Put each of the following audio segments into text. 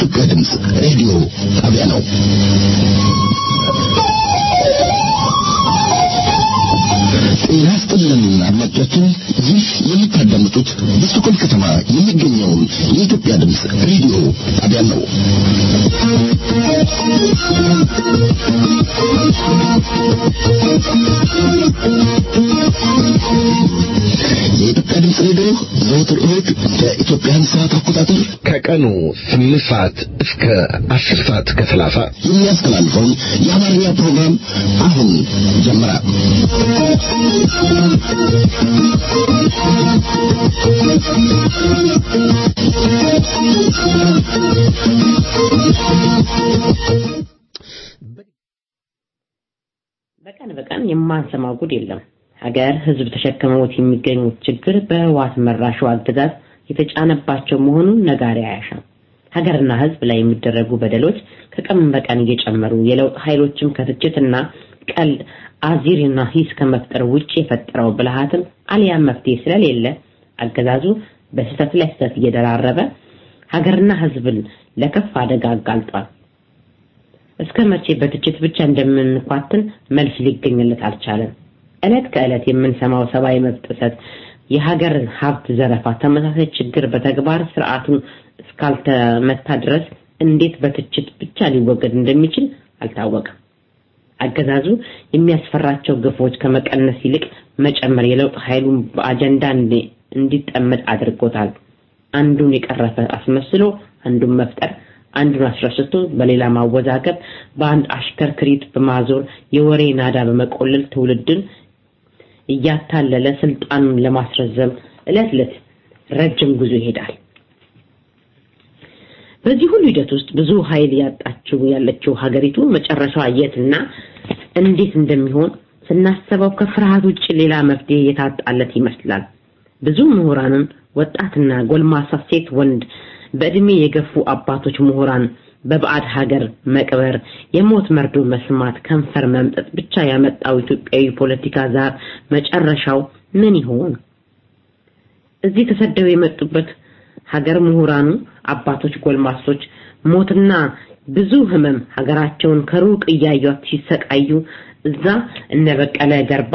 የኢትዮጵያ ድምፅ ሬዲዮ ጣቢያ ነው። ጤና ይስጥልን አድማጮቻችን፣ ይህ የምታዳምጡት በስቶኮልም ከተማ የሚገኘውን የኢትዮጵያ ድምፅ ሬዲዮ ጣቢያ ነው። የኢትዮጵያ ድምፅ ሬዲዮ ዘወትር እሁድ በኢትዮጵያን ሰዓት አቆጣጠር ከቀኑ ስምንት ሰዓት እስከ አስር ሰዓት ከሰላሳ የሚያስተላልፈውን የአማርኛ ፕሮግራም አሁን ጀመረ። በቀን በቀን የማንሰማው ጉድ የለም። ሀገር ህዝብ ተሸክመውት የሚገኙት ችግር በህወሓት መራሹ አገዛዝ የተጫነባቸው መሆኑን ነጋሪ አያሻም። ሀገርና ህዝብ ላይ የሚደረጉ በደሎች ከቀን በቀን እየጨመሩ የለውጥ ኃይሎችም ከትችትና ቀል አዚርና ሂስ ከመፍጠር ውጭ የፈጠረው ብልሃትም አሊያም መፍትሄ ስለሌለ አገዛዙ በስህተት ላይ ስህተት እየደራረበ ሀገርና ህዝብን ለከፍ አደጋ አጋልጧል። እስከ መቼ በትችት ብቻ እንደምንኳትን መልስ ሊገኝለት አልቻለም። ዕለት ከዕለት የምንሰማው ሰብአዊ መብት ጥሰት፣ የሀገር ሀብት ዘረፋ፣ ተመሳሳይ ችግር በተግባር ስርዓቱን እስካልተመታ ድረስ እንዴት በትችት ብቻ ሊወገድ እንደሚችል አልታወቀም። አገዛዙ የሚያስፈራቸው ግፎች ከመቀነስ ይልቅ መጨመር የለውጥ ኃይሉን በአጀንዳ እንዲጠመድ አድርጎታል። አንዱን የቀረፈ አስመስሎ አንዱን መፍጠር፣ አንዱን አስረስቶ በሌላ ማወዛገብ፣ በአንድ አሽከርክሪት በማዞር የወሬ ናዳ በመቆለል ትውልድን እያታለለ ስልጣኑን ለማስረዘም ዕለት ዕለት ረጅም ጉዞ ይሄዳል። በዚህ ሁሉ ሂደት ውስጥ ብዙ ኃይል ያጣችው ያለችው ሀገሪቱ መጨረሻዋ የትና እንዴት እንደሚሆን ስናስበው ከፍርሃት ውጭ ሌላ መፍትሄ የታጣለት ይመስላል። ብዙ ምሁራንን ወጣትና ጎልማሳ ሴት፣ ወንድ፣ በእድሜ የገፉ አባቶች ምሁራን በባዕድ ሀገር መቅበር፣ የሞት መርዶ መስማት፣ ከንፈር መምጠጥ ብቻ ያመጣው ኢትዮጵያዊ ፖለቲካ ዛር መጨረሻው ምን ይሆን? እዚህ ተሰደው የመጡበት ሀገር ምሁራኑ አባቶች፣ ጎልማሶች ሞትና ብዙ ህመም ሀገራቸውን ከሩቅ እያዩት ሲሰቃዩ እዛ እነ በቀለ ገርባ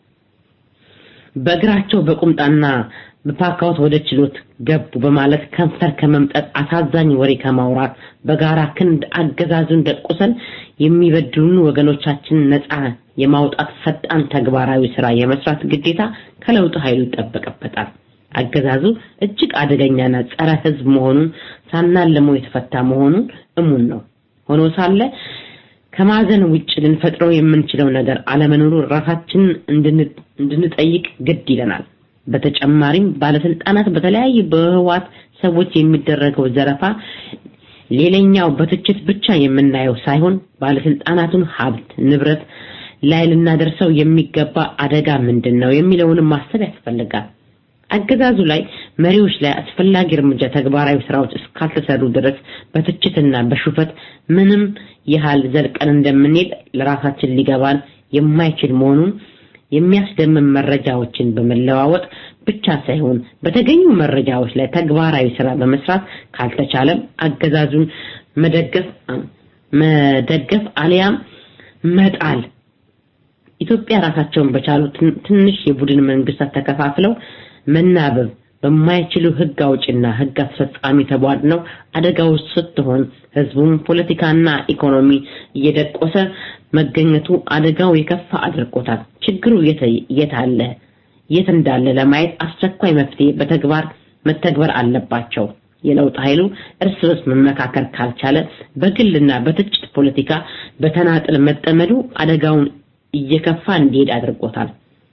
በእግራቸው በቁምጣና በፓካውት ወደ ችሎት ገቡ በማለት ከንፈር ከመምጠጥ አሳዛኝ ወሬ ከማውራት በጋራ ክንድ አገዛዙን ደቁሰን የሚበድሉን ወገኖቻችንን ነፃ የማውጣት ፈጣን ተግባራዊ ስራ የመስራት ግዴታ ከለውጥ ኃይሉ ይጠበቅበታል። አገዛዙ እጅግ አደገኛና ጸረ ህዝብ መሆኑን ሳናለመው የተፈታ መሆኑን እሙን ነው። ሆኖ ሳለ ከማዘን ውጭ ልንፈጥረው የምንችለው ነገር አለመኖሩ ራሳችንን እንድንጠይቅ ግድ ይለናል። በተጨማሪም ባለስልጣናት በተለያዩ በህዋት ሰዎች የሚደረገው ዘረፋ ሌላኛው በትችት ብቻ የምናየው ሳይሆን ባለስልጣናቱን ሀብት ንብረት ላይ ልናደርሰው የሚገባ አደጋ ምንድን ነው የሚለውንም ማሰብ ያስፈልጋል። አገዛዙ ላይ መሪዎች ላይ አስፈላጊ እርምጃ ተግባራዊ ስራዎች እስካልተሰሩ ድረስ በትችትና በሹፈት ምንም ያህል ዘልቀን እንደምንሄድ ለራሳችን ሊገባን የማይችል መሆኑን የሚያስደምም መረጃዎችን በመለዋወጥ ብቻ ሳይሆን በተገኙ መረጃዎች ላይ ተግባራዊ ስራ በመስራት ካልተቻለም አገዛዙን መደገፍ መደገፍ አሊያም መጣል ኢትዮጵያ ራሳቸውን በቻሉ ትንሽ የቡድን መንግስታት ተከፋፍለው መናበብ በማይችሉ ህግ አውጭና ህግ አስፈጻሚ ተቧድነው አደጋ ውስጥ ስትሆን ህዝቡም ፖለቲካና ኢኮኖሚ እየደቆሰ መገኘቱ አደጋው የከፋ አድርጎታል። ችግሩ የት አለ የት እንዳለ ለማየት አስቸኳይ መፍትሄ በተግባር መተግበር አለባቸው። የለውጥ ኃይሉ እርስ በርስ መመካከር ካልቻለ በግልና በትችት ፖለቲካ በተናጥል መጠመዱ አደጋውን እየከፋ እንዲሄድ አድርጎታል።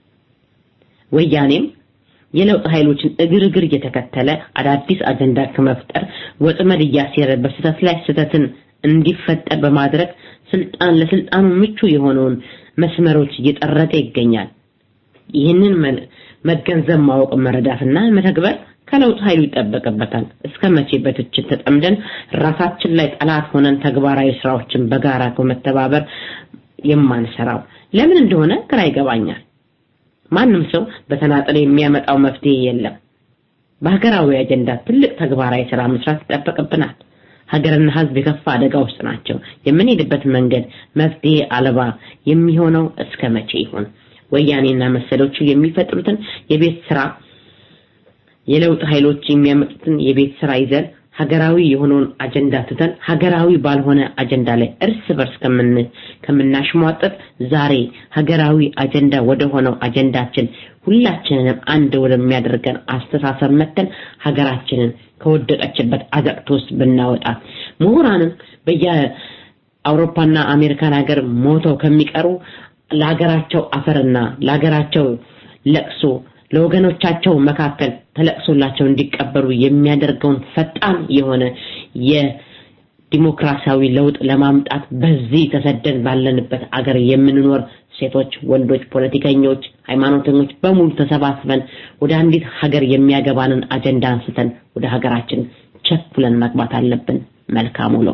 ወያኔም የለውጥ ኃይሎችን እግር እግር እየተከተለ አዳዲስ አጀንዳ ከመፍጠር ወጥመድ እያሴረ በስህተት ላይ ስህተትን እንዲፈጠር በማድረግ ስልጣን ለስልጣኑ ምቹ የሆነውን መስመሮች እየጠረገ ይገኛል። ይህንን መገንዘብ፣ ማወቅ፣ መረዳትና መተግበር ከለውጥ ኃይሉ ይጠበቅበታል። እስከ መቼ በትችት ተጠምደን ራሳችን ላይ ጠላት ሆነን ተግባራዊ ስራዎችን በጋራ በመተባበር የማንሰራው ለምን እንደሆነ ግራ ይገባኛል። ማንም ሰው በተናጠል የሚያመጣው መፍትሄ የለም። በሀገራዊ አጀንዳ ትልቅ ተግባራዊ ስራ መስራት ይጠበቅብናል። ሀገርና ህዝብ የከፋ አደጋ ውስጥ ናቸው። የምንሄድበት መንገድ መፍትሄ አልባ የሚሆነው እስከ መቼ ይሆን? ወያኔና መሰሎቹ የሚፈጥሩትን የቤት ስራ የለውጥ ኃይሎች የሚያመጡትን የቤት ስራ ይዘን ሀገራዊ የሆነውን አጀንዳ ትተን ሀገራዊ ባልሆነ አጀንዳ ላይ እርስ በርስ ከምን ከምናሽሟጠጥ ዛሬ ሀገራዊ አጀንዳ ወደ ሆነው አጀንዳችን ሁላችንንም አንድ ወደሚያደርገን አስተሳሰብ መተን ሀገራችንን ከወደቀችበት አዘቅት ውስጥ ብናወጣ ምሁራንም በየአውሮፓና አሜሪካን ሀገር ሞተው ከሚቀሩ ለሀገራቸው አፈርና ለሀገራቸው ለቅሶ ለወገኖቻቸው መካከል ተለቅሶላቸው እንዲቀበሩ የሚያደርገውን ፈጣን የሆነ የዲሞክራሲያዊ ለውጥ ለማምጣት በዚህ ተሰደን ባለንበት አገር የምንኖር ሴቶች፣ ወንዶች፣ ፖለቲከኞች፣ ሃይማኖተኞች በሙሉ ተሰባስበን ወደ አንዲት ሀገር የሚያገባንን አጀንዳ አንስተን ወደ ሀገራችን ቸኩለን መግባት አለብን። መልካም ውሎ።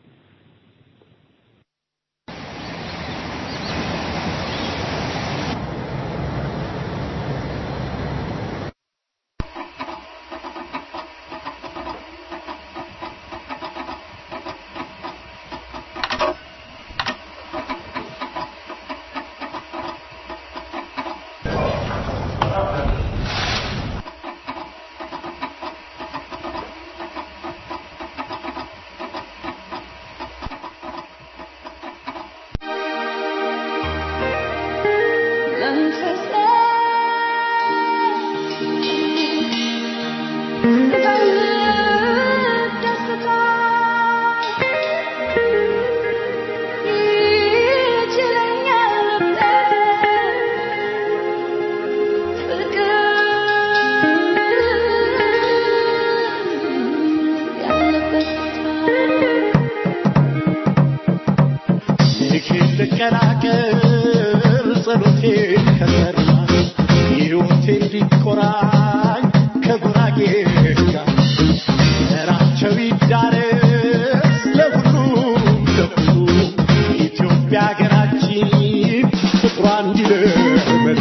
ልቀላቀል ጸሎቴ ከሰራ ሕይወቴ እንዲቆራኝ ከጉራጌ ጋር ዘራቸው ይዳረስ ለሁሉም ለሁሉ ኢትዮጵያ ሀገራችን ፍቅሯ እንዲለመልም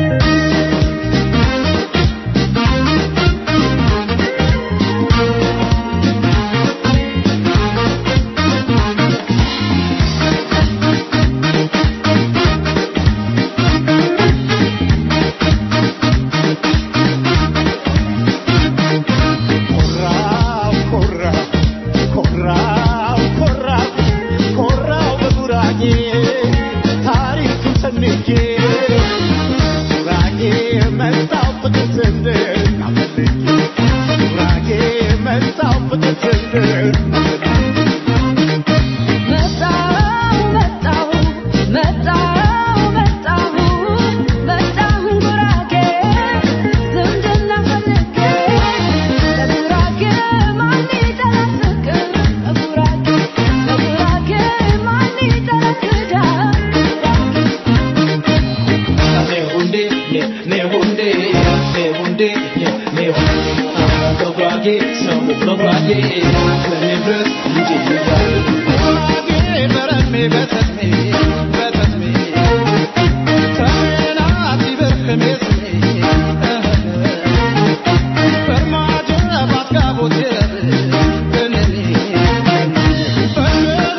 ኮራው ኮራው ኮራው ኮራው ኮራው በጉራጌ ታሪኩን ሰንቄ ጉራጌ መጣው ፍቅር ስንድር አፈልጌ ጉራጌ መጣው ፍቅር ስንድር መጣሁ መጣሁ መጣሁ መጣሁ መጣሁ ጉራጌ ዝምድና ፈልጌ ለጉራጌ ማን ይጠላል ፍቅር ለጉራጌ ለጉራጌ ማን ይጠላል ትዳር ጉራጌ በረሜ በተስሜ በተስሜ ተናት ይበርክሜ ስሜ በርማጀ ባትጋቦቴ በነኔ በመና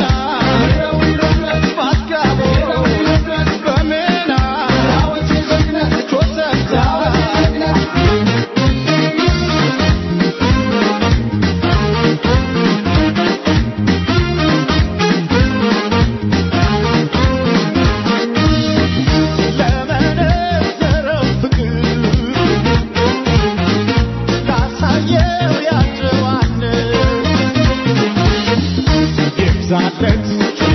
ባትጋቦ በመና ቾሰብታ ለመነዘረው ፍቅር ላሳየው ያጨዋነት ይብዛለት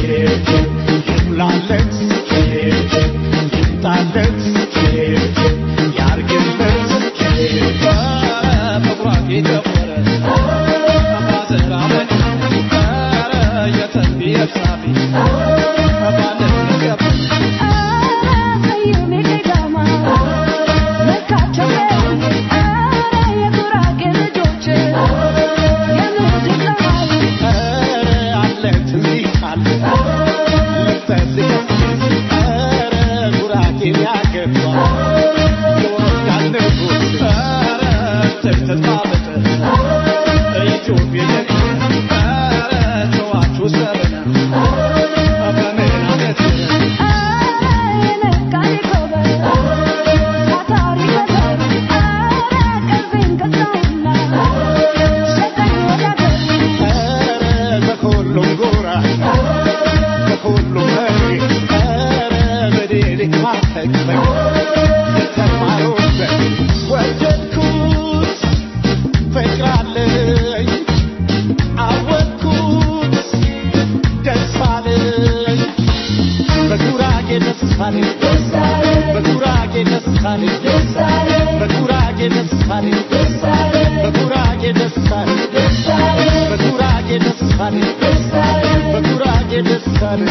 ይሙላለት ይምጣለት ያርግለት በጉራጌ ጨፈረ ባዘራ መጭ የተንቢ የሳቢ ባለት ገብ ሰይሜ ገዳማ መካቸው ኧረ የጉራጌ ልጆች የምድር ፀሐይ ኧረ አለ ትዚህ አለ ልብሰዚህ ኧረ ጉራጌን ያገባ ይወዳል ንጉሥ ኧረ ተተባበጠ ኢትዮጵያ ኧረ ደስታኔ በጉራጌ ደስታኔ በጉራጌ ደስታኔ በጉራጌ ደስታኔ በጉራጌ ደስታኔ በጉራጌ ደስታኔ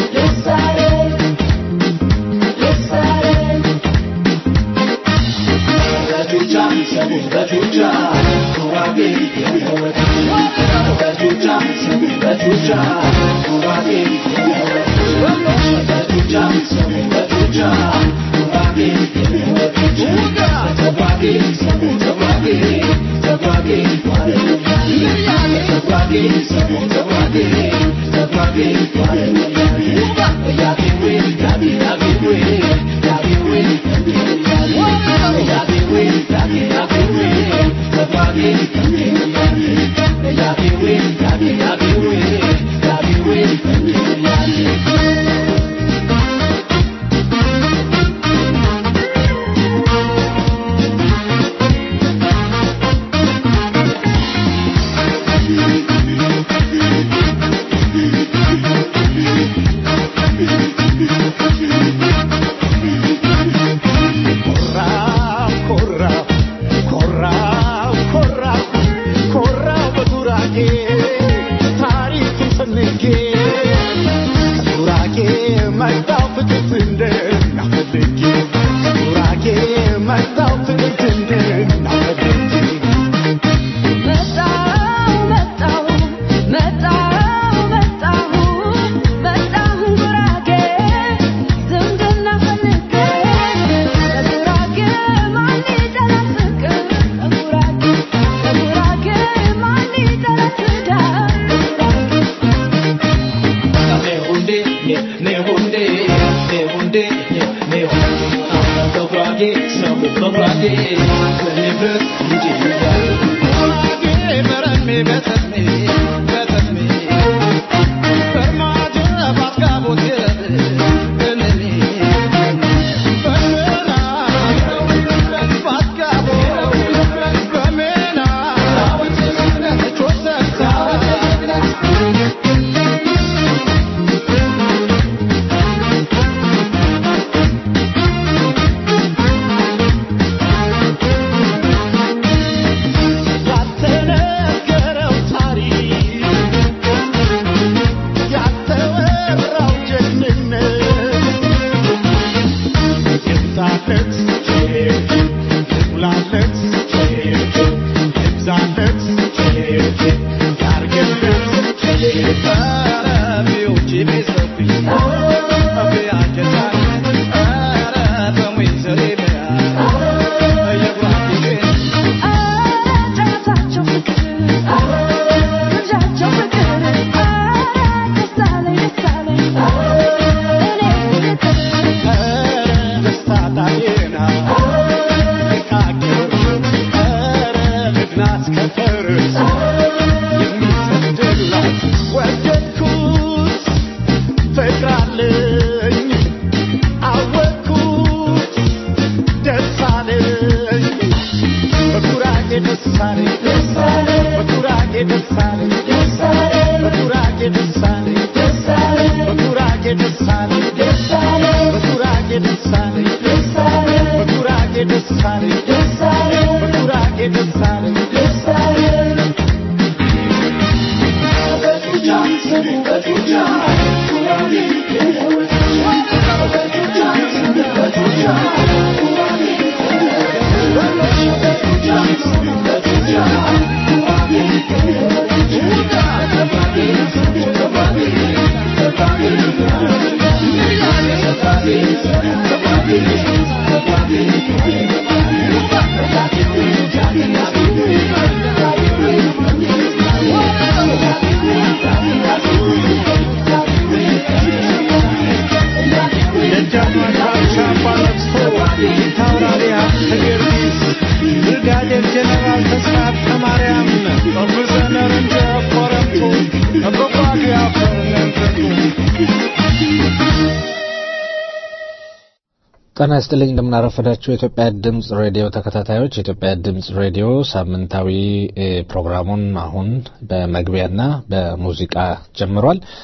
ኮራው ኮራው ኮራው ኮራው ኮራው በጉራጌ ታሪክን ሰንጌ ከጉራጌ መጣው ፍትት እንደናፈልጌ ከጉራጌ መጣው ፍትት እንደናፈልጌ መጣሁ መጣሁ መጣሁ መጣሁ መጣሁ ጉራጌ ዝምድና ፈልጌ ለጉራጌ ማን ይጠላል ፍቅር ለጉራጌ ለጉራጌ ማን ይጠላል ትዳር ያልተነገረው ታሪክ ያልተወራው ጀግንነት ይብዛለት ይሙላለት ይብዛለት ያርግለት ኧረ ቢውጪ ቢሰፊ ቢያጀታል ኧረ በሙይዘሬ ቢያ የጉራጌ ኧረ ጨዋታቸው ፍቅር ግብዣቸው ፍቅር ኧረ ደስ አለኝ ደስ አለኝ እኔ ፍቅር ብርጋዴር ጀነራል ተስፋ ማርያም ኦፊሰር እንደ ኮረምቱ በጓጓ ያፈርነንተቱ ጤና ይስጥልኝ እንደምናረፈዳችሁ የኢትዮጵያ ድምጽ ሬዲዮ ተከታታዮች የኢትዮጵያ ድምጽ ሬዲዮ ሳምንታዊ እ ፕሮግራሙን አሁን በመግቢያና በሙዚቃ ጀምሯል።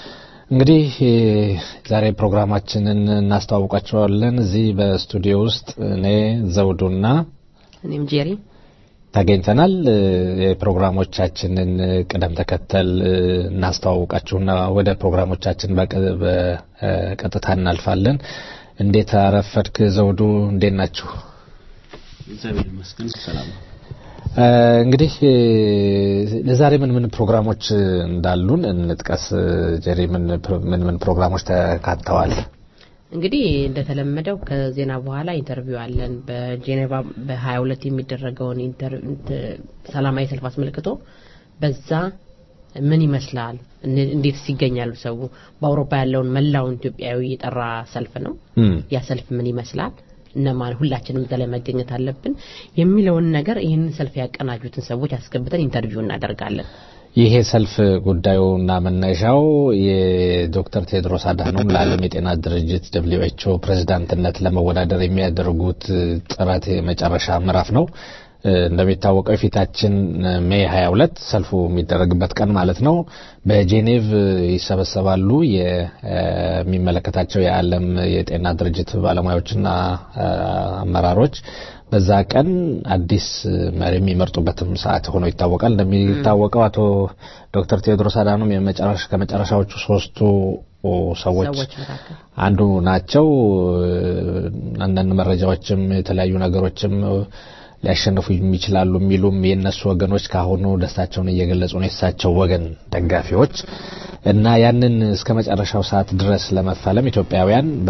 እንግዲህ ዛሬ ፕሮግራማችንን እናስተዋውቃቸዋለን። እዚህ በስቱዲዮ ውስጥ እኔ ዘውዱና እኔም ጄሪ ተገኝተናል። የፕሮግራሞቻችንን ቅደም ተከተል እናስተዋውቃችሁና ወደ ፕሮግራሞቻችን በቀጥታ እናልፋለን። እንዴት አረፈድክ ዘውዱ? እንዴት ናችሁ? እግዚአብሔር ይመስገን ሰላም ነው። እንግዲህ ለዛሬ ምን ምን ፕሮግራሞች እንዳሉን እንጥቀስ። ጀሪ ምን ምን ምን ፕሮግራሞች ተካተዋል? እንግዲህ እንደተለመደው ከዜና በኋላ ኢንተርቪው አለን። በጄኔቫ በ22 የሚደረገውን ሰላማዊ ሰልፍ አስመልክቶ በዛ ምን ይመስላል፣ እንዴትስ ይገኛሉ ሰው በአውሮፓ ያለውን መላውን ኢትዮጵያዊ የጠራ ሰልፍ ነው። ያ ሰልፍ ምን ይመስላል እነማን ሁላችንም እዛ ላይ መገኘት አለብን የሚለውን ነገር ይህንን ሰልፍ ያቀናጁትን ሰዎች አስገብተን ኢንተርቪው እናደርጋለን። ይሄ ሰልፍ ጉዳዩና መነሻው የዶክተር ቴድሮስ አድሃኖም ለዓለም የጤና ድርጅት ደብሊው ኤች ኦ ፕሬዝዳንትነት ለመወዳደር የሚያደርጉት ጥረት የመጨረሻ ምዕራፍ ነው። እንደሚታወቀው የፊታችን ሜይ 22 ሰልፉ የሚደረግበት ቀን ማለት ነው። በጄኔቭ ይሰበሰባሉ የሚመለከታቸው የዓለም የጤና ድርጅት ባለሙያዎችና አመራሮች በዛ ቀን አዲስ መሪ የሚመርጡበትም ሰዓት ሆኖ ይታወቃል። እንደሚታወቀው አቶ ዶክተር ቴዎድሮስ አድሃኖም የመጨረሻ ከመጨረሻዎቹ ሶስቱ ሰዎች አንዱ ናቸው። አንዳንድ መረጃዎችም የተለያዩ ነገሮችም ሊያሸንፉ የሚችላሉ የሚሉም የእነሱ ወገኖች ካሁኑ ደስታቸውን እየገለጹ ነው። የእሳቸው ወገን ደጋፊዎች እና ያንን እስከ መጨረሻው ሰዓት ድረስ ለመፋለም ኢትዮጵያውያን በ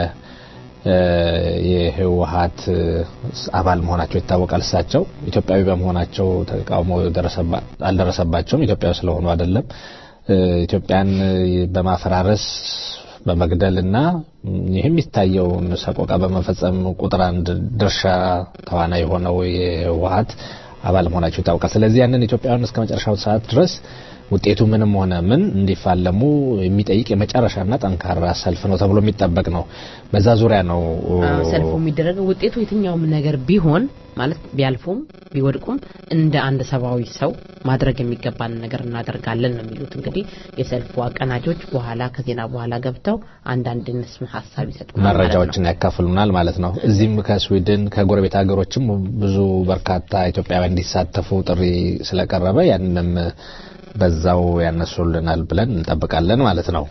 የህወሀት አባል መሆናቸው ይታወቃል። እሳቸው ኢትዮጵያዊ በመሆናቸው ተቃውሞ አልደረሰባቸውም። ኢትዮጵያዊ ስለሆኑ አይደለም። ኢትዮጵያን በማፈራረስ በመግደልና ይህ የሚታየውን ሰቆቃ በመፈጸም ቁጥር አንድ ድርሻ ተዋናይ የሆነው የህወሀት አባል መሆናቸው ይታወቃል። ስለዚህ ያንን ኢትዮጵያውያን እስከ መጨረሻው ሰዓት ድረስ ውጤቱ ምንም ሆነ ምን እንዲፋለሙ የሚጠይቅ የመጨረሻና ጠንካራ ሰልፍ ነው ተብሎ የሚጠበቅ ነው። በዛ ዙሪያ ነው ሰልፉ የሚደረገው። ውጤቱ የትኛውም ነገር ቢሆን ማለት ቢያልፉም ቢወድቁም እንደ አንድ ሰብአዊ ሰው ማድረግ የሚገባን ነገር እናደርጋለን ነው የሚሉት። እንግዲህ የሰልፉ አቀናጆች በኋላ ከዜና በኋላ ገብተው አንዳንድ ንስም ሀሳብ ይሰጡናል፣ መረጃዎችን ያካፍሉናል ማለት ነው። እዚህም ከስዊድን ከጎረቤት ሀገሮችም ብዙ በርካታ ኢትዮጵያውያን እንዲሳተፉ ጥሪ ስለቀረበ ያንንም በዛው ያነሱልናል ብለን እንጠብቃለን ማለት ነው።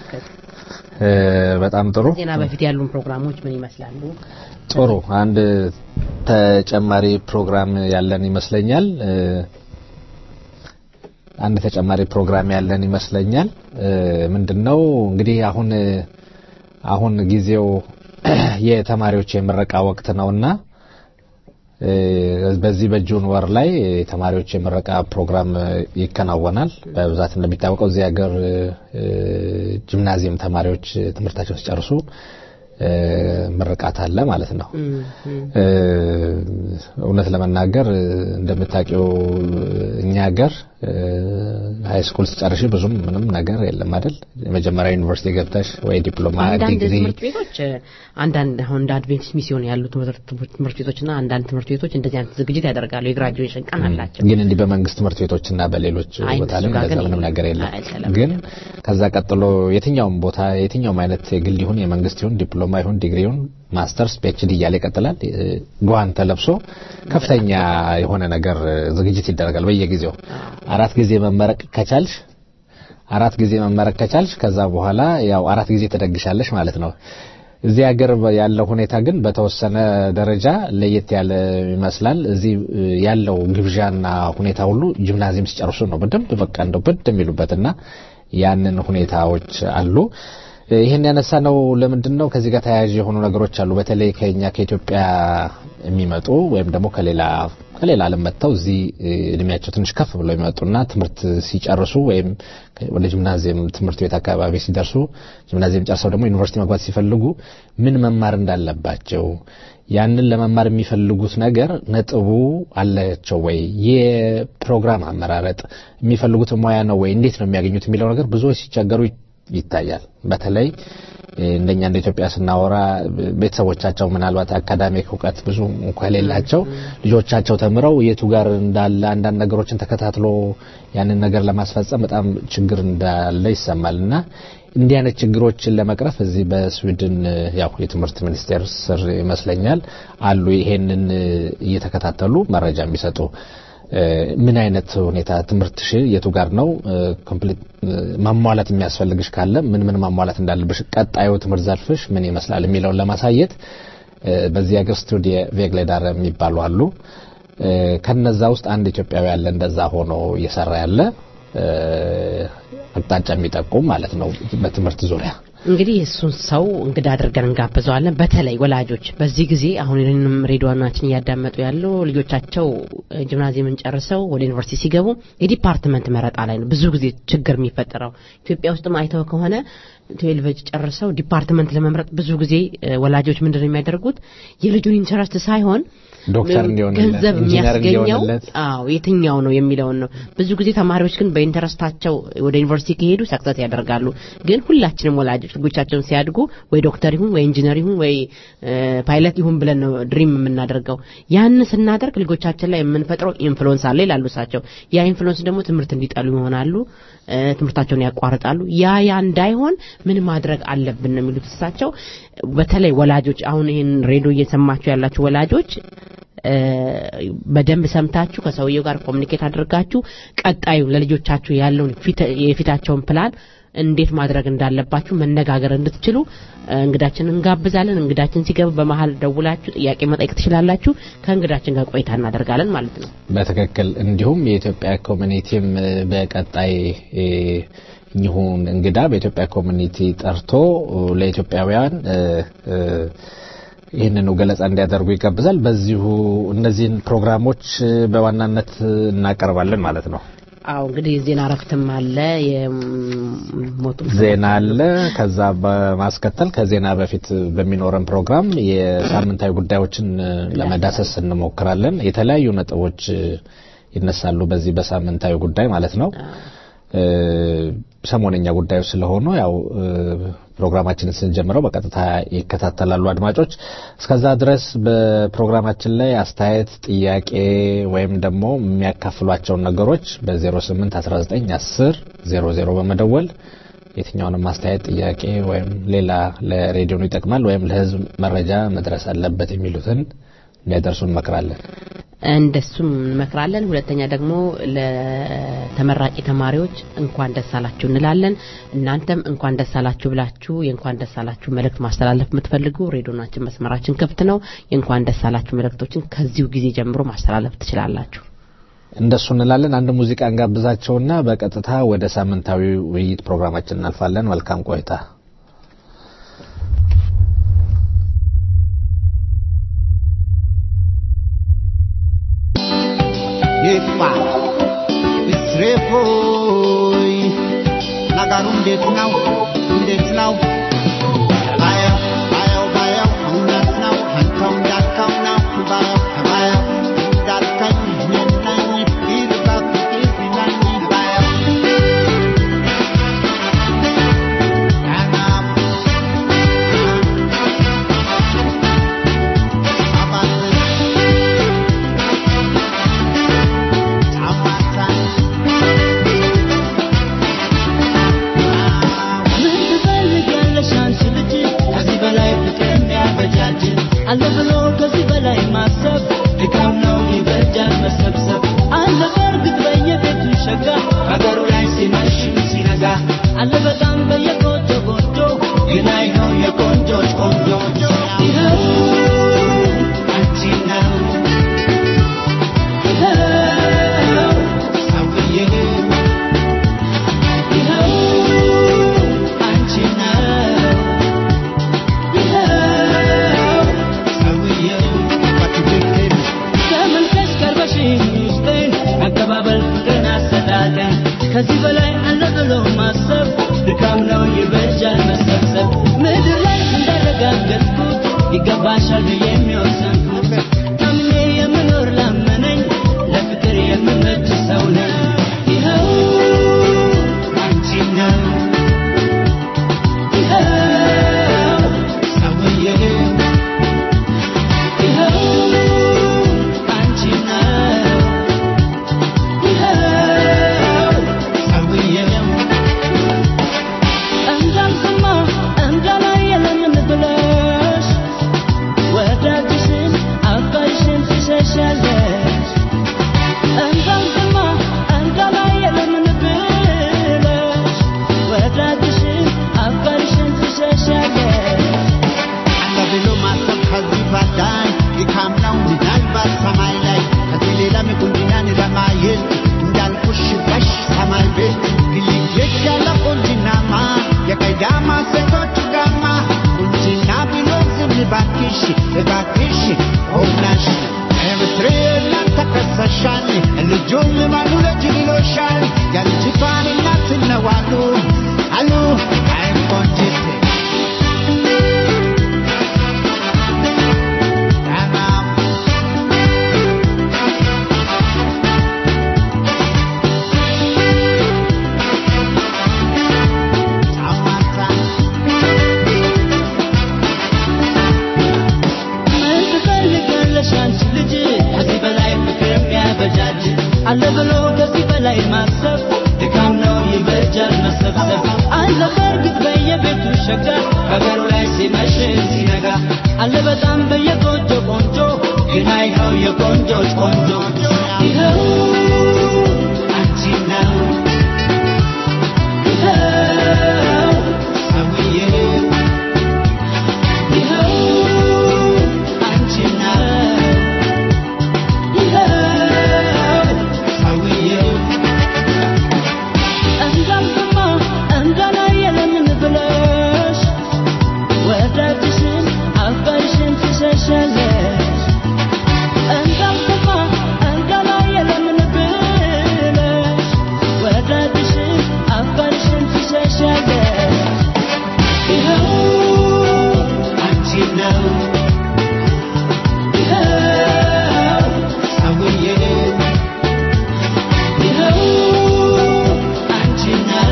በጣም ጥሩ። ዜና በፊት ያሉን ፕሮግራሞች ምን ይመስላሉ? ጥሩ። አንድ ተጨማሪ ፕሮግራም ያለን ይመስለኛል። አንድ ተጨማሪ ፕሮግራም ያለን ይመስለኛል። ምንድነው እንግዲህ አሁን አሁን ጊዜው የተማሪዎች የምረቃ ወቅት ነውና በዚህ በጁን ወር ላይ ተማሪዎች የምረቃ ፕሮግራም ይከናወናል። በብዛት እንደሚታወቀው እዚህ ሀገር ጂምናዚየም ተማሪዎች ትምህርታቸውን ሲጨርሱ ምርቃት አለ ማለት ነው። እውነት ለመናገር እንደምታውቂው እኛ ሀገር ሀይ ስኩል ስጨርሽ ብዙም ምንም ነገር የለም አይደል? የመጀመሪያ ዩኒቨርሲቲ ገብተሽ ወይ ዲፕሎማ አንዳንድ ዲግሪ ትምህርት ቤቶች አንዳንድ አሁን እንደ አድቬንቲስት ሚስዮን ያሉ ትምህርት ቤቶችና አንዳንድ ትምህርት ቤቶች እንደዚህ አይነት ዝግጅት ያደርጋሉ። የግራጁዌሽን ቀን አላቸው። ግን እንዲህ በመንግስት ትምህርት ቤቶችና በሌሎች አይ፣ ቦታ ላይ እሱ ጋር እንደዛ ግን ምንም የለም። ነገር የለም። አይሰለም። ግን ከዛ ቀጥሎ የትኛውም ቦታ የትኛውም አይነት የግል ይሁን የመንግስት ይሁን ዲፕሎማ ይሁን ዲግሪ ይሁን ማስተርስ ፒኤችዲ እያለ ይቀጥላል። ጓን ተለብሶ ከፍተኛ የሆነ ነገር ዝግጅት ይደረጋል በየጊዜው አራት ጊዜ መመረቅ ከቻልሽ አራት ጊዜ መመረቅ ከቻልሽ ከዛ በኋላ ያው አራት ጊዜ ትደግሻለሽ ማለት ነው። እዚህ ሀገር ያለው ሁኔታ ግን በተወሰነ ደረጃ ለየት ያለ ይመስላል። እዚህ ያለው ግብዣና ሁኔታ ሁሉ ጂምናዚየም ሲጨርሱ ነው በደንብ በቃ እንደው ብድ የሚሉበትና ያንን ሁኔታዎች አሉ። ይህን ያነሳ ነው ለምንድን ነው ከዚህ ጋር ተያያዥ የሆኑ ነገሮች አሉ። በተለይ ከኛ ከኢትዮጵያ የሚመጡ ወይም ደግሞ ከሌላ ከሌላ ዓለም መጥተው እዚህ እድሜያቸው ትንሽ ከፍ ብለው የሚመጡና ትምህርት ሲጨርሱ ወይም ወደ ጂምናዚየም ትምህርት ቤት አካባቢ ሲደርሱ ጂምናዚየም ጨርሰው ደግሞ ዩኒቨርሲቲ መግባት ሲፈልጉ ምን መማር እንዳለባቸው ያንን ለመማር የሚፈልጉት ነገር ነጥቡ አላቸው ወይ፣ የፕሮግራም አመራረጥ የሚፈልጉት ሙያ ነው ወይ፣ እንዴት ነው የሚያገኙት የሚለው ነገር ብዙዎች ሲቸገሩ ይታያል። በተለይ እንደኛ እንደ ኢትዮጵያ ስናወራ ቤተሰቦቻቸው ምናልባት አካዳሚክ እውቀት ብዙ እንኳ የሌላቸው ልጆቻቸው ተምረው የቱ ጋር እንዳለ አንዳንድ ነገሮችን ተከታትሎ ያንን ነገር ለማስፈጸም በጣም ችግር እንዳለ ይሰማል እና እንዲህ አይነት ችግሮችን ለመቅረፍ እዚህ በስዊድን ያው የትምህርት ሚኒስቴር ስር ይመስለኛል አሉ ይሄንን እየተከታተሉ መረጃ የሚሰጡ ምን አይነት ሁኔታ ትምህርትሽ የቱ ጋር ነው ኮምፕሊት ማሟላት የሚያስፈልግሽ ካለ ምን ምን ማሟላት እንዳለብሽ ቀጣዩ ትምህርት ዘርፍሽ ምን ይመስላል የሚለውን ለማሳየት በዚህ ሀገር ስቱዲዮ ቬግሌዳር የሚባሉ አሉ ከነዛ ውስጥ አንድ ኢትዮጵያዊ ያለ እንደዛ ሆኖ እየሰራ ያለ አቅጣጫ የሚጠቁም ማለት ነው በትምህርት ዙሪያ እንግዲህ እሱን ሰው እንግዳ አድርገን እንጋብዘዋለን። በተለይ ወላጆች በዚህ ጊዜ አሁን ይህንም ሬዲዮናችን እያዳመጡ ያለው ልጆቻቸው ጂምናዚየምን ጨርሰው ወደ ዩኒቨርሲቲ ሲገቡ የዲፓርትመንት መረጣ ላይ ነው ብዙ ጊዜ ችግር የሚፈጠረው። ኢትዮጵያ ውስጥም አይተው ከሆነ ትዌልቭ ጨርሰው ዲፓርትመንት ለመምረጥ ብዙ ጊዜ ወላጆች ምንድን ነው የሚያደርጉት የልጁን ኢንተረስት ሳይሆን ዶክተር እንዲሆንለት ገንዘብ ኢንጂነር የሚያስገኘው እንዲሆንለት አዎ የትኛው ነው የሚለውን ነው። ብዙ ጊዜ ተማሪዎች ግን በኢንተረስታቸው ወደ ዩኒቨርሲቲ ከሄዱ ሰክሰስ ያደርጋሉ። ግን ሁላችንም ወላጆች ልጆቻቸውን ሲያድጉ ወይ ዶክተር ይሁን ወይ ኢንጂነር ይሁን ወይ ፓይለት ይሁን ብለን ነው ድሪም የምናደርገው። ያን ስናደርግ ልጆቻችን ላይ የምንፈጥረው ኢንፍሉዌንስ አለ ይላሉ እሳቸው። ያ ኢንፍሉዌንስ ደግሞ ትምህርት እንዲጠሉ ይሆናሉ፣ እ፣ ትምህርታቸውን ያቋርጣሉ። ያ ያ እንዳይሆን ምን ማድረግ አለብን ነው የሚሉት እሳቸው። በተለይ ወላጆች አሁን ይህን ሬዲዮ እየሰማችሁ ያላችሁ ወላጆች እ፣ በደንብ ሰምታችሁ ከሰውየው ጋር ኮሚኒኬት አድርጋችሁ ቀጣዩ ለልጆቻችሁ ያለውን ፊት- የፊታቸውን ፕላን እንዴት ማድረግ እንዳለባችሁ መነጋገር እንድትችሉ እ፣ እንግዳችንን እንጋብዛለን። እንግዳችን ሲገባ በመሀል ደውላችሁ ጥያቄ መጠየቅ ትችላላችሁ። ከእንግዳችን ጋር ቆይታ እናደርጋለን ማለት ነው። በትክክል እንዲሁም የኢትዮጵያ ኮሚኒቲም እ፣ በቀጣይ እ፣ እኚሁን እንግዳ በኢትዮጵያ ኮሚኒቲ ጠርቶ እ፣ ለኢትዮጵያውያን እ፣ እ፣ ይህንኑ ገለጻ እንዲያደርጉ ይጋብዛል። በዚሁ እነዚህን ፕሮግራሞች እ፣ በዋናነት እናቀርባለን ማለት ነው። አዎ እንግዲህ ዜና እረፍትም አለ የሞቱ ዜና አለ። ከዛ በማስከተል ከዜና በፊት በሚኖረን ፕሮግራም የሳምንታዊ ጉዳዮችን እ፣ ለመዳሰስ እንሞክራለን። የተለያዩ ነጥቦች እ፣ ይነሳሉ በዚህ በሳምንታዊ ጉዳይ ማለት ነው። እ፣ ሰሞነኛ ጉዳዮች ስለሆኑ ያው እ፣ ፕሮግራማችንን ስንጀምረው በቀጥታ ይከታተላሉ አድማጮች። እስከዛ ድረስ በፕሮግራማችን ላይ አስተያየት፣ ጥያቄ ወይም ደግሞ የሚያካፍሏቸውን ነገሮች በ08 19 10 00 በመደወል የትኛውንም አስተያየት፣ ጥያቄ ወይም ሌላ ለሬዲዮኑ ይጠቅማል ወይም ለሕዝብ መረጃ መድረስ አለበት የሚሉትን እንዲያደርሱ እንመክራለን። እንደሱም እንመክራለን። ሁለተኛ ደግሞ ለተመራቂ ተማሪዎች እንኳን ደስ አላችሁ እንላለን። እናንተም እንኳን ደስ አላችሁ ብላችሁ የእንኳን ደስ አላችሁ መልእክት ማስተላለፍ የምትፈልጉ ሬዲዮናችን መስመራችን ክፍት ነው። የእንኳን ደስ አላችሁ መልእክቶችን ከዚሁ ጊዜ ጀምሮ ማስተላለፍ ትችላላችሁ። እንደሱ እንላለን። አንድ ሙዚቃ እንጋብዛቸውና በቀጥታ ወደ ሳምንታዊ ውይይት ፕሮግራማችን እናልፋለን። መልካም ቆይታ። ይፋ እስሬፎይ ነገሩ እንዴት ነው? እንዴት ነው? ባየው ባየው ባየው እውነት ነው አንተው እንዳልከው ነው ባየው ባየው እንዳልከኝ እኔ ነኝ ይልቃ ፍቅር ይለኝ ባየው ቀናም አባትን ምን ትፈልጊያለሽ አንቺ ልጅ ከዚህ በላይ ፍቅር የሚያበጃጅ አለ ብሎ ከዚህ በላይ ማሰብ ድካም ነው ይበጃል መሰብሰብ አለ በእርግጥ በየቤቱ ሸጋ ሀገሩ ላይ ሲመሽ ሲነጋ አለ በጣም በየጎጆ ጎጆ ግን አይነው የቆንጆች ቆንጆ ይኸው አንቺ ነው ይኸው ሰውዬ ይኸው አንቺ ነው ይኸው ሰውዬው በትክክል ተመልከሽ ቀርበሽኝ ውስጤን አቀባበል ፍቅርን አሰጣጠን ከዚህ በላይ አለ ብሎ ማሰብ ድካም ነው ይበጃል መሰብሰብ ምድር ላይ እንዳረጋገጥኩት ይገባሻል ብዬ የሚወሰንኩት ታምኜ የምኖር ላመነኝ ለፍቅር የምመች ሰው ነኝ ይኸው አንቺ ነው ይኸው አለ በእርግጥ በየቤቱ ሸጋ በበሩ ላይ ሲመሽ ሲነጋ አለ በጣም በየጎጆ ቆንጆ ግን አይኸው የቆንጆች ቆንጆ ይኸው አንቺ ነው ይኸው ሰውዬ ይኸው አንቺ ነው ይኸው ሰውዬው እንዳልሰማ እንዳላየ ለምን ብለሽ ወዳጅሽን አባይሽን ትሸሻለሽ እንዳልሰማ እንዳላየ ለምን ብለሽ ወዳጅሽን አባይሽን ትሸሻለሽ ይኸው አንቺ ነው ይኸው ሰውዬው ይኸው አንቺ ነው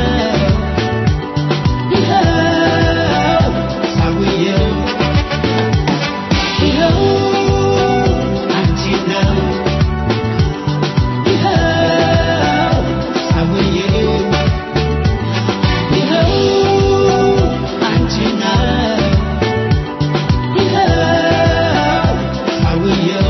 ይኸው ሰውዬው ይኸው አንቺ ነው ይኸው ሰውዬው ይኸው አንቺ ነው ይኸው ሰውዬው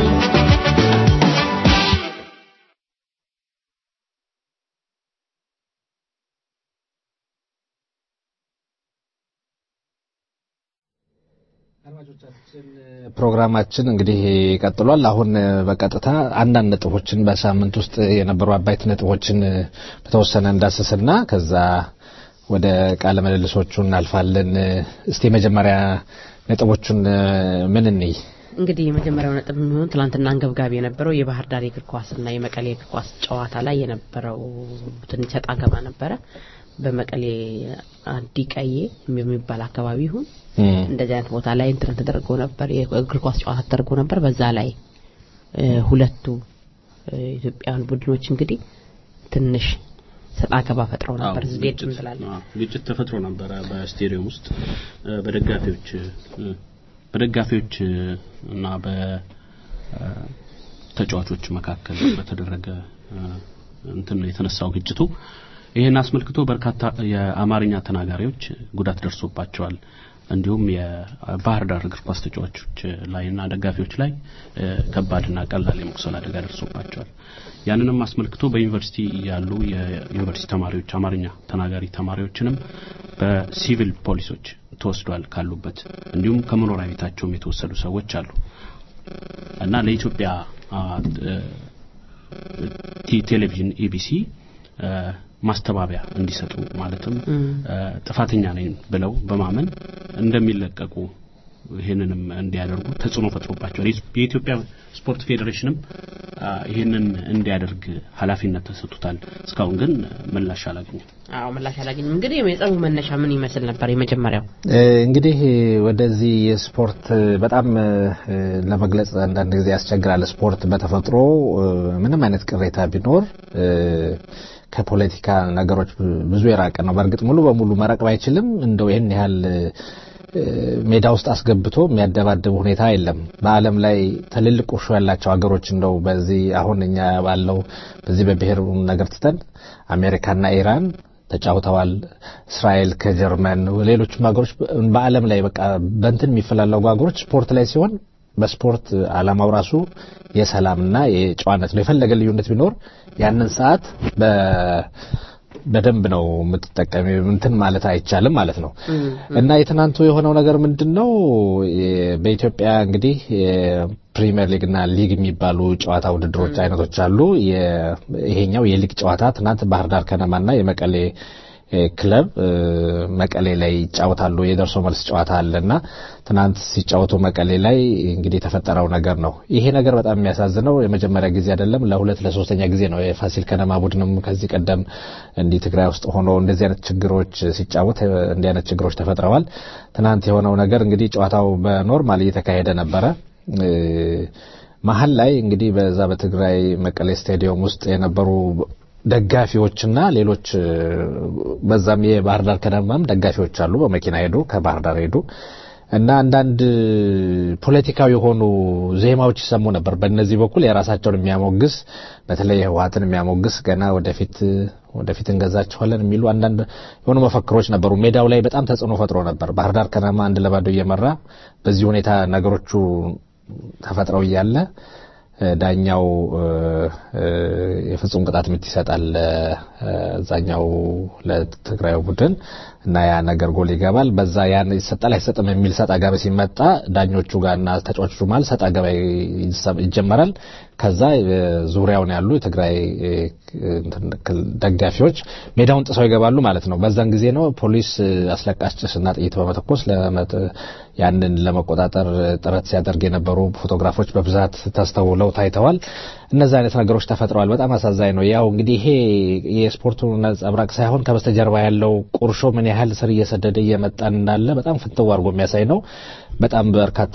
ፕሮግራማችን እንግዲህ ቀጥሏል። አሁን በቀጥታ አንዳንድ ነጥቦችን በሳምንት ውስጥ የነበሩ አበይት ነጥቦችን በተወሰነ እንዳስስና ከዛ ወደ ቃለ ምልልሶቹ እናልፋለን። እስቲ መጀመሪያ ነጥቦቹን ምን እንይ? እንግዲህ የመጀመሪያው ነጥብ የሚሆን ትናንትና አንገብጋቢ የነበረው የባህር ዳር የእግር ኳስና የመቀሌ የእግር ኳስ ጨዋታ ላይ የነበረው ትንሽ ሰጣ ገባ ነበረ። በመቀሌ አዲ ቀዬ የሚባል አካባቢ ይሁን እንደዚህ አይነት ቦታ ላይ እንትን ተደርጎ ነበር፣ የእግር ኳስ ጨዋታ ተደርጎ ነበር። በዛ ላይ እ፣ ሁለቱ እ፣ ኢትዮጵያውያን ቡድኖች እንግዲህ ትንሽ ሰጣ ገባ ፈጥረው ነበር። አዎ፣ ዝቤድ ግጭት- እንላለን። አዎ፣ ግጭት ተፈጥሮ ነበረ በስቴዲየም ውስጥ እ፣ በደጋፊዎች እ፣ በደጋፊዎች እ፣ እና በተጫዋቾች መካከል በተደረገ እ፣ እንትን ነው የተነሳው ግጭቱ። ይህን አስመልክቶ በርካታ የአማርኛ ተናጋሪዎች ጉዳት ደርሶባቸዋል። እንዲሁም የባህር ዳር እግር ኳስ ተጫዋቾች ላይና ደጋፊዎች ላይ እ፣ ከባድና ቀላል የመቁሰል አደጋ ደርሶባቸዋል። ያንንም አስመልክቶ በዩኒቨርሲቲ ያሉ የዩኒቨርሲቲ ተማሪዎች አማርኛ ተናጋሪ ተማሪዎችንም በሲቪል ፖሊሶች ተወስዷል ካሉበት፣ እንዲሁም ከመኖሪያ ቤታቸውም የተወሰዱ ሰዎች አሉ እና ለኢትዮጵያ አ፣ እ፣ ቲ- ቴሌቪዥን ኢቢሲ እ፣ ማስተባበያ እንዲሰጡ ማለትም እ፣ ጥፋተኛ ነኝ ብለው በማመን እንደሚለቀቁ ይህንንም እንዲያደርጉ ተጽዕኖ ፈጥሮባቸዋል። የኢትዮጵያ ስፖርት ፌዴሬሽንም አ፣ ይህንን እንዲያደርግ ኃላፊነት ተሰጥቶታል። እስካሁን ግን ምላሽ አላገኘም። አዎ ምላሽ አላገኝም። እንግዲህ የጸቡ መነሻ ምን ይመስል ነበር? የመጀመሪያው እ፣ እንግዲህ ወደዚህ የስፖርት በጣም እ፣ ለመግለጽ አንዳንድ ጊዜ ያስቸግራል። ስፖርት በተፈጥሮ እ፣ ምንም አይነት ቅሬታ ቢኖር እ፣ ከፖለቲካ ነገሮች ብዙ የራቀ ነው። በእርግጥ ሙሉ በሙሉ መራቅ ባይችልም እንደው ይህን ያህል እ፣ ሜዳ ውስጥ አስገብቶ የሚያደባድብ ሁኔታ የለም። በዓለም ላይ ትልልቅ ቁርሾ ያላቸው ሀገሮች እንደው በዚህ አሁን እኛ ባለው በዚህ በብሔር ነገር ትተን አሜሪካና ኢራን ተጫውተዋል። እስራኤል ከጀርመን ሌሎችም ሀገሮች በዓለም ላይ በቃ በእንትን የሚፈላለጉ ሀገሮች ስፖርት ላይ ሲሆን በስፖርት ዓላማው ራሱ የሰላምና የጨዋነት ነው። የፈለገ ልዩነት ቢኖር ያንን ሰዓት በ በደንብ ነው የምትጠቀሚ እንትን ማለት አይቻልም ማለት ነው። እና የትናንቱ የሆነው ነገር ምንድን ነው? የ- በኢትዮጵያ እንግዲህ የፕሪሚየር ሊግ እና ሊግ የሚባሉ ጨዋታ ውድድሮች አይነቶች አሉ። የ- ይሄኛው የሊግ ጨዋታ ትናንት ባህር ዳር ከነማና የመቀሌ እ፣ ክለብ እ፣ መቀሌ ላይ ይጫወታሉ። የደርሶ መልስ ጨዋታ አለና ትናንት ሲጫወቱ መቀሌ ላይ እንግዲህ የተፈጠረው ነገር ነው። ይሄ ነገር በጣም የሚያሳዝነው የመጀመሪያ ጊዜ አይደለም፣ ለሁለት ለሶስተኛ ጊዜ ነው። የፋሲል ከነማ ቡድንም ከዚህ ቀደም እንዲህ ትግራይ ውስጥ ሆኖ እንደዚህ አይነት ችግሮች ሲጫወት እ፣ እንዲህ አይነት ችግሮች ተፈጥረዋል። ትናንት የሆነው ነገር እንግዲህ ጨዋታው በኖርማል እየተካሄደ ነበረ። እ፣ መሀል ላይ እንግዲህ በዛ በትግራይ መቀሌ ስታዲየም ውስጥ የነበሩ ደጋፊዎችና ሌሎች እ፣ በዛም የባህር ዳር ከነማም ደጋፊዎች አሉ። በመኪና ሄዱ፣ ከባህር ዳር ሄዱ። እና አንዳንድ ፖለቲካዊ የሆኑ ዜማዎች ይሰሙ ነበር። በእነዚህ በኩል የራሳቸውን የሚያሞግስ በተለይ ህወሓትን የሚያሞግስ ገና ወደፊት ወደፊት እንገዛቸዋለን የሚሉ አንዳንድ የሆኑ መፈክሮች ነበሩ። ሜዳው ላይ በጣም ተጽዕኖ ፈጥሮ ነበር። ባህር ዳር ከነማ አንድ ለባዶ እየመራ በዚህ ሁኔታ ነገሮቹ ተፈጥረው እያለ ዳኛው የፍጹም ቅጣት ምት ይሰጣል እዛኛው ለትግራዩ ቡድን እና ያ ነገር ጎል ይገባል። በዛ ያን ይሰጣል አይሰጥም የሚል ሰጥ አገባ ሲመጣ ዳኞቹ ጋርና ተጫዋቾቹ መሀል ሰጥ አገባ ይጀመራል። ከዛ ዙሪያውን ያሉ የትግራይ ደጋፊዎች ሜዳውን ጥሰው ይገባሉ ማለት ነው። በዛን ጊዜ ነው ፖሊስ አስለቃሽ ጭስና ጥይት በመተኮስ ያንን ለመቆጣጠር ጥረት ሲያደርግ የነበሩ ፎቶግራፎች በብዛት ተስተውለው ታይተዋል። እነዚህ አይነት ነገሮች ተፈጥረዋል። በጣም አሳዛኝ ነው። ያው እንግዲህ ይሄ የስፖርቱ ነጸብራቅ ሳይሆን ከበስተጀርባ ያለው ቁርሾ ምን ያህል ስር እየሰደደ እየመጣ እንዳለ በጣም ፍንትው አድርጎ የሚያሳይ ነው። በጣም በርካታ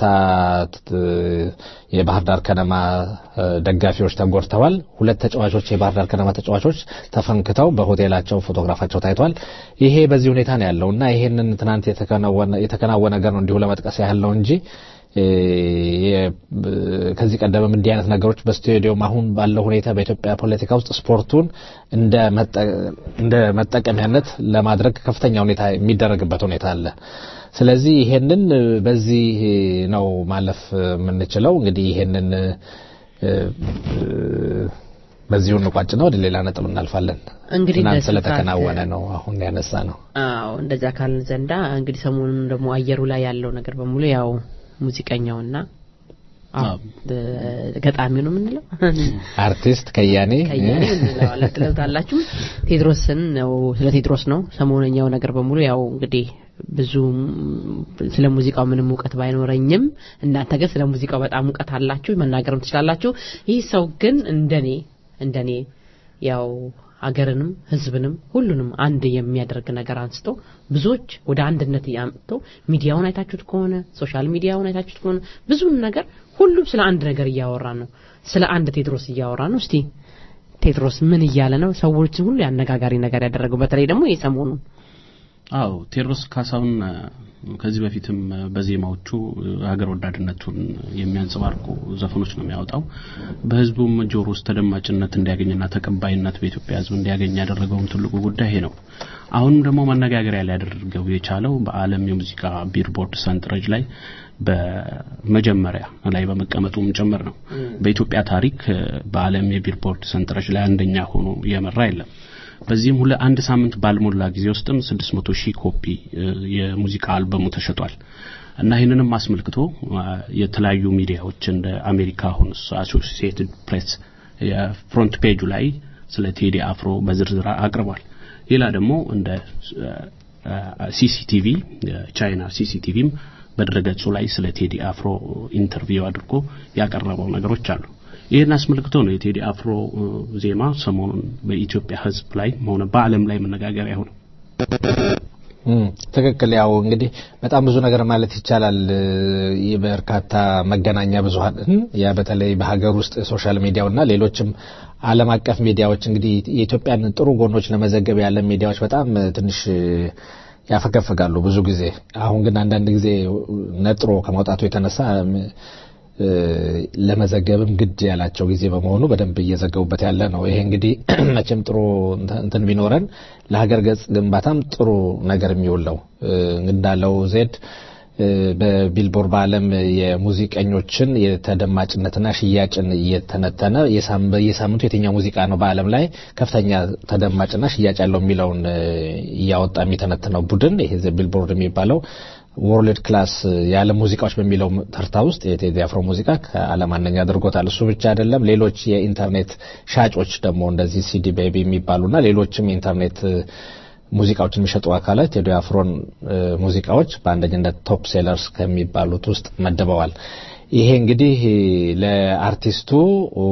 የባህር ዳር ከነማ ደጋፊዎች ተጎድተዋል። ሁለት ተጫዋቾች የባህር ዳር ከነማ ተጫዋቾች ተፈንክተው በሆቴላቸው ፎቶግራፋቸው ታይቷል። ይሄ በዚህ ሁኔታ ነው ያለው እና ይሄንን ትናንት የተከናወነ ነገር ነው እንዲሁ ለመጥቀስ ያህል ነው እንጂ ከዚህ ቀደምም እንዲህ አይነት ነገሮች በስቴዲየም አሁን ባለው ሁኔታ በኢትዮጵያ ፖለቲካ ውስጥ ስፖርቱን እንደ መጠቀሚያነት ለማድረግ ከፍተኛ ሁኔታ የሚደረግበት ሁኔታ አለ። ስለዚህ ይሄንን በዚህ ነው ማለፍ የምንችለው። እንግዲህ ይሄንን በዚሁ እንቋጭ ነው። ወደ ሌላ ነጥብ እናልፋለን። እንግዲህ ትናንት በስፋት- ስለተከናወነ ነው አሁን ያነሳ ነው። አዎ እንደዛ ካልን ዘንዳ እንግዲህ ሰሞኑን ደግሞ አየሩ ላይ ያለው ነገር በሙሉ ያው ሙዚቀኛውና አዎ አዎ። ደ- ገጣሚው ነው የምንለው አርቲስት ከያኔ ከያኔ እንለዋለን ትለውታላችሁ ቴድሮስን ነው ስለ ቴድሮስ ነው ሰሞነኛው ነገር በሙሉ ያው እንግዲህ ብዙ ስለ ሙዚቃው ምንም እውቀት ባይኖረኝም እናንተ ግን ስለ ሙዚቃው በጣም እውቀት አላችሁ መናገርም ትችላላችሁ ይህ ሰው ግን እንደኔ እንደኔ ያው ሀገርንም ህዝብንም ሁሉንም አንድ የሚያደርግ ነገር አንስቶ ብዙዎች ወደ አንድነት ያምጥቶ ሚዲያውን አይታችሁት ከሆነ ሶሻል ሚዲያውን አይታችሁት ከሆነ ብዙን ነገር ሁሉም ስለ አንድ ነገር እያወራ ነው ስለ አንድ ቴድሮስ እያወራ ነው እስቲ ቴድሮስ ምን እያለ ነው ሰዎችን ሁሉ ያነጋጋሪ ነገር ያደረገው በተለይ ደግሞ የሰሞኑን አዎ ቴዎድሮስ ካሳሁን እ፣ ከዚህ በፊትም እ፣ በዜማዎቹ እ፣ ሀገር ወዳድነቱን የሚያንጸባርቁ ዘፈኖች ነው የሚያወጣው። በህዝቡም ጆሮ ውስጥ ተደማጭነት እንዲያገኝና ተቀባይነት በኢትዮጵያ ህዝብ እንዲያገኝ ያደረገውም ትልቁ ጉዳይ ይሄ ነው። አሁንም ደግሞ መነጋገሪያ ሊያደርገው የቻለው በዓለም የሙዚቃ ቢልቦርድ ሰንጠረዥ ላይ በመጀመሪያ ላይ በመቀመጡም ጭምር ነው። በኢትዮጵያ ታሪክ እ፣ በዓለም የቢልቦርድ ሰንጠረዥ ላይ አንደኛ ሆኖ የመራ የለም። በዚህም ሁለ አንድ ሳምንት ባልሞላ ጊዜ ውስጥም 600 ሺህ ኮፒ እ፣ የሙዚቃ አልበሙ ተሸጧል። እና ይህንንም አስመልክቶ አ፣ የተለያዩ ሚዲያዎች እንደ አሜሪካ አሁን አሶሲኤትድ ፕሬስ የፍሮንት ፔጁ ላይ ስለ ቴዲ አፍሮ በዝርዝር አቅርቧል። ሌላ ደግሞ እንደ ሲሲቲቪ የቻይና ሲሲቲቪም በድረገጹ ላይ ስለ ቴዲ አፍሮ ኢንተርቪው አድርጎ ያቀረበው ነገሮች አሉ። ይህን አስመልክቶ ነው የቴዲ አፍሮ እ፣ ዜማ ሰሞኑን በኢትዮጵያ ሕዝብ ላይ ሆነ በዓለም ላይ መነጋገሪያ ሆነ። እም፣ ትክክል። ያው እንግዲህ በጣም ብዙ ነገር ማለት ይቻላል። እ፣ የበርካታ መገናኛ ብዙኃን ያ በተለይ በሀገር ውስጥ ሶሻል ሚዲያውና ሌሎችም ዓለም አቀፍ ሚዲያዎች እንግዲህ የኢትዮጵያን ጥሩ ጎኖች ለመዘገብ ያለ ሚዲያዎች በጣም እ፣ ትንሽ እ፣ ያፈገፍጋሉ ብዙ ጊዜ። አሁን ግን አንዳንድ ጊዜ ነጥሮ ከመውጣቱ የተነሳ እም፣ እ፣ ለመዘገብም ግድ ያላቸው ጊዜ በመሆኑ በደንብ እየዘገቡበት ያለ ነው። ይሄ እንግዲህ መቼም ጥሩ እንትን ቢኖረን ለሀገር ገጽ ግንባታም ጥሩ ነገር የሚውል ነው። እ፣ እንዳለው ዜድ እ፣ በቢልቦርድ በዓለም የሙዚቀኞችን የተደማጭነትና ሽያጭን እየተነተነ የሳም- በየሳምንቱ የትኛው ሙዚቃ ነው በዓለም ላይ ከፍተኛ ተደማጭና ሽያጭ ያለው የሚለውን እ፣ እያወጣ የሚተነትነው ቡድን ይሄ ዘ ቢልቦርድ የሚባለው ወርልድ ክላስ የዓለም ሙዚቃዎች በሚለው ተርታ ውስጥ የቴዲ አፍሮ ሙዚቃ ከዓለም አንደኛ አድርጎታል። እሱ ብቻ አይደለም፣ ሌሎች የኢንተርኔት ሻጮች ደግሞ እንደዚህ ሲዲ ቤቢ የሚባሉና ሌሎችም የኢንተርኔት እ፣ ሙዚቃዎችን የሚሸጡ አካላት ቴዲ አፍሮን እ፣ ሙዚቃዎች በአንደኝነት ቶፕ ሴለርስ ከሚባሉት ውስጥ መድበዋል። ይሄ እንግዲህ ለአርቲስቱ ኦ፣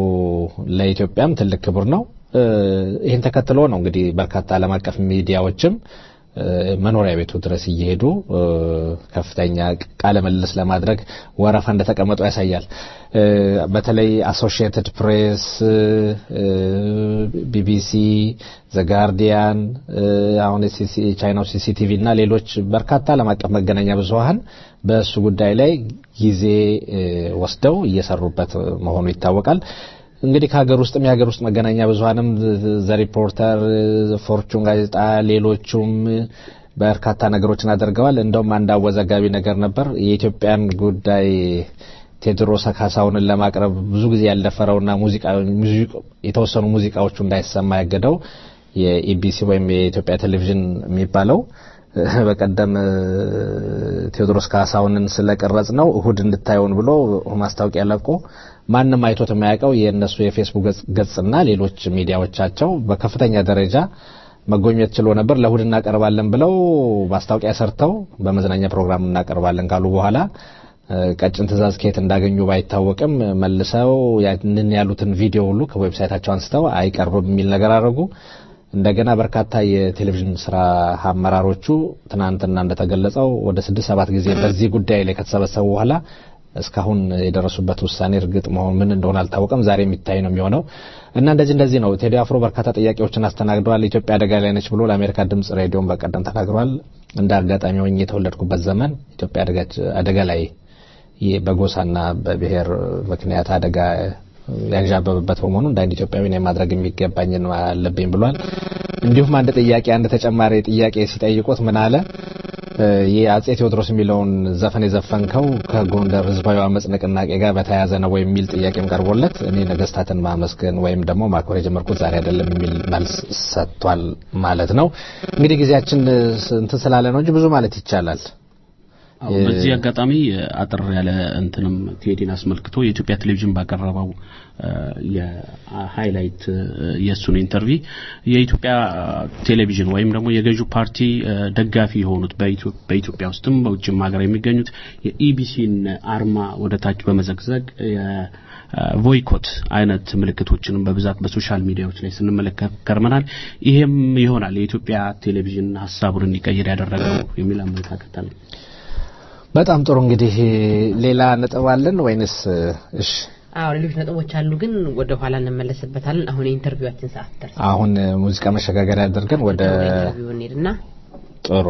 ለኢትዮጵያም ትልቅ ክብር ነው። እ፣ ይህን ተከትሎ ነው እንግዲህ በርካታ ዓለም አቀፍ ሚዲያዎችም መኖሪያ ቤቱ ድረስ እየሄዱ ከፍተኛ ቃለ ምልልስ ለማድረግ ወረፋ እንደተቀመጡ ያሳያል። በተለይ አሶሺየትድ ፕሬስ፣ ቢቢሲ፣ ዘጋርዲያን፣ አሁን የቻይናው ሲሲቲቪ እና ሌሎች በርካታ ዓለም አቀፍ መገናኛ ብዙኃን በእሱ ጉዳይ ላይ ጊዜ ወስደው እየሰሩበት መሆኑ ይታወቃል። እንግዲህ ከሀገር ውስጥም የሀገር ውስጥ መገናኛ ብዙኃንም ዘ ሪፖርተር፣ ፎርቹን ጋዜጣ፣ ሌሎቹም በርካታ ነገሮችን አድርገዋል። እንደውም አንድ አወዛጋቢ ነገር ነበር። የኢትዮጵያን ጉዳይ ቴዎድሮስ ካሳሁንን ለማቅረብ ብዙ ጊዜ ያልደፈረውና ሙዚቃ የተወሰኑ ሙዚቃዎቹ እንዳይሰማ ያገደው የኢቢሲ ወይም የኢትዮጵያ ቴሌቪዥን የሚባለው በቀደም ቴዎድሮስ ካሳሁንን ስለቀረጽ ነው እሁድ እንድታየውን ብሎ ማስታወቂያ ለቆ ማንም አይቶት የማያውቀው የእነሱ የፌስቡክ ገጽና ሌሎች ሚዲያዎቻቸው በከፍተኛ ደረጃ መጎብኘት ችሎ ነበር። ለእሁድ እናቀርባለን ብለው ማስታወቂያ ሰርተው በመዝናኛ ፕሮግራም እናቀርባለን ካሉ በኋላ ቀጭን ትዕዛዝ ከየት እንዳገኙ ባይታወቅም መልሰው ያንን ያሉትን ቪዲዮ ሁሉ ከዌብሳይታቸው አንስተው አይቀርብም የሚል ነገር አደረጉ። እንደገና በርካታ የቴሌቪዥን ስራ አመራሮቹ ትናንትና እንደተገለጸው ወደ ስድስት ሰባት ጊዜ በዚህ ጉዳይ ላይ ከተሰበሰቡ በኋላ እስካሁን የደረሱበት ውሳኔ እርግጥ መሆን ምን እንደሆነ አልታወቀም። ዛሬ የሚታይ ነው የሚሆነው እና እንደዚህ እንደዚህ ነው። ቴዲ አፍሮ በርካታ ጥያቄዎችን አስተናግደዋል። ኢትዮጵያ አደጋ ላይ ነች ብሎ ለአሜሪካ ድምጽ ሬዲዮን በቀደም ተናግሯል። እንደ አጋጣሚ ሆኜ የተወለድኩበት ዘመን ኢትዮጵያ አደጋ ላይ በጎሳና በብሔር ምክንያት አደጋ ያንዣበበበት በመሆኑ እንደ አንድ ኢትዮጵያዊ ነው ማድረግ የሚገባኝን አለብኝ ብሏል። እንዲሁም አንድ ጥያቄ አንድ ተጨማሪ ጥያቄ ሲጠይቁት ምን አለ? የአጼ ቴዎድሮስ የሚለውን ዘፈን የዘፈንከው ከጎንደር ህዝባዊ አመጽ ንቅናቄ ጋር በተያያዘ ነው ወይ የሚል ጥያቄም ቀርቦለት እኔ ነገስታትን ማመስገን ወይም ደግሞ ማክበር የጀመርኩት ዛሬ አይደለም የሚል መልስ ሰጥቷል ማለት ነው። እንግዲህ ጊዜያችን እንትን ስላለ ነው እንጂ ብዙ ማለት ይቻላል። አዎ በዚህ አጋጣሚ አጠር ያለ እንትንም ቴዲን አስመልክቶ የኢትዮጵያ ቴሌቪዥን ባቀረበው የሃይላይት የእሱን ኢንተርቪ የኢትዮጵያ ቴሌቪዥን ወይም ደግሞ የገዢው ፓርቲ ደጋፊ የሆኑት በኢትዮጵያ ውስጥም በውጭም ሀገር የሚገኙት የኢቢሲን አርማ ወደ ታች በመዘግዘግ ቮይኮት አይነት ምልክቶችንም በብዛት በሶሻል ሚዲያዎች ላይ ስንመለከት ከርመናል። ይሄም ይሆናል የኢትዮጵያ ቴሌቪዥን ሀሳቡን እንዲቀይር ያደረገው የሚል አመለካከት አለ። በጣም ጥሩ እንግዲህ ሌላ ነጥብ አለን ወይንስ እሺ አዎ ሌሎች ነጥቦች አሉ ግን ወደ ኋላ እንመለስበታለን አሁን የኢንተርቪዋችን ሰዓት ደርሷል አሁን ሙዚቃ መሸጋገሪያ አድርገን ወደ ኢንተርቪው እንሄድና ጥሩ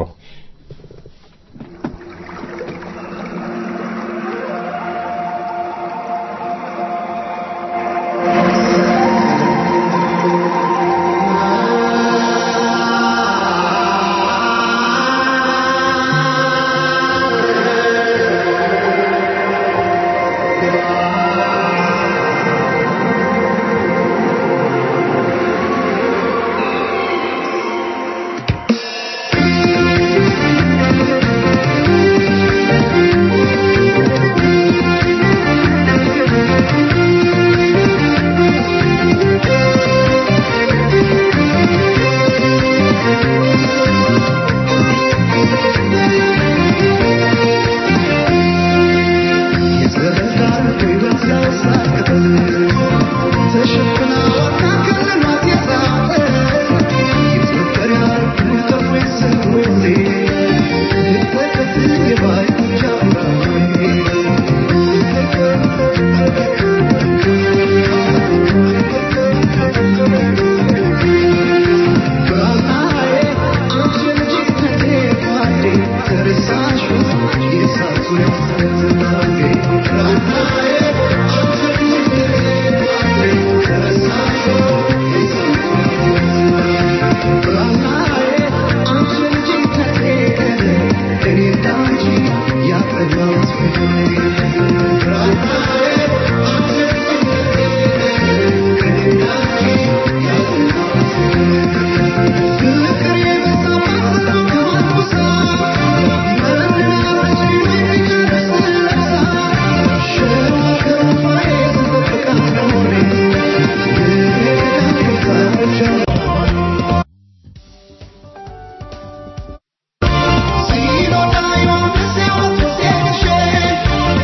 See you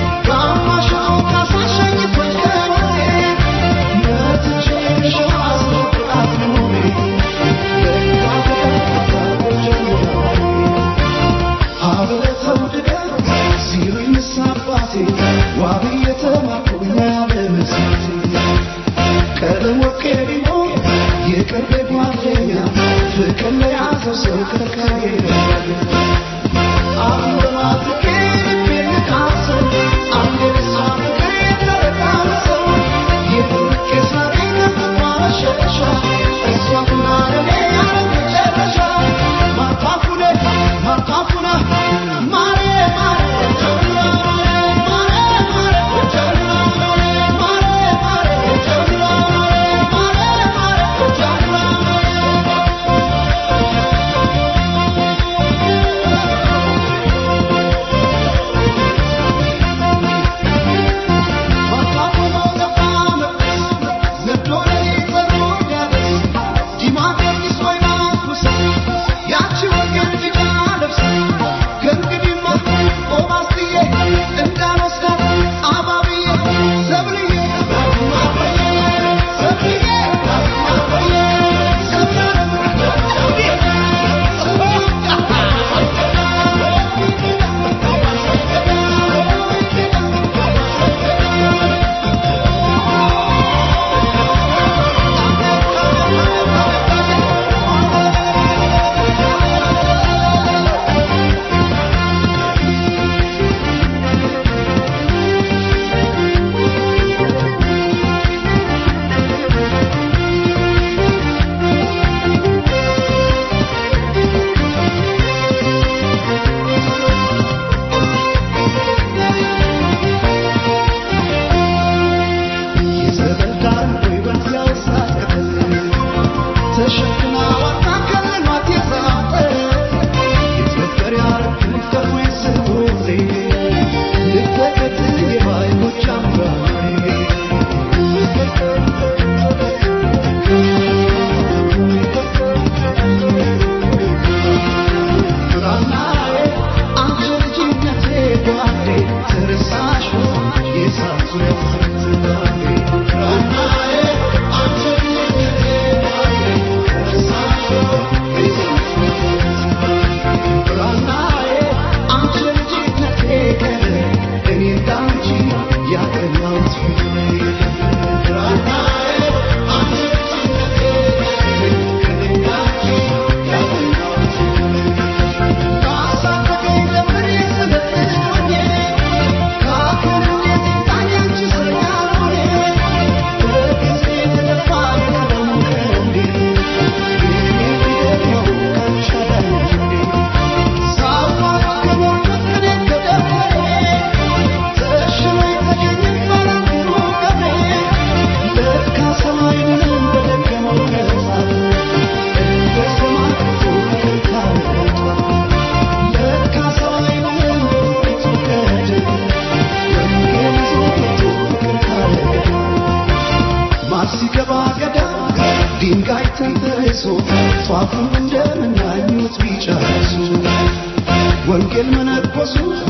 ወንጌል መነኮሱ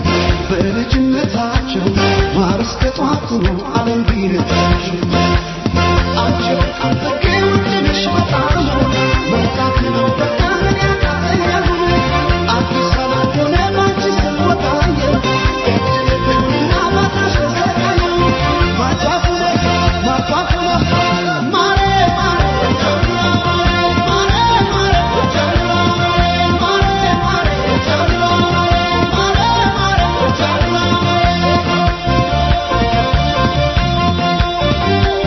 በልጅነታቸው ማር እስከ ጧቱ ነው ዓለም ቢነታቸው አንቺው አንተጌ ውድነሽ በጣም ነው መርካት ነው በጣም ያቃተኛል አዲስ አበባ ሆነ ባንቺ ስወጣየ እጅልብና ባታሽ ተሰቃየ ማጫፍ ማጫፍ ማሬ ማሬ Thank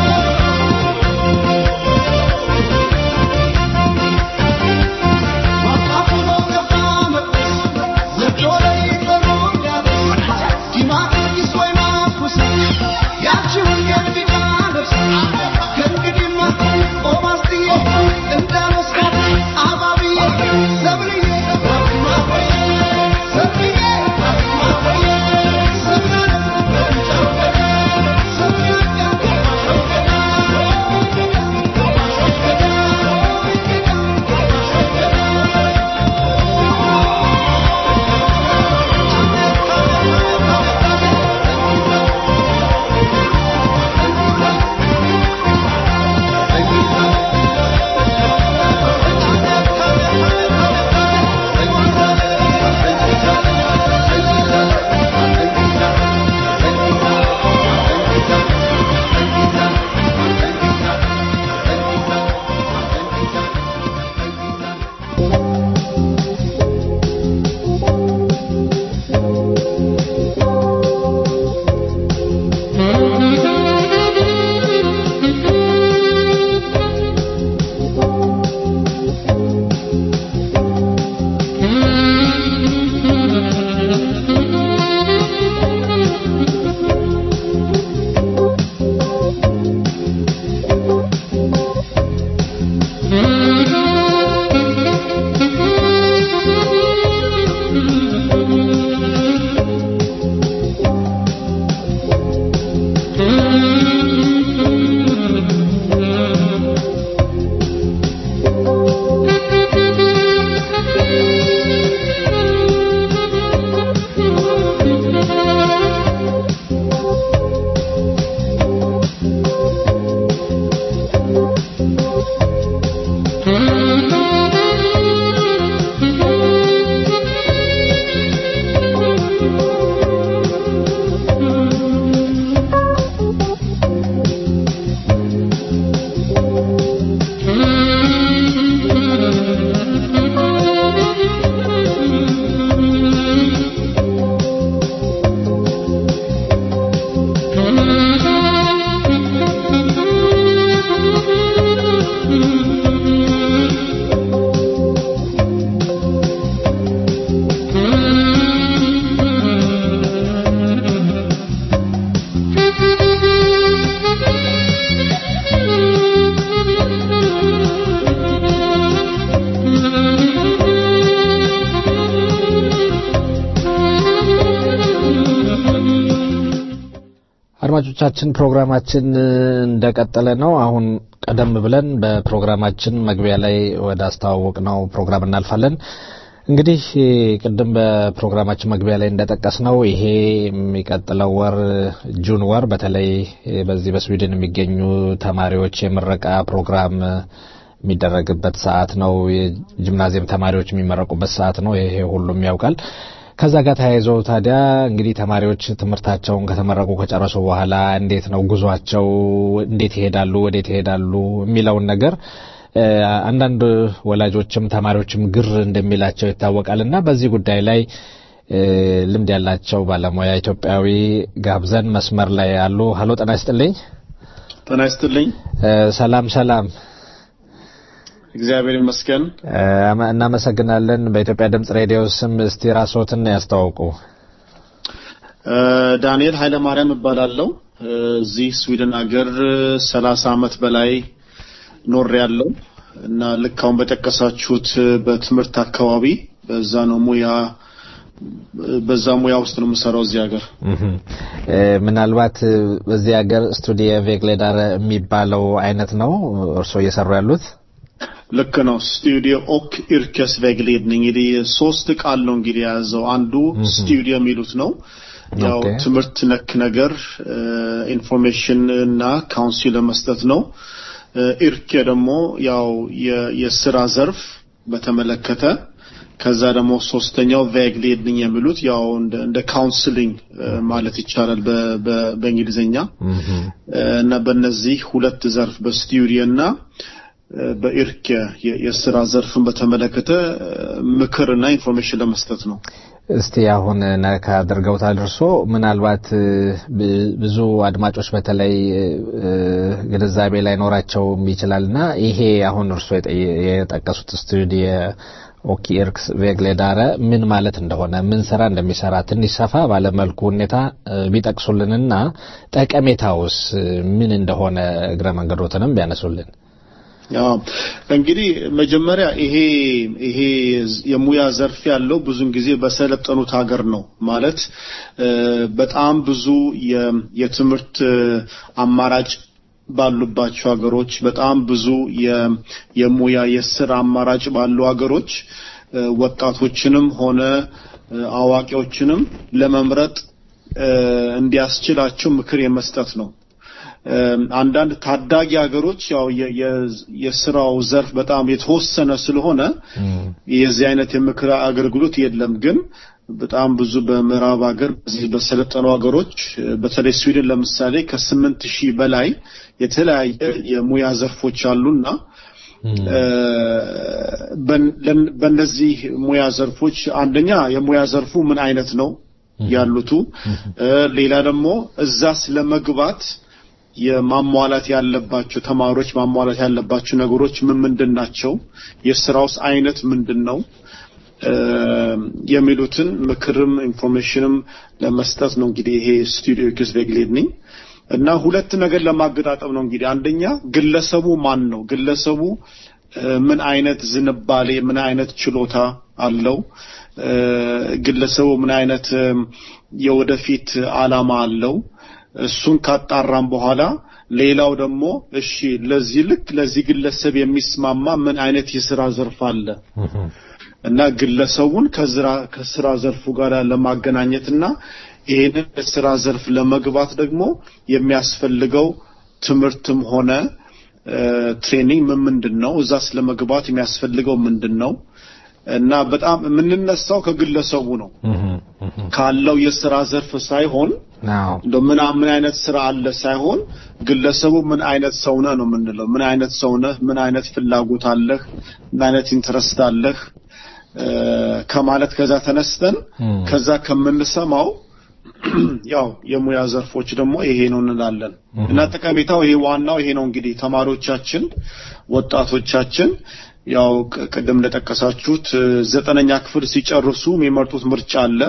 አድማጮቻችን ፕሮግራማችን እንደቀጠለ ነው። አሁን ቀደም ብለን በፕሮግራማችን መግቢያ ላይ ወደ አስተዋወቅ ነው ፕሮግራም እናልፋለን። እንግዲህ ቅድም በፕሮግራማችን መግቢያ ላይ እንደጠቀስ ነው ይሄ የሚቀጥለው ወር ጁን ወር በተለይ በዚህ በስዊድን የሚገኙ ተማሪዎች የምረቃ ፕሮግራም የሚደረግበት ሰዓት ነው። የጂምናዚየም ተማሪዎች የሚመረቁበት ሰዓት ነው። ይሄ ሁሉም ያውቃል። ከዛ ጋር ተያይዞ ታዲያ እንግዲህ ተማሪዎች ትምህርታቸውን ከተመረቁ ከጨረሱ በኋላ እንዴት ነው ጉዟቸው፣ እንዴት ይሄዳሉ፣ ወዴት ይሄዳሉ የሚለውን ነገር አንዳንድ ወላጆችም ተማሪዎችም ግር እንደሚላቸው ይታወቃል እና በዚህ ጉዳይ ላይ ልምድ ያላቸው ባለሙያ ኢትዮጵያዊ ጋብዘን መስመር ላይ አሉ። ሀሎ ጤና ይስጥልኝ። ጤና ይስጥልኝ። ሰላም ሰላም። እግዚአብሔር ይመስገን። እናመሰግናለን። በኢትዮጵያ ድምጽ ሬዲዮ ስም እስቲ ራስዎትን ያስተዋውቁ። ዳንኤል ኃይለማርያም እባላለሁ። እዚህ ስዊድን ሀገር ሰላሳ አመት በላይ ኖር ያለው እና ልክ አሁን በጠቀሳችሁት በትምህርት አካባቢ በዛ ነው ሙያ በዛ ሙያ ውስጥ ነው የምሰራው እዚህ ሀገር። ምናልባት በዚህ ሀገር ስቱዲየ ቬግሌዳር የሚባለው አይነት ነው እርስዎ እየሰሩ ያሉት? ልክ ነው። ስቱዲዮ ኦክ ኢርከስ ቬግሌድኒንግ እንግዲህ ሶስት ቃል ነው እንግዲህ የያዘው። አንዱ ስቱዲዮ የሚሉት ነው ያው ትምህርት ነክ ነገር ኢንፎርሜሽን እና ካውንሲል ለመስጠት ነው። ኢርኬ ደግሞ ያው የስራ ዘርፍ በተመለከተ ከዛ ደግሞ ሶስተኛው ቬግሌድኒንግ የሚሉት ያው እንደ ካውንስሊንግ ማለት ይቻላል በእንግሊዝኛ እና በእነዚህ ሁለት ዘርፍ በስቱዲዮ እና በኢርክ የስራ ዘርፍን በተመለከተ ምክርና ኢንፎርሜሽን ለመስጠት ነው። እስቲ አሁን ነካ አድርገውታል እርሶ ምናልባት ብዙ አድማጮች በተለይ ግንዛቤ ላይኖራቸውም ይችላልና ይሄ አሁን እርሶ የጠቀሱት ስቱዲዮ ኦኪ ኤርክስ ቬግሌዳረ ምን ማለት እንደሆነ ምን ስራ እንደሚሰራ ትንሽ ሰፋ ባለመልኩ ሁኔታ ቢጠቅሱልንና ጠቀሜታውስ ምን እንደሆነ እግረ መንገዶትንም ቢያነሱልን። ያው እንግዲህ መጀመሪያ ይሄ ይሄ የሙያ ዘርፍ ያለው ብዙን ጊዜ በሰለጠኑት ሀገር ነው ማለት በጣም ብዙ የትምህርት አማራጭ ባሉባቸው ሀገሮች በጣም ብዙ የሙያ የስራ አማራጭ ባሉ ሀገሮች ወጣቶችንም ሆነ አዋቂዎችንም ለመምረጥ እንዲያስችላቸው ምክር የመስጠት ነው። አንዳንድ ታዳጊ ሀገሮች ያው የስራው ዘርፍ በጣም የተወሰነ ስለሆነ የዚህ አይነት የምክር አገልግሎት የለም። ግን በጣም ብዙ በምዕራብ ሀገር በዚህ በሰለጠኑ ሀገሮች በተለይ ስዊድን ለምሳሌ ከስምንት ሺህ በላይ የተለያየ የሙያ ዘርፎች አሉና በእነዚህ ሙያ ዘርፎች አንደኛ የሙያ ዘርፉ ምን አይነት ነው ያሉቱ፣ ሌላ ደግሞ እዛ ስለመግባት የማሟላት ያለባቸው ተማሪዎች ማሟላት ያለባቸው ነገሮች ምን ምንድን ናቸው፣ የስራውስ አይነት ምንድን ነው የሚሉትን ምክርም ኢንፎርሜሽንም ለመስጠት ነው እንግዲህ ይሄ ስቱዲዮ ኪስ ቬግሌድኒንግ እና ሁለት ነገር ለማገጣጠም ነው እንግዲህ አንደኛ ግለሰቡ ማን ነው ግለሰቡ ምን አይነት ዝንባሌ ምን አይነት ችሎታ አለው ግለሰቡ ምን አይነት የወደፊት አላማ አለው እሱን ካጣራም በኋላ ሌላው ደግሞ እሺ ለዚህ ልክ ለዚህ ግለሰብ የሚስማማ ምን አይነት የስራ ዘርፍ አለ እና ግለሰቡን ከስራ ዘርፉ ጋር ለማገናኘትና ይህንን የስራ ዘርፍ ለመግባት ደግሞ የሚያስፈልገው ትምህርትም ሆነ ትሬኒንግ ምን ምንድን ነው፣ እዛ ስለመግባት የሚያስፈልገው ምንድን ነው እና በጣም የምንነሳው ከግለሰቡ ነው ካለው የስራ ዘርፍ ሳይሆን እንደው ምን ምን አይነት ስራ አለ ሳይሆን ግለሰቡ ምን አይነት ሰው ነህ ነው የምንለው። ምን አይነት ሰው ነህ፣ ምን አይነት ፍላጎት አለህ፣ ምን አይነት ኢንትረስት አለህ ከማለት ከዛ ተነስተን ከዛ ከምንሰማው ያው የሙያ ዘርፎች ደግሞ ይሄ ነው እንላለን እና ጠቀሜታው ይሄ ዋናው ይሄ ነው እንግዲህ ተማሪዎቻችን ወጣቶቻችን ያው ቅድም እንደጠቀሳችሁት ዘጠነኛ ክፍል ሲጨርሱ የሚመርጡት ምርጫ አለ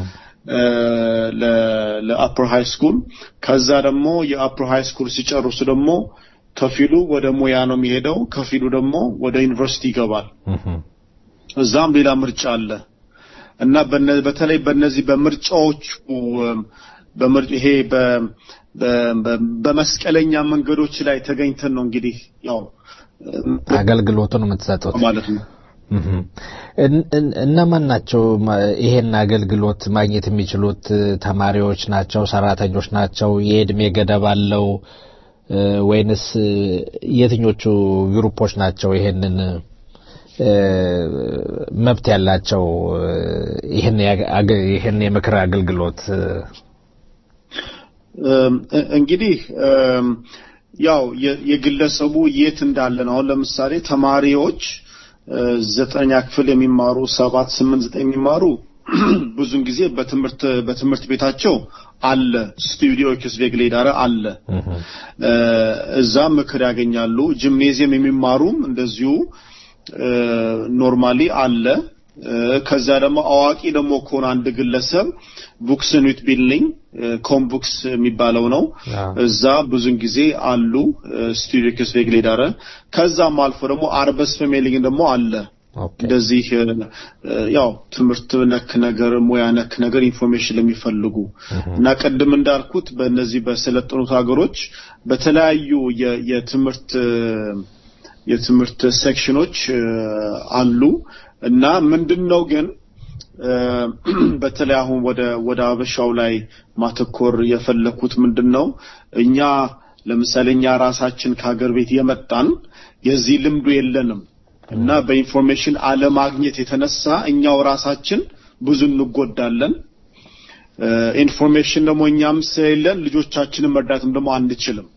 ለአፕር ሃይ ስኩል ከዛ ደግሞ የአፕር ሃይ ስኩል ሲጨርሱ ደግሞ ከፊሉ ወደ ሙያ ነው የሚሄደው ከፊሉ ደግሞ ወደ ዩኒቨርሲቲ ይገባል እዛም ሌላ ምርጫ አለ እና በተለይ በእነዚህ በምርጫዎቹ በምርጭ ይሄ በ በ- በ- በመስቀለኛ መንገዶች ላይ ተገኝተን ነው እንግዲህ ያው አገልግሎቱን የምትሰጡት ማለት ነው። እህም። እን- እን- እነማን ናቸው ማ- ይሄን አገልግሎት ማግኘት የሚችሉት? ተማሪዎች ናቸው? ሰራተኞች ናቸው? የእድሜ ገደብ አለው እ፣ ወይንስ እ፣ የትኞቹ ግሩፖች ናቸው ይሄንን እ፣ መብት ያላቸው እ፣ ይሄን ያገ- አገ- ይሄን የምክር አገልግሎት እ፣ እም፣ እ- እንግዲህ እም፣ ያው የ- የግለሰቡ የት እንዳለ ነው። አሁን ለምሳሌ ተማሪዎች እ፣ ዘጠነኛ ክፍል የሚማሩ ሰባት ስምንት ዘጠኝ የሚማሩ ብዙን ጊዜ በትምህርት በትምህርት ቤታቸው አለ ስቱዲዮ ክስቬግሌዳረ አለ እ፣ እዛ ምክር ያገኛሉ። ጂምኔዚየም የሚማሩም እንደዚሁ ኖርማሊ አለ። እ፣ ከዛ ደግሞ አዋቂ ደግሞ ከሆነ አንድ ግለሰብ ቡክስን ዊት ቢልዲንግ ኮምቡክስ የሚባለው ነው። እዛ ብዙን ጊዜ አሉ ስቱዲዮ ክስቬግሌዳረ። ከዛም አልፎ ደግሞ አርበስ ፌሜሊንግ ደግሞ አለ። እንደዚህ እ፣ እ፣ ያው ትምህርት ነክ ነገር ሙያ ነክ ነገር ኢንፎርሜሽን ለሚፈልጉ እና ቅድም እንዳልኩት በእነዚህ በሰለጠኑት ሀገሮች በተለያዩ የ- የትምህርት እ፣ የትምህርት ሴክሽኖች እ፣ አሉ እና ምንድን ነው ግን እ፣ በተለይ አሁን ወደ ወደ አበሻው ላይ ማተኮር የፈለኩት ምንድን ነው እኛ ለምሳሌ እኛ ራሳችን ከሀገር ቤት የመጣን የዚህ ልምዱ የለንም እና በኢንፎርሜሽን አለማግኘት የተነሳ እኛው ራሳችን ብዙ እንጎዳለን። እ፣ ኢንፎርሜሽን ደግሞ እኛም ስለሌለን ልጆቻችንን መርዳትም ደግሞ አንችልም።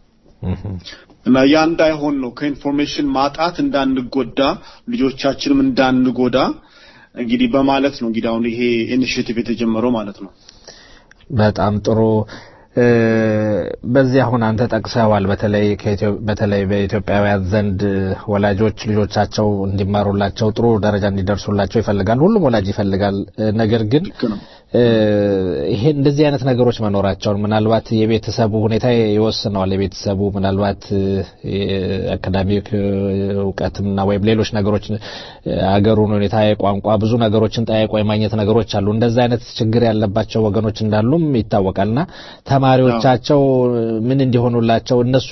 እና ያ እንዳይሆን ነው ከኢንፎርሜሽን ማጣት እንዳንጎዳ ልጆቻችንም እንዳንጎዳ እንግዲህ በማለት ነው እንግዲህ አሁን ይሄ ኢኒሽቲቭ የተጀመረው ማለት ነው። በጣም ጥሩ እ፣ በዚህ አሁን አንተ ጠቅሰዋል። በተለይ ከኢትዮ- በተለይ በኢትዮጵያውያን ዘንድ ወላጆች ልጆቻቸው እንዲማሩላቸው ጥሩ ደረጃ እንዲደርሱላቸው ይፈልጋል። ሁሉም ወላጅ ይፈልጋል። እ፣ ነገር ግን እ፣ ይሄ እንደዚህ አይነት ነገሮች መኖራቸውን ምናልባት የቤተሰቡ ሁኔታ ይወስነዋል። የቤተሰቡ ምናልባት አካዳሚክ እውቀትና ወይም ሌሎች ነገሮች እ፣ አገሩን ሁኔታ የቋንቋ ብዙ ነገሮችን ጠያይቆ የማግኘት ነገሮች አሉ። እንደዚህ አይነት ችግር ያለባቸው ወገኖች እንዳሉም ይታወቃልና ተማሪዎቻቸው ምን እንዲሆኑላቸው እነሱ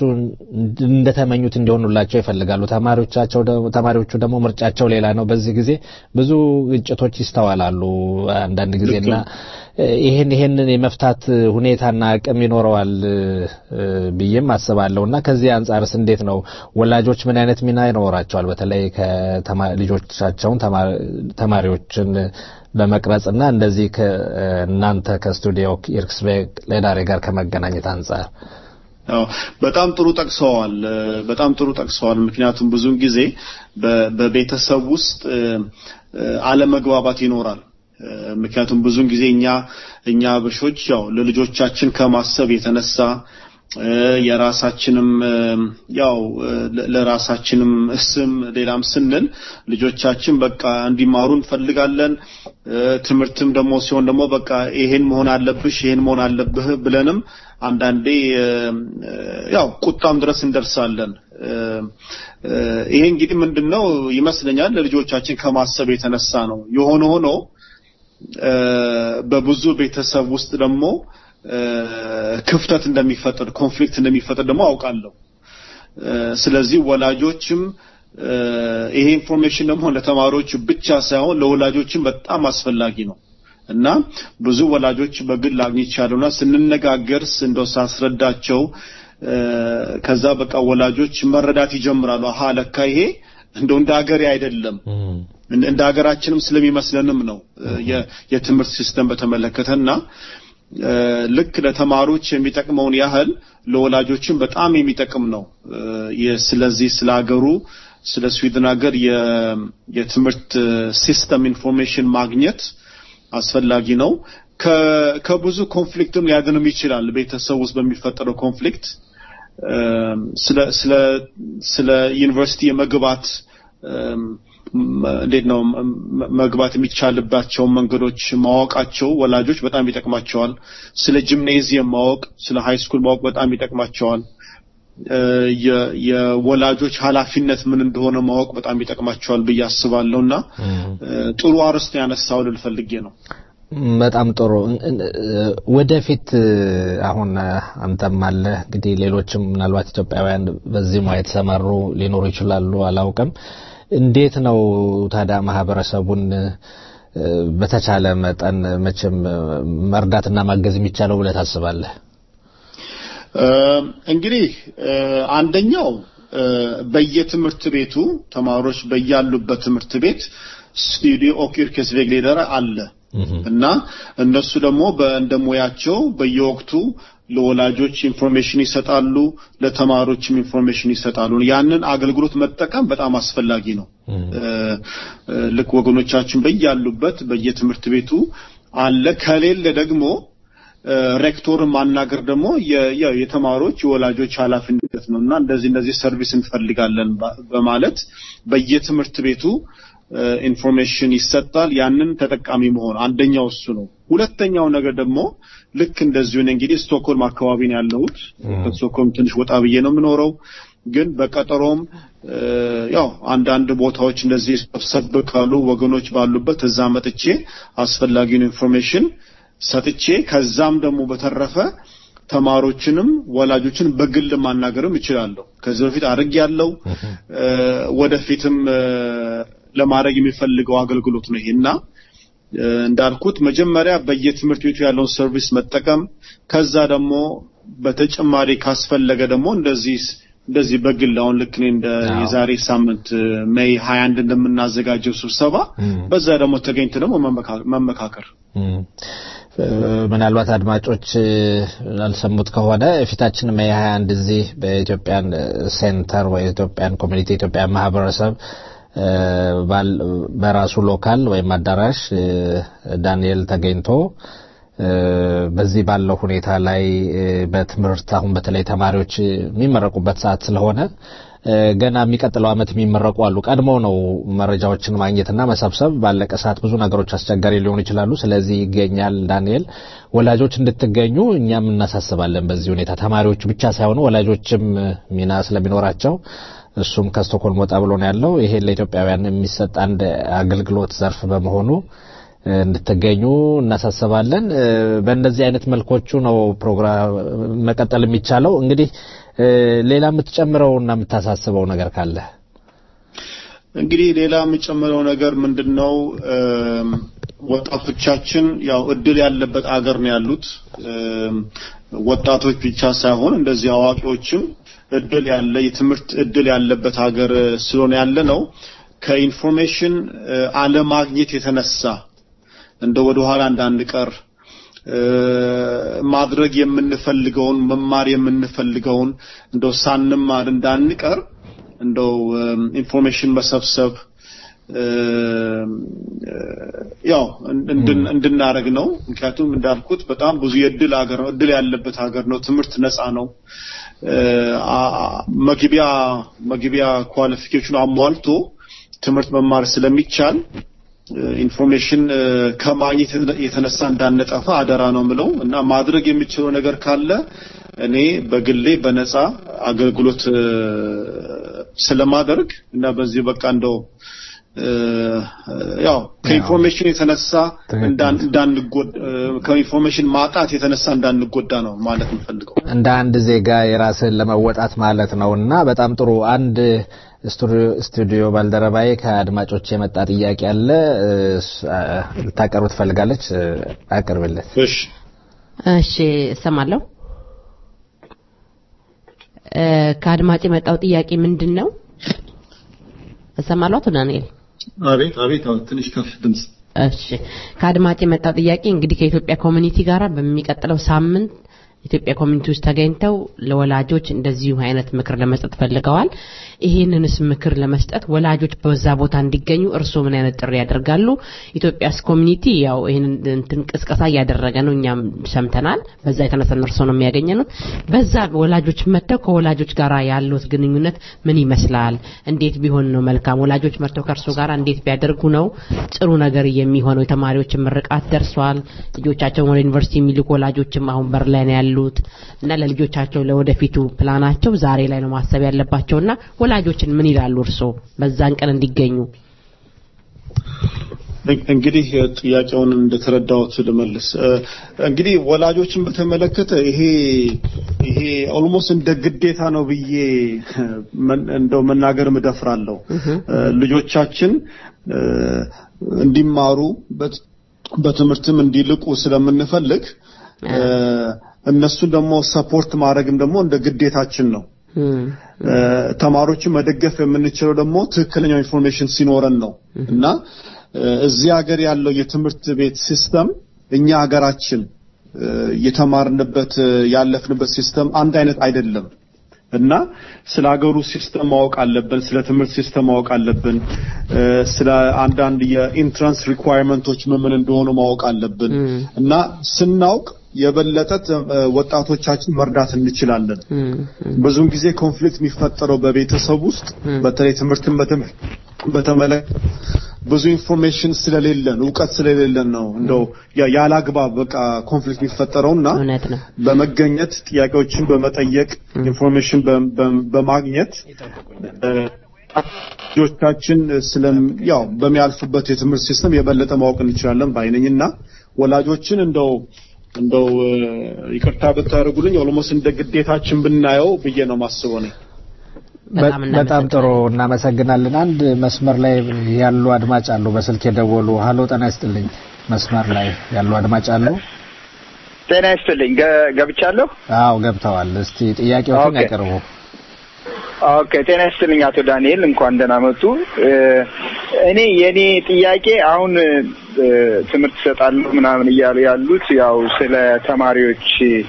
እንደተመኙት እንዲሆኑላቸው ይፈልጋሉ። ተማሪዎቻቸው ደግሞ- ተማሪዎቹ ደግሞ ምርጫቸው ሌላ ነው። በዚህ ጊዜ ብዙ ግጭቶች ይስተዋላሉ አንዳንድ ጊዜና ይሄን ይሄንን የመፍታት ሁኔታና አቅም ይኖረዋል እ፣ ብዬም አስባለሁ እና ከዚህ አንጻርስ እንዴት ነው ወላጆች ምን አይነት ሚና ይኖራቸዋል? በተለይ ከተማ- ልጆቻቸውን ተማ- ተማሪዎችን በመቅረጽና እንደዚህ ከእናንተ ከስቱዲዮ ኢርክስቤክ ሌዳሬ ጋር ከመገናኘት አንጻር አዎ በጣም ጥሩ ጠቅሰዋል። እ፣ በጣም ጥሩ ጠቅሰዋል። ምክንያቱም ብዙውን ጊዜ በ- በቤተሰብ ውስጥ እ፣ እ፣ አለመግባባት ይኖራል። እ፣ ምክንያቱም ብዙውን ጊዜ እኛ እኛ አበሾች ያው ለልጆቻችን ከማሰብ የተነሳ እ፣ የራሳችንም እ፣ ያው እ፣ ለ- ለራሳችንም ስም ሌላም ስንል ልጆቻችን በቃ እንዲማሩ እንፈልጋለን። እ፣ ትምህርትም ደግሞ ሲሆን ደግሞ በቃ ይሄን መሆን አለብሽ ይሄን መሆን አለብህ ብለንም አንዳንዴ እ፣ እ፣ ያው ቁጣም ድረስ እንደርሳለን። እ፣ እ፣ ይሄ እንግዲህ ምንድነው ይመስለኛል ለልጆቻችን ከማሰብ የተነሳ ነው። የሆነ ሆኖ እ፣ በብዙ ቤተሰብ ውስጥ ደግሞ እ፣ ክፍተት እንደሚፈጠር ኮንፍሊክት እንደሚፈጠር ደግሞ አውቃለሁ። እ፣ ስለዚህ ወላጆችም እ፣ ይሄ ኢንፎርሜሽን ደግሞ ለተማሪዎች ብቻ ሳይሆን ለወላጆችም በጣም አስፈላጊ ነው እና ብዙ ወላጆች በግል አግኝቻለሁና ስንነጋገር ስ- እንደው ሳስረዳቸው እ፣ ከዛ በቃ ወላጆች መረዳት ይጀምራሉ። አሀ ለካ ይሄ እንደው እንደ ሀገሬ አይደለም እንደ እንደ ሀገራችንም ስለሚመስለንም ነው እ፣ የ- የትምህርት ሲስተም በተመለከተና እ፣ ልክ ለተማሪዎች የሚጠቅመውን ያህል ለወላጆችም በጣም የሚጠቅም ነው። እ፣ የ- ስለዚህ ስለ ሀገሩ ስለ ስዊድን ሀገር የ- የትምህርት እ፣ ሲስተም ኢንፎርሜሽን ማግኘት አስፈላጊ ነው። ከ- ከብዙ ኮንፍሊክትም ሊያድንም ይችላል። ቤተሰብ ውስጥ በሚፈጠረው ኮንፍሊክት እም፣ ስለ ስለ ስለ ዩኒቨርሲቲ የመግባት እም፣ መ- እንዴት ነው መ- መ- መግባት የሚቻልባቸውን መንገዶች ማወቃቸው ወላጆች በጣም ይጠቅማቸዋል። ስለ ጂምኔዚየም ማወቅ፣ ስለ ሃይ ስኩል ማወቅ በጣም ይጠቅማቸዋል። እ፣ የ- የወላጆች ኃላፊነት ምን እንደሆነ ማወቅ በጣም ይጠቅማቸዋል ብዬ አስባለሁ እና እ፣ ጥሩ አርዕስት ያነሳው ልል ፈልጌ ነው። በጣም ጥሩ። ወደፊት አሁን አንተም አለ እንግዲህ ሌሎችም ምናልባት ኢትዮጵያውያን በዚህ ሙያ የተሰማሩ ሊኖሩ ይችላሉ፣ አላውቅም። እንዴት ነው ታዲያ ማህበረሰቡን በተቻለ መጠን መቼም መርዳትና ማገዝ የሚቻለው ብለህ ታስባለህ? እንግዲህ አንደኛው በየትምህርት ቤቱ ተማሪዎች በያሉበት ትምህርት ቤት ስቱዲዮ ኦክ yrkesvägledare አለ እና እነሱ ደግሞ እንደሙያቸው በየወቅቱ ለወላጆች ኢንፎርሜሽን ይሰጣሉ፣ ለተማሪዎችም ኢንፎርሜሽን ይሰጣሉ። ያንን አገልግሎት መጠቀም በጣም አስፈላጊ ነው። ልክ ወገኖቻችን በያሉበት በየትምህርት ቤቱ አለ። ከሌለ ደግሞ ሬክቶርን ማናገር ደግሞ የተማሪዎች የወላጆች ኃላፊነት ነው እና እንደዚህ እንደዚህ ሰርቪስ እንፈልጋለን በማለት በየትምህርት ቤቱ ኢንፎርሜሽን ይሰጣል። ያንን ተጠቃሚ መሆን አንደኛው እሱ ነው። ሁለተኛው ነገር ደግሞ ልክ እንደዚሁ እኔ እንግዲህ ስቶክሆልም አካባቢ ነው ያለሁት። ከስቶክሆልም ትንሽ ወጣ ብዬ ነው የምኖረው። ግን በቀጠሮም ያው አንዳንድ ቦታዎች እንደዚህ ሰብሰብ ካሉ ወገኖች ባሉበት እዛ መጥቼ አስፈላጊውን ኢንፎርሜሽን ሰጥቼ ከዛም ደግሞ በተረፈ ተማሪዎችንም ወላጆችን በግል ማናገርም እችላለሁ። ከዚህ በፊት አድርግ ያለው ወደፊትም ለማድረግ የሚፈልገው አገልግሎት ነው ይሄና እንዳልኩት መጀመሪያ በየትምህርት ቤቱ ያለውን ሰርቪስ መጠቀም ከዛ ደግሞ በተጨማሪ ካስፈለገ ደግሞ እንደዚህ እንደዚህ በግል አሁን ልክ እኔ እንደ የዛሬ ሳምንት ሜይ 21 እንደምናዘጋጀው ስብሰባ በዛ ደግሞ ተገኝተ ደግሞ መመካከር ምናልባት አድማጮች አልሰሙት ከሆነ የፊታችን ሜይ 21 እዚህ በኢትዮጵያን ሴንተር ወይ ኢትዮጵያን ኮሚኒቲ ኢትዮጵያን ማህበረሰብ በራሱ ሎካል ወይም አዳራሽ ዳንኤል ተገኝቶ በዚህ ባለው ሁኔታ ላይ በትምህርት አሁን በተለይ ተማሪዎች የሚመረቁበት ሰዓት ስለሆነ ገና የሚቀጥለው ዓመት የሚመረቁ አሉ። ቀድሞ ነው መረጃዎችን ማግኘትና መሰብሰብ። ባለቀ ሰዓት ብዙ ነገሮች አስቸጋሪ ሊሆኑ ይችላሉ። ስለዚህ ይገኛል ዳንኤል። ወላጆች እንድትገኙ እኛም እናሳስባለን። በዚህ ሁኔታ ተማሪዎቹ ብቻ ሳይሆኑ ወላጆችም ሚና ስለሚኖራቸው እሱም ከስቶኮልም ወጣ ብሎ ነው ያለው። ይሄ ለኢትዮጵያውያን የሚሰጥ አንድ አገልግሎት ዘርፍ በመሆኑ እንድትገኙ እናሳስባለን። በእንደዚህ አይነት መልኮቹ ነው ፕሮግራም መቀጠል የሚቻለው። እንግዲህ ሌላ የምትጨምረው እና የምታሳስበው ነገር ካለ? እንግዲህ ሌላ የምጨምረው ነገር ምንድን ነው? ወጣቶቻችን ያው እድል ያለበት አገር ነው ያሉት። ወጣቶች ብቻ ሳይሆን እንደዚህ አዋቂዎችም እድል ያለ የትምህርት እድል ያለበት ሀገር ስለሆነ ያለ ነው። ከኢንፎርሜሽን አለማግኘት የተነሳ እንደ ወደ ኋላ እንዳንቀር ማድረግ የምንፈልገውን መማር የምንፈልገውን እንደው ሳንማር እንዳንቀር እንደው ኢንፎርሜሽን መሰብሰብ ያው እንድናረግ ነው። ምክንያቱም እንዳልኩት በጣም ብዙ የእድል ሀገር ነው፣ እድል ያለበት ሀገር ነው። ትምህርት ነፃ ነው። መግቢያ መግቢያ ኳሊፊኬሽኑ አሟልቶ ትምህርት መማር ስለሚቻል ኢንፎርሜሽን ከማግኘት የተነሳ እንዳንጠፋ አደራ ነው ምለው እና ማድረግ የሚችለው ነገር ካለ እኔ በግሌ በነፃ አገልግሎት ስለማደርግ እና በዚህ በቃ እንደው ያው ከኢንፎርሜሽን የተነሳ እንዳንጎዳ ከኢንፎርሜሽን ማጣት የተነሳ እንዳንጎዳ ነው ማለት የምፈልገው። እንደ አንድ ዜጋ የራስን ለመወጣት ማለት ነው እና በጣም ጥሩ አንድ ስቱዲዮ ባልደረባዬ ከአድማጮች የመጣ ጥያቄ አለ። ልታቀርብ ትፈልጋለች? አቅርብለት። እሺ እሺ፣ እሰማለሁ። ከአድማጭ የመጣው ጥያቄ ምንድን ነው? እሰማለሁ አቶ ዳንኤል። አቤት አቤት፣ ትንሽ ከፍ ድምጽ። እሺ፣ ከአድማጭ የመጣው ጥያቄ እንግዲህ ከኢትዮጵያ ኮሚኒቲ ጋር በሚቀጥለው ሳምንት ኢትዮጵያ ኮሚኒቲ ውስጥ ተገኝተው ለወላጆች እንደዚሁ አይነት ምክር ለመስጠት ፈልገዋል። ይህንንስ ምክር ለመስጠት ወላጆች በዛ ቦታ እንዲገኙ እርስዎ ምን አይነት ጥሪ ያደርጋሉ? ኢትዮጵያስ ኮሚኒቲ ያው ይህንን እንትን ቅስቀሳ እያደረገ ነው፣ እኛም ሰምተናል። በዛ የተነሳ እርስዎ ነው የሚያገኘኑት። በዛ ወላጆች መጥተው ከወላጆች ጋር ያሉት ግንኙነት ምን ይመስላል? እንዴት ቢሆን ነው መልካም? ወላጆች መጥተው ከእርስዎ ጋር እንዴት ቢያደርጉ ነው ጥሩ ነገር የሚሆነው? የተማሪዎች ምርቃት ደርሷል። ልጆቻቸውን ወደ ዩኒቨርሲቲ የሚልኩ ወላጆችም አሁን በር ላይ ነው ያሉት እና ለልጆቻቸው ለወደፊቱ ፕላናቸው ዛሬ ላይ ነው ማሰብ ያለባቸውና ወላጆችን ምን ይላሉ እርስዎ በዛን ቀን እንዲገኙ? እንግዲህ ጥያቄውን እንደተረዳሁት ልመልስ። እንግዲህ ወላጆችን በተመለከተ ይሄ ይሄ ኦልሞስት እንደ ግዴታ ነው ብዬ እንደው መናገር ምደፍራለሁ። ልጆቻችን እንዲማሩ በትምህርትም እንዲልቁ ስለምንፈልግ እነሱን ደግሞ ሰፖርት ማድረግም ደግሞ እንደ ግዴታችን ነው። ተማሪዎችን መደገፍ የምንችለው ደግሞ ትክክለኛው ኢንፎርሜሽን ሲኖረን ነው እና እዚህ ሀገር ያለው የትምህርት ቤት ሲስተም እኛ ሀገራችን የተማርንበት ያለፍንበት ሲስተም አንድ አይነት አይደለም እና ስለ ሀገሩ ሲስተም ማወቅ አለብን። ስለ ትምህርት ሲስተም ማወቅ አለብን። ስለ አንዳንድ የኢንትራንስ ሪኳየርመንቶች ምን ምን እንደሆኑ ማወቅ አለብን እና ስናውቅ የበለጠ ወጣቶቻችን መርዳት እንችላለን። ብዙውን ጊዜ ኮንፍሊክት የሚፈጠረው በቤተሰብ ውስጥ በተለይ ትምህርትን በተመለከተ ብዙ ኢንፎርሜሽን ስለሌለን እውቀት ስለሌለን ነው እንደው ያላግባብ በቃ ኮንፍሊክት የሚፈጠረውና በመገኘት ጥያቄዎችን በመጠየቅ ኢንፎርሜሽን በማግኘት ልጆቻችን ስለም ያው በሚያልፉበት የትምህርት ሲስተም የበለጠ ማወቅ እንችላለን ባይነኝና ወላጆችን እንደው እንደው ይቅርታ ብታደርጉልኝ ኦልሞስት እንደ ግዴታችን ብናየው ብዬ ነው ማስበው እኔ። በጣም ጥሩ እናመሰግናለን። አንድ መስመር ላይ ያሉ አድማጭ አሉ፣ በስልክ የደወሉ። ሀሎ ጤና ይስጥልኝ። መስመር ላይ ያሉ አድማጭ አሉ። ጤና ይስጥልኝ። ገብቻለሁ? አዎ ገብተዋል። እስቲ ጥያቄዎችን ያቀርቡ። ኦኬ፣ ጤና ይስጥልኝ አቶ ዳንኤል፣ እንኳን ደህና መጡ። እኔ የኔ ጥያቄ አሁን ትምህርት እሰጣለሁ ምናምን እያሉ ያሉት ያው ስለ ተማሪዎች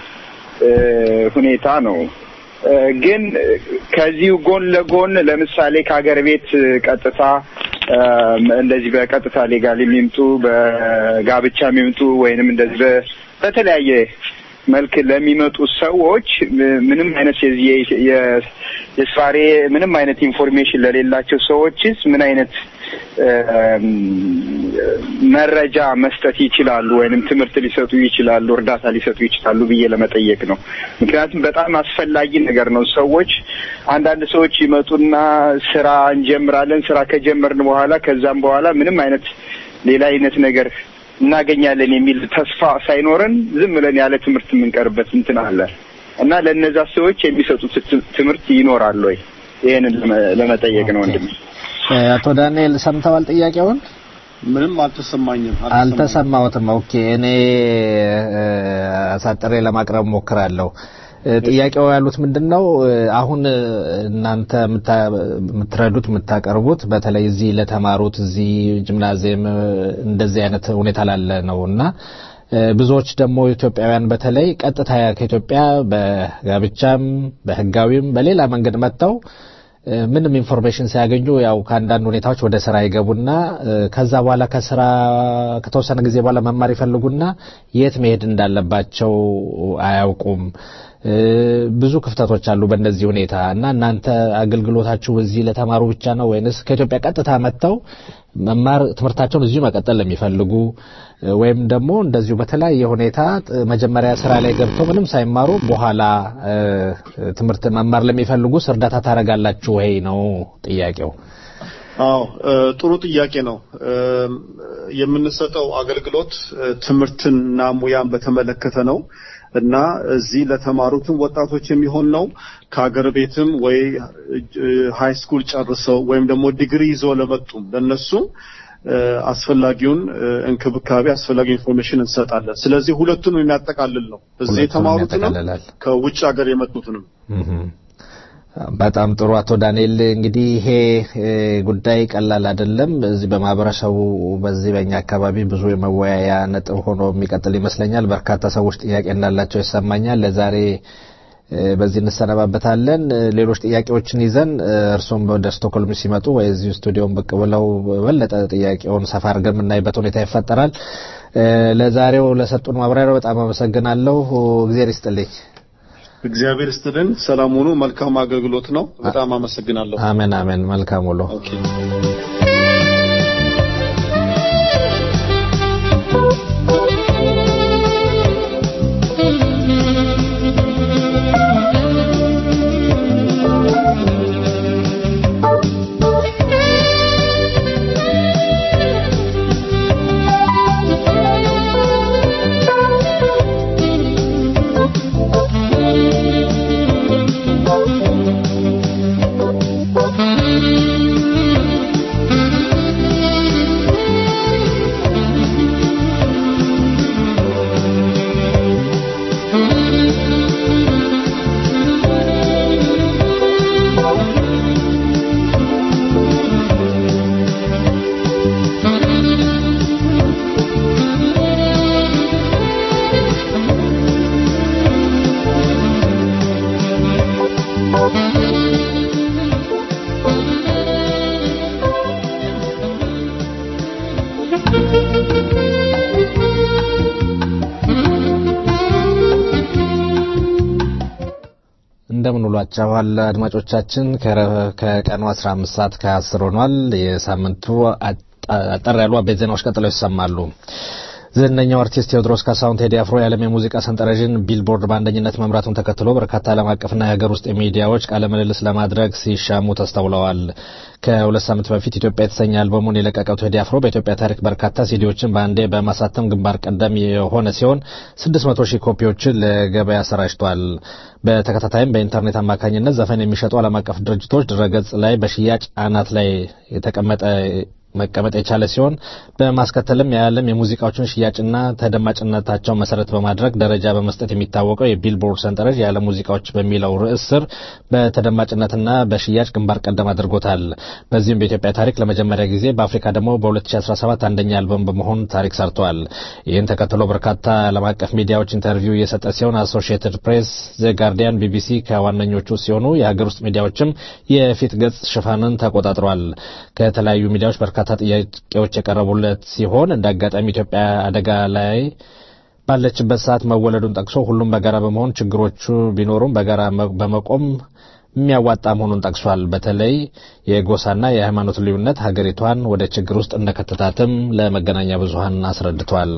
ሁኔታ ነው። ግን ከዚሁ ጎን ለጎን ለምሳሌ ከሀገር ቤት ቀጥታ እንደዚህ በቀጥታ ሌጋል የሚምጡ በጋብቻ የሚምጡ ወይንም እንደዚህ በተለያየ መልክ ለሚመጡ ሰዎች ምንም አይነት የዚህ የስፋሬ ምንም አይነት ኢንፎርሜሽን ለሌላቸው ሰዎችስ ምን አይነት መረጃ መስጠት ይችላሉ ወይንም ትምህርት ሊሰጡ ይችላሉ፣ እርዳታ ሊሰጡ ይችላሉ ብዬ ለመጠየቅ ነው። ምክንያቱም በጣም አስፈላጊ ነገር ነው። ሰዎች አንዳንድ ሰዎች ይመጡና ስራ እንጀምራለን፣ ስራ ከጀመርን በኋላ ከዛም በኋላ ምንም አይነት ሌላ አይነት ነገር እናገኛለን የሚል ተስፋ ሳይኖረን ዝም ብለን ያለ ትምህርት የምንቀርበት እንትን አለ እና ለእነዛ ሰዎች የሚሰጡት ትምህርት ይኖራል ወይ? ይህንን ለመጠየቅ ነው ወንድም። አቶ ዳንኤል ሰምተዋል ጥያቄውን? ምንም አልተሰማኝም። አልተሰማሁትም። ኦኬ እኔ አሳጥሬ ለማቅረብ ሞክራለሁ። ጥያቄው ያሉት ምንድን ነው? አሁን እናንተ የምትረዱት የምታቀርቡት በተለይ እዚህ ለተማሩት እዚህ ጂምናዚየም እንደዚህ አይነት ሁኔታ ላለ ነው እና ብዙዎች ደግሞ ኢትዮጵያውያን በተለይ ቀጥታ ከኢትዮጵያ በጋብቻም በሕጋዊም በሌላ መንገድ መጥተው ምንም ኢንፎርሜሽን ሲያገኙ ያው ከአንዳንድ ሁኔታዎች ወደ ስራ ይገቡና ከዛ በኋላ ከስራ ከተወሰነ ጊዜ በኋላ መማር ይፈልጉና የት መሄድ እንዳለባቸው አያውቁም። ብዙ ክፍተቶች አሉ በእንደዚህ ሁኔታ እና እናንተ አገልግሎታችሁ እዚህ ለተማሩ ብቻ ነው ወይንስ ከኢትዮጵያ ቀጥታ መጥተው መማር ትምህርታቸውን እዚሁ መቀጠል ለሚፈልጉ ወይም ደግሞ እንደዚሁ በተለያየ ሁኔታ መጀመሪያ ስራ ላይ ገብተው ምንም ሳይማሩ በኋላ ትምህርት መማር ለሚፈልጉስ እርዳታ ታደርጋላችሁ ወይ ነው ጥያቄው። አዎ ጥሩ ጥያቄ ነው። የምንሰጠው አገልግሎት ትምህርትንና ሙያን በተመለከተ ነው እና እዚህ ለተማሩትም ወጣቶች የሚሆን ነው። ከሀገር ቤትም ወይ ሃይ ስኩል ጨርሰው ወይም ደግሞ ዲግሪ ይዘው ለመጡም ለነሱም አስፈላጊውን እንክብካቤ አስፈላጊ ኢንፎርሜሽን እንሰጣለን። ስለዚህ ሁለቱንም የሚያጠቃልል ነው። እዚህ የተማሩትንም ከውጭ ሀገር የመጡትንም በጣም ጥሩ አቶ ዳንኤል እንግዲህ ይሄ ጉዳይ ቀላል አይደለም። እዚህ በማህበረሰቡ በዚህ በእኛ አካባቢ ብዙ የመወያያ ነጥብ ሆኖ የሚቀጥል ይመስለኛል። በርካታ ሰዎች ጥያቄ እንዳላቸው ይሰማኛል። ለዛሬ በዚህ እንሰነባበታለን። ሌሎች ጥያቄዎችን ይዘን እርሶም ወደ ስቶክሆልም ሲመጡ ወይ እዚሁ ስቱዲዮን ብቅ ብለው በበለጠ ጥያቄውን ሰፋ አድርገን የምናይበት ሁኔታ ይፈጠራል። ለዛሬው ለሰጡን ማብራሪያ በጣም አመሰግናለሁ። እግዜር ይስጥልኝ። እግዚአብሔር ይስጥልን። ሰላም ሁኑ። መልካም አገልግሎት ነው። በጣም አመሰግናለሁ። አሜን አሜን። መልካም ውሎ። እንደምን ውሏችኋል አድማጮቻችን። ከረ- ከቀኑ 15 ሰዓት ከ10 ሆኗል። የሳምንቱ አጠር ያሉ አበይት ዜናዎች ቀጥለው ይሰማሉ። ዝነኛው አርቲስት ቴዎድሮስ ካሳሁን ቴዲ አፍሮ የዓለም የሙዚቃ ሰንጠረዥን ቢልቦርድ በአንደኝነት መምራቱን ተከትሎ በርካታ ዓለም አቀፍና የሀገር ውስጥ ሚዲያዎች ቃለ ምልልስ ለማድረግ ሲሻሙ ተስተውለዋል። ከሁለት ሳምንት በፊት ኢትዮጵያ የተሰኘ አልበሙን የለቀቀው ቴዲ አፍሮ በኢትዮጵያ ታሪክ በርካታ ሲዲዎችን በአንዴ በማሳተም ግንባር ቀደም የሆነ ሲሆን 600 ሺህ ኮፒዎችን ለገበያ አሰራጭቷል። በተከታታይም በኢንተርኔት አማካኝነት ዘፈን የሚሸጡ ዓለም አቀፍ ድርጅቶች ድረገጽ ላይ በሽያጭ አናት ላይ የተቀመጠ መቀመጥ የቻለ ሲሆን በማስከተልም የዓለም የሙዚቃዎችን ሽያጭና ተደማጭነታቸው መሰረት በማድረግ ደረጃ በመስጠት የሚታወቀው የቢልቦርድ ሰንጠረዥ የዓለም ሙዚቃዎች በሚለው ርዕስ ስር በተደማጭነትና በሽያጭ ግንባር ቀደም አድርጎታል። በዚህም በኢትዮጵያ ታሪክ ለመጀመሪያ ጊዜ በአፍሪካ ደግሞ በ2017 አንደኛ አልበም በመሆን ታሪክ ሰርቷል። ይህን ተከትሎ በርካታ ዓለም አቀፍ ሚዲያዎች ኢንተርቪው እየሰጠ ሲሆን አሶሺየትድ ፕሬስ፣ ዘ ጋርዲያን፣ ቢቢሲ ከዋነኞቹ ሲሆኑ የሀገር ውስጥ ሚዲያዎችም የፊት ገጽ ሽፋንን ተቆጣጥሯል። ከተለያዩ ሚዲያዎች በርካታ ጥያቄዎች የቀረቡለት ሲሆን እንደ አጋጣሚ ኢትዮጵያ አደጋ ላይ ባለችበት ሰዓት መወለዱን ጠቅሶ ሁሉም በጋራ በመሆን ችግሮቹ ቢኖሩም በጋራ መ- በመቆም የሚያዋጣ መሆኑን ጠቅሷል። በተለይ የጎሳና የሃይማኖት ልዩነት ሀገሪቷን ወደ ችግር ውስጥ እንደከተታትም ለመገናኛ ብዙኃን አስረድቷል።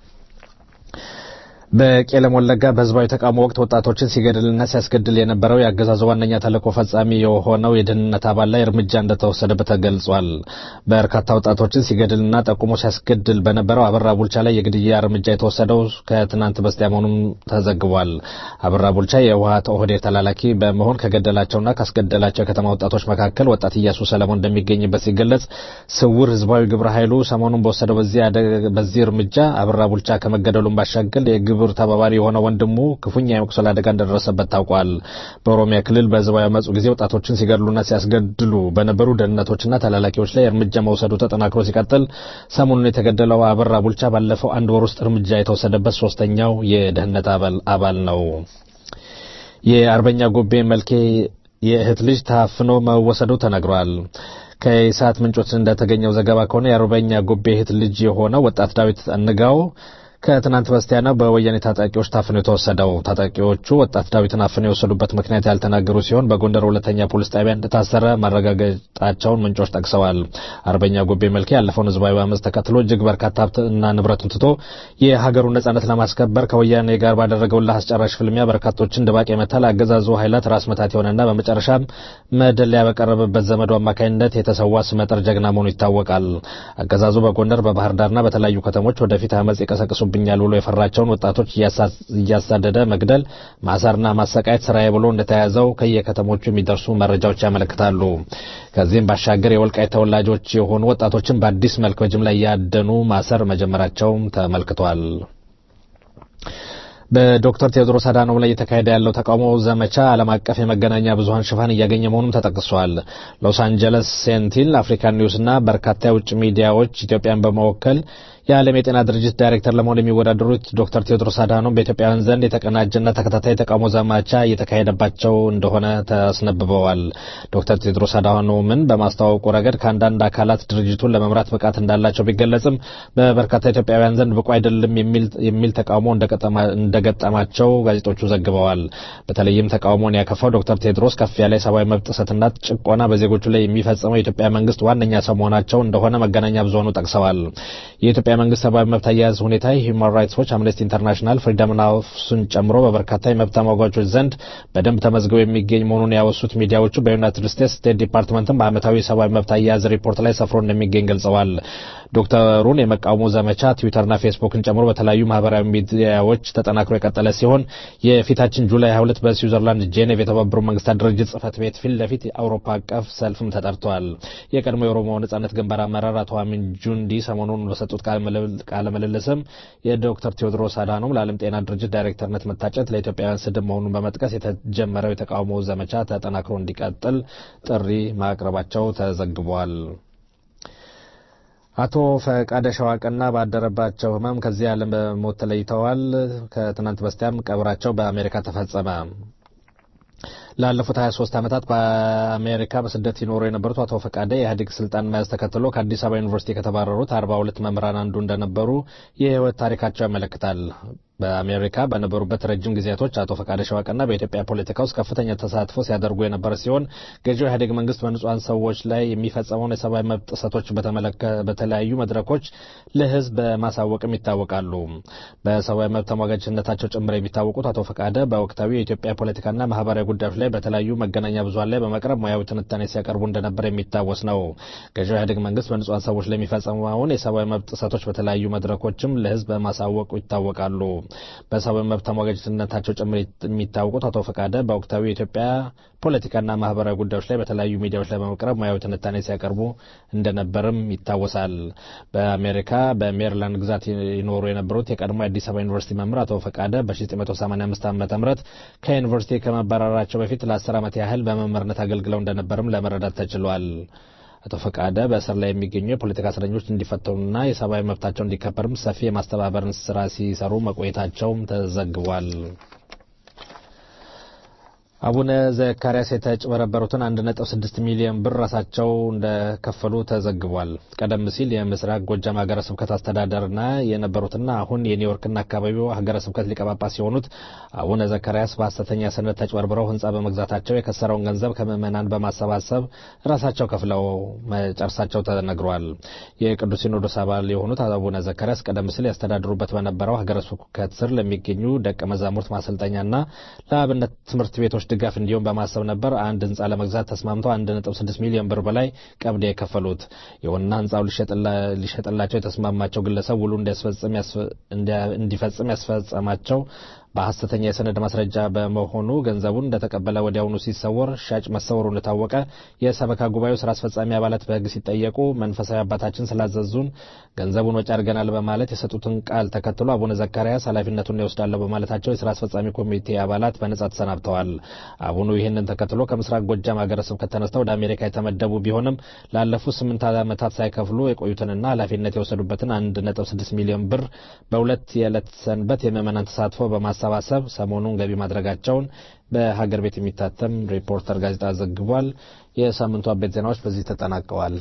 በቄለም ወለጋ በህዝባዊ ተቃውሞ ወቅት ወጣቶችን ሲገድልና ሲያስገድል የነበረው የአገዛዙ ዋነኛ ተልዕኮ ፈጻሚ የሆነው የደህንነት አባል ላይ እርምጃ እንደተወሰደበት ተገልጿል። በርካታ ወጣቶችን ሲገድልና ጠቁሞ ሲያስገድል በነበረው አበራ ቡልቻ ላይ የግድያ እርምጃ የተወሰደው ከትናንት በስቲያ መሆኑም ተዘግቧል። አበራ ቡልቻ የህወሓት ኦህዴድ ተላላኪ በመሆን ከገደላቸውና ካስገደላቸው የከተማ ወጣቶች መካከል ወጣት እያሱ ሰለሞን እንደሚገኝበት ሲገለጽ ስውር ህዝባዊ ግብረ ኃይሉ ሰሞኑን በወሰደው በዚህ አደ- በዚህ እርምጃ አበራ ቡልቻ ከመገደሉም ባሻገር የግብር ተባባሪ የሆነ ወንድሙ ክፉኛ የመቁሰል አደጋ እንደደረሰበት ታውቋል። በኦሮሚያ ክልል በህዝባዊ አመፁ ጊዜ ወጣቶችን ሲገድሉና ሲያስገድሉ በነበሩ ደህንነቶችና ተላላኪዎች ላይ እርምጃ መውሰዱ ተጠናክሮ ሲቀጥል ሰሞኑን የተገደለው አበራ ቡልቻ ባለፈው አንድ ወር ውስጥ እርምጃ የተወሰደበት ሶስተኛው የደህንነት አባል አባል ነው። የአርበኛ ጎቤ መልኬ የእህት ልጅ ታፍኖ መወሰዱ ተነግሯል። ከኢሳት ምንጮች እንደተገኘው ዘገባ ከሆነ የአርበኛ ጎቤ እህት ልጅ የሆነው ወጣት ዳዊት አንጋው ከትናንት በስቲያ ነው በወያኔ ታጣቂዎች ታፍኖ የተወሰደው። ታጣቂዎቹ ወጣት ዳዊትን አፍነው የወሰዱበት ምክንያት ያልተናገሩ ሲሆን በጎንደር ሁለተኛ ፖሊስ ጣቢያ እንደታሰረ ማረጋገጣቸውን ምንጮች ጠቅሰዋል። አርበኛ ጎቤ መልኬ ያለፈውን ህዝባዊ አመፅ ተከትሎ እጅግ በርካታ ሀብትና ንብረቱን ትቶ የሀገሩን ነጻነት ለማስከበር ከወያኔ ጋር ባደረገው እልህ አስጨራሽ ፍልሚያ በርካቶችን ድባቅ የመታል አገዛዙ ኃይላት ራስ መታት የሆነና በመጨረሻም መደለያ በቀረበበት ዘመዱ አማካኝነት የተሰዋ ስመጥር ጀግና መሆኑ ይታወቃል። አገዛዙ በጎንደር በባህር ዳርና በተለያዩ ከተሞች ወደፊት አመፅ ይቀሰቅሱብኛል ብሎ የፈራቸውን ወጣቶች እያሳ- እያሳደደ መግደል፣ ማሰርና ማሰቃየት ስራዬ ብሎ እንደተያዘው ከየከተሞቹ የሚደርሱ መረጃዎች ያመለክታሉ። ከዚህም ባሻገር የወልቃይት ተወላጆች የሆኑ ወጣቶችን በአዲስ መልክ በጅምላ እያደኑ ማሰር መጀመራቸውም ተመልክቷል። በዶክተር ቴዎድሮስ አዳኖም ላይ እየተካሄደ ያለው ተቃውሞ ዘመቻ ዓለም አቀፍ የመገናኛ ብዙኃን ሽፋን እያገኘ መሆኑም ተጠቅሷል። ሎስ አንጀለስ ሴንቲል፣ አፍሪካን ኒውስ እና በርካታ የውጭ ሚዲያዎች ኢትዮጵያን በመወከል የዓለም የጤና ድርጅት ዳይሬክተር ለመሆን የሚወዳደሩት ዶክተር ቴዎድሮስ አድሃኖም በኢትዮጵያውያን ዘንድ የተቀናጀና ተከታታይ ተቃውሞ ዘመቻ እየተካሄደባቸው እንደሆነ ተስነብበዋል። ዶክተር ቴዎድሮስ አድሃኖምን በማስተዋወቁ ረገድ ከአንዳንድ አካላት ድርጅቱን ለመምራት ብቃት እንዳላቸው ቢገለጽም በበርካታ ኢትዮጵያውያን ዘንድ ብቁ አይደለም የሚል የሚል ተቃውሞ እንደገጠማ- እንደገጠማቸው ጋዜጦቹ ዘግበዋል። በተለይም ተቃውሞን ያከፋው ዶክተር ቴዎድሮስ ከፍ ያለ የሰብአዊ መብት ጥሰትና ጭቆና በዜጎቹ ላይ የሚፈጸመው የኢትዮጵያ መንግስት ዋነኛ ሰው መሆናቸው እንደሆነ መገናኛ ብዙኃኑ ጠቅሰዋል። የኢትዮጵያ መንግስት ሰብአዊ መብት አያያዝ ሁኔታ ሂውማን ራይትስ ዎች፣ አምነስቲ ኢንተርናሽናል፣ ፍሪደም ናውስን ጨምሮ በበርካታ የመብት ተሟጋቾች ዘንድ በደንብ ተመዝግበው የሚገኝ መሆኑን ያወሱት ሚዲያዎቹ በዩናይትድ ስቴትስ ስቴት ዲፓርትመንትም በዓመታዊ የሰብአዊ መብት አያያዝ ሪፖርት ላይ ሰፍሮ እንደሚገኝ ገልጸዋል። ዶክተሩን የመቃወሙ ዘመቻ ትዊተርና ፌስቡክን ጨምሮ በተለያዩ ማህበራዊ ሚዲያዎች ተጠናክሮ የቀጠለ ሲሆን የፊታችን ጁላይ 22 በስዊዘርላንድ ጄኔቭ የተባበሩ መንግስታት ድርጅት ጽህፈት ቤት ፊት ለፊት የአውሮፓ አቀፍ ሰልፍም ተጠርቷል። የቀድሞ የኦሮሞ ነጻነት ግንባር አመራር አቶ አሚን ጁንዲ ሰሞኑን በሰጡት ቃለ ምልልስም የዶክተር ቴዎድሮስ አድሃኖም ለዓለም ጤና ድርጅት ዳይሬክተርነት መታጨት ለኢትዮጵያውያን ስድብ መሆኑን በመጥቀስ የተጀመረው የተቃውሞ ዘመቻ ተጠናክሮ እንዲቀጥል ጥሪ ማቅረባቸው ተዘግቧል። አቶ ፈቃደ ሸዋቀና ባደረባቸው ህመም ከዚህ ዓለም በሞት ተለይተዋል። ከትናንት በስቲያም ቀብራቸው በአሜሪካ ተፈጸመ። ላለፉት 23 ዓመታት በአሜሪካ በስደት ይኖሩ የነበሩት አቶ ፈቃደ የኢህአዴግ ስልጣን መያዝ ተከትሎ ከአዲስ አበባ ዩኒቨርሲቲ ከተባረሩት 42 መምህራን አንዱ እንደነበሩ የህይወት ታሪካቸው ያመለክታል። በአሜሪካ በነበሩበት ረጅም ጊዜያቶች አቶ ፈቃደ ሸዋቀና በኢትዮጵያ ፖለቲካ ውስጥ ከፍተኛ ተሳትፎ ሲያደርጉ የነበረ ሲሆን ገዢው ኢህአዴግ መንግስት በንጹሐን ሰዎች ላይ የሚፈጸመውን የሰብአዊ መብት ጥሰቶች በተለያዩ መድረኮች ለህዝብ በማሳወቅም ይታወቃሉ። በሰብአዊ መብት ተሟጋችነታቸው ጭምር የሚታወቁት አቶ ፈቃደ በወቅታዊ የኢትዮጵያ ፖለቲካና ማህበራዊ ጉዳዮች ላይ በተለያዩ መገናኛ ብዙኃን ላይ በመቅረብ ሙያዊ ትንታኔ ሲያቀርቡ እንደነበር የሚታወስ ነው። ገዢው ኢህአዴግ መንግስት በንጹሐን ሰዎች ላይ የሚፈጸመውን የሰብአዊ መብት ጥሰቶች በተለያዩ መድረኮችም ለህዝብ በማሳወቁ ይታወቃሉ። በሰብአዊ መብት ተሟጋችነታቸው ጭምር የሚታወቁት አቶ ፈቃደ በወቅታዊ የኢትዮጵያ ፖለቲካና ማህበራዊ ጉዳዮች ላይ በተለያዩ ሚዲያዎች ላይ በመቅረብ ሙያዊ ትንታኔ ሲያቀርቡ እንደነበርም ይታወሳል። በአሜሪካ በሜሪላንድ ግዛት ይኖሩ የነበሩት የቀድሞ የአዲስ አበባ ዩኒቨርሲቲ መምህር አቶ ፈቃደ በ1985 ዓ ም ከዩኒቨርሲቲ ከመባረራቸው በፊት ለ10 ዓመት ያህል በመምህርነት አገልግለው እንደነበርም ለመረዳት ተችሏል። አቶ ፈቃደ በእስር ላይ የሚገኙ የፖለቲካ እስረኞች እንዲፈተኑና የሰብአዊ መብታቸው እንዲከበርም ሰፊ የማስተባበርን ስራ ሲሰሩ መቆየታቸውም ተዘግቧል። አቡነ ዘካርያስ የተጭበረበሩትን 1.6 ሚሊዮን ብር ራሳቸው እንደከፈሉ ተዘግቧል። ቀደም ሲል የምስራቅ ጎጃም ሀገረ ስብከት አስተዳደርና የነበሩትና አሁን የኒውዮርክና አካባቢው ሀገረ ስብከት ሊቀ ጳጳስ የሆኑት አቡነ ዘካርያስ በሐሰተኛ ሰነድ ተጭበርብረው ሕንጻ በመግዛታቸው የከሰረውን ገንዘብ ከምዕመናን በማሰባሰብ ራሳቸው ከፍለው መጨረሳቸው ተነግሯል። የቅዱስ ሲኖዶስ አባል የሆኑት አቡነ ዘካርያስ ቀደም ሲል ያስተዳድሩበት በነበረው ሀገረ ስብከት ስር ለሚገኙ ደቀ መዛሙርት ማሰልጠኛና ለአብነት ትምህርት ቤቶች ድጋፍ እንዲሆን በማሰብ ነበር አንድ ህንጻ ለመግዛት ተስማምተው 1.6 ሚሊዮን ብር በላይ ቀብድ የከፈሉት። ይሁንና ህንጻው ሊሸጥላቸው የተስማማቸው ግለሰብ ውሉ እንዲፈጽም ያስፈጸማቸው በሐሰተኛ የሰነድ ማስረጃ በመሆኑ ገንዘቡን እንደተቀበለ ወዲያውኑ ሲሰወር ሻጭ መሰወሩ እንደታወቀ የሰበካ ጉባኤው ስራ አስፈጻሚ አባላት በህግ ሲጠየቁ መንፈሳዊ አባታችን ስላዘዙን ገንዘቡን ወጪ አድርገናል በማለት የሰጡትን ቃል ተከትሎ አቡነ ዘካርያስ ኃላፊነቱን ይወስዳለሁ በማለታቸው የስራ አስፈጻሚ ኮሚቴ አባላት በነጻ ተሰናብተዋል። አቡኑ ይህንን ተከትሎ ከምስራቅ ጎጃም ሀገረ ስብከት ተነስተው ወደ አሜሪካ የተመደቡ ቢሆንም ላለፉት ስምንት ዓመታት ሳይከፍሉ የቆዩትንና ኃላፊነት የወሰዱበትን 1.6 ሚሊዮን ብር በሁለት የዕለት ሰንበት የምዕመናን ተሳትፎ በማ ማሰባሰብ ሰሞኑን ገቢ ማድረጋቸውን በሀገር ቤት የሚታተም ሪፖርተር ጋዜጣ ዘግቧል። የሳምንቱ አበይት ዜናዎች በዚህ ተጠናቀዋል።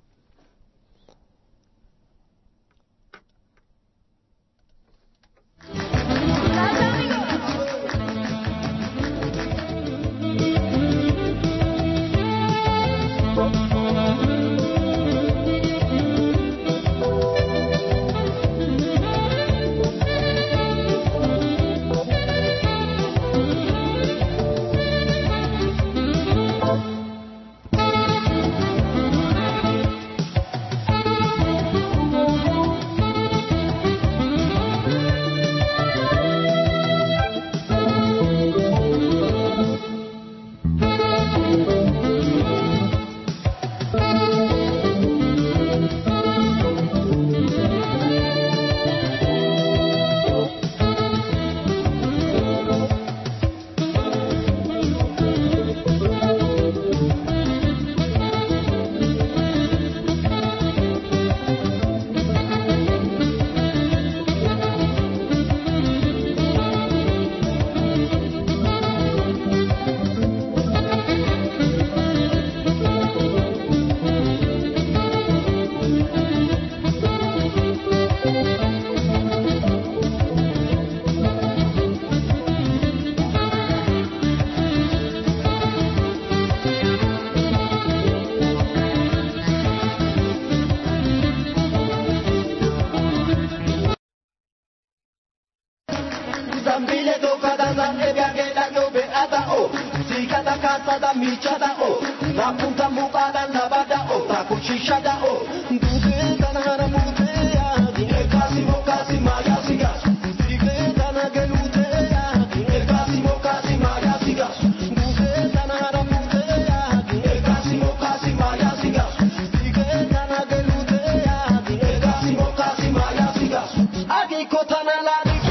Zambile toka da zanne bianche da dove ada o Si kata kata da micha da o Na punta muka da na bada o Ta kuchisha da o Duke da na hara mute ya Dine kasi mo kasi ma ya siga Dike da na gelute ya Dine kasi mo kasi ma ya siga Duke da na hara mute ya Dine kasi mo kasi ma ya siga Dike da na gelute ya Dine kasi mo kasi ma ya siga Agi kota na la dike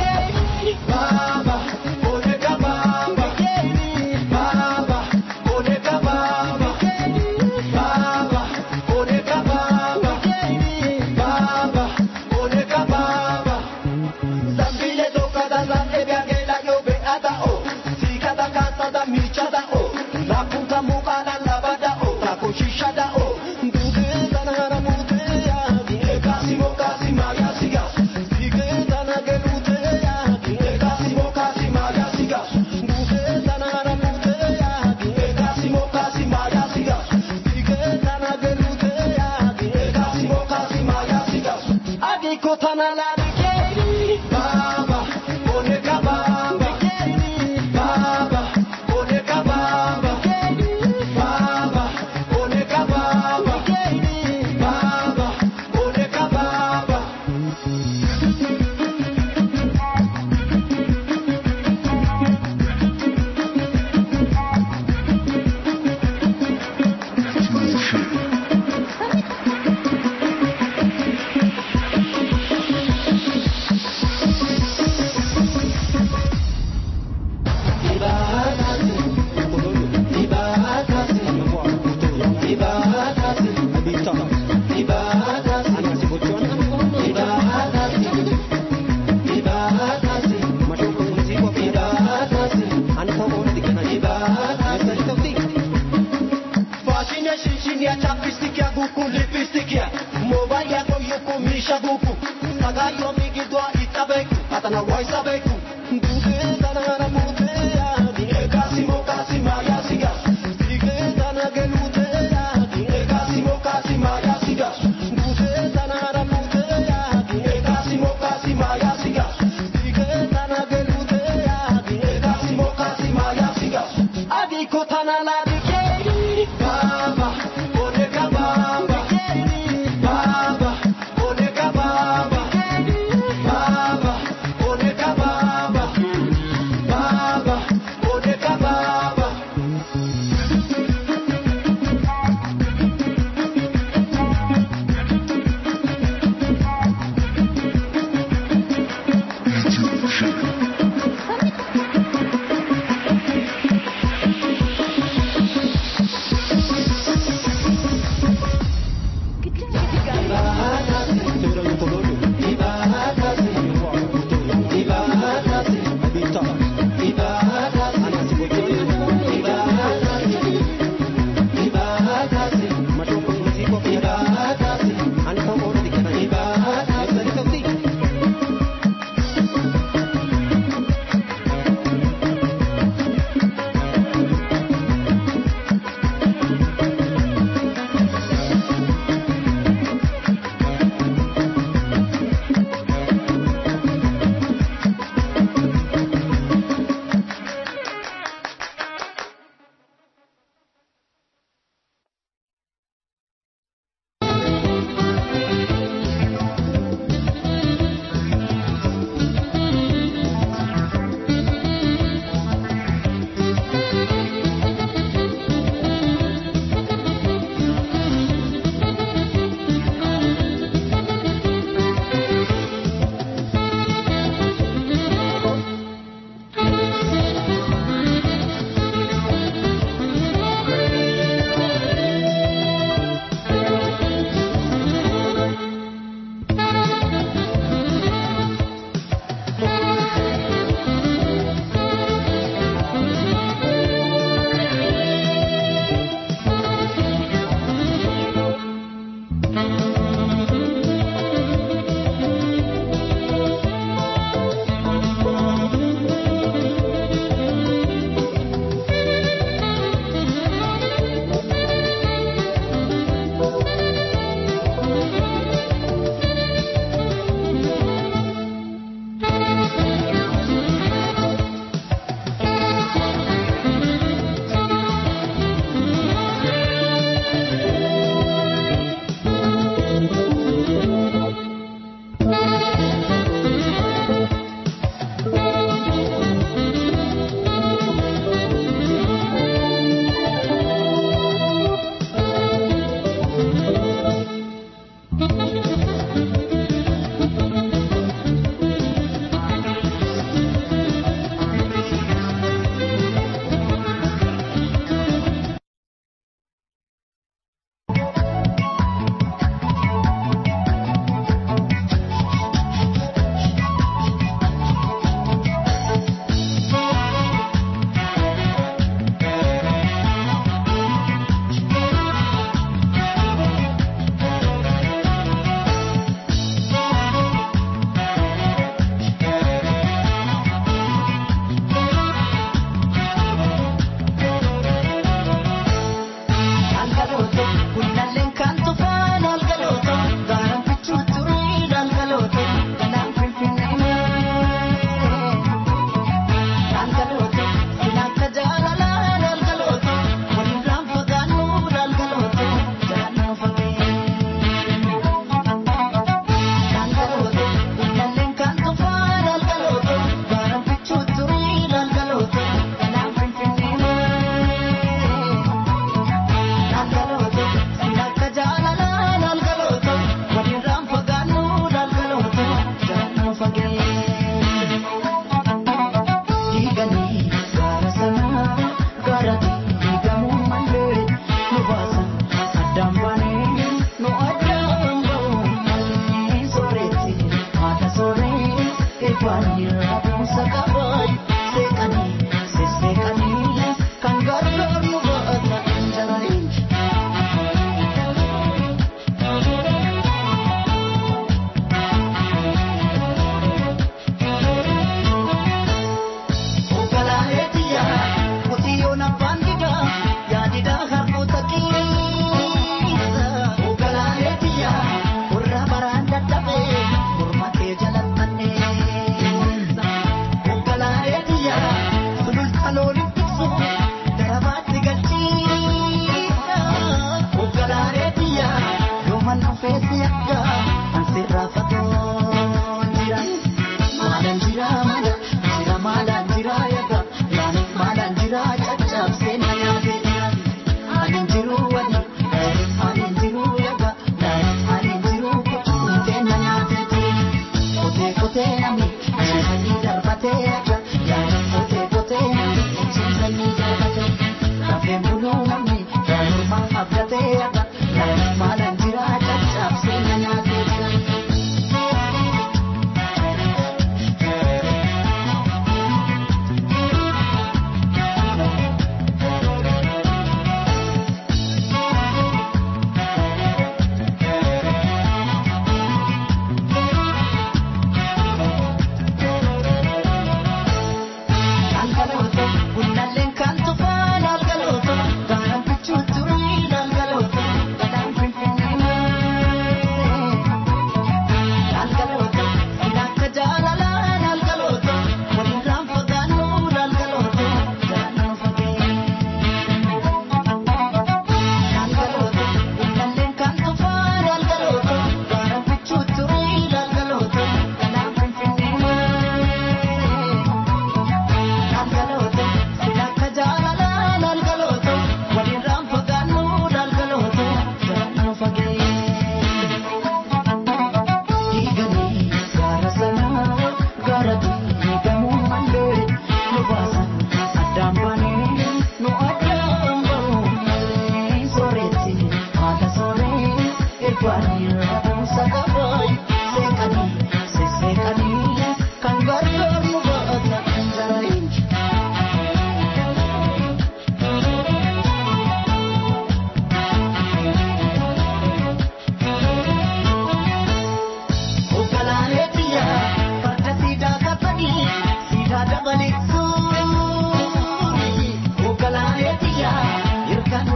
Baba, oneka baba, baba, oneka baba, baba, oneka baba,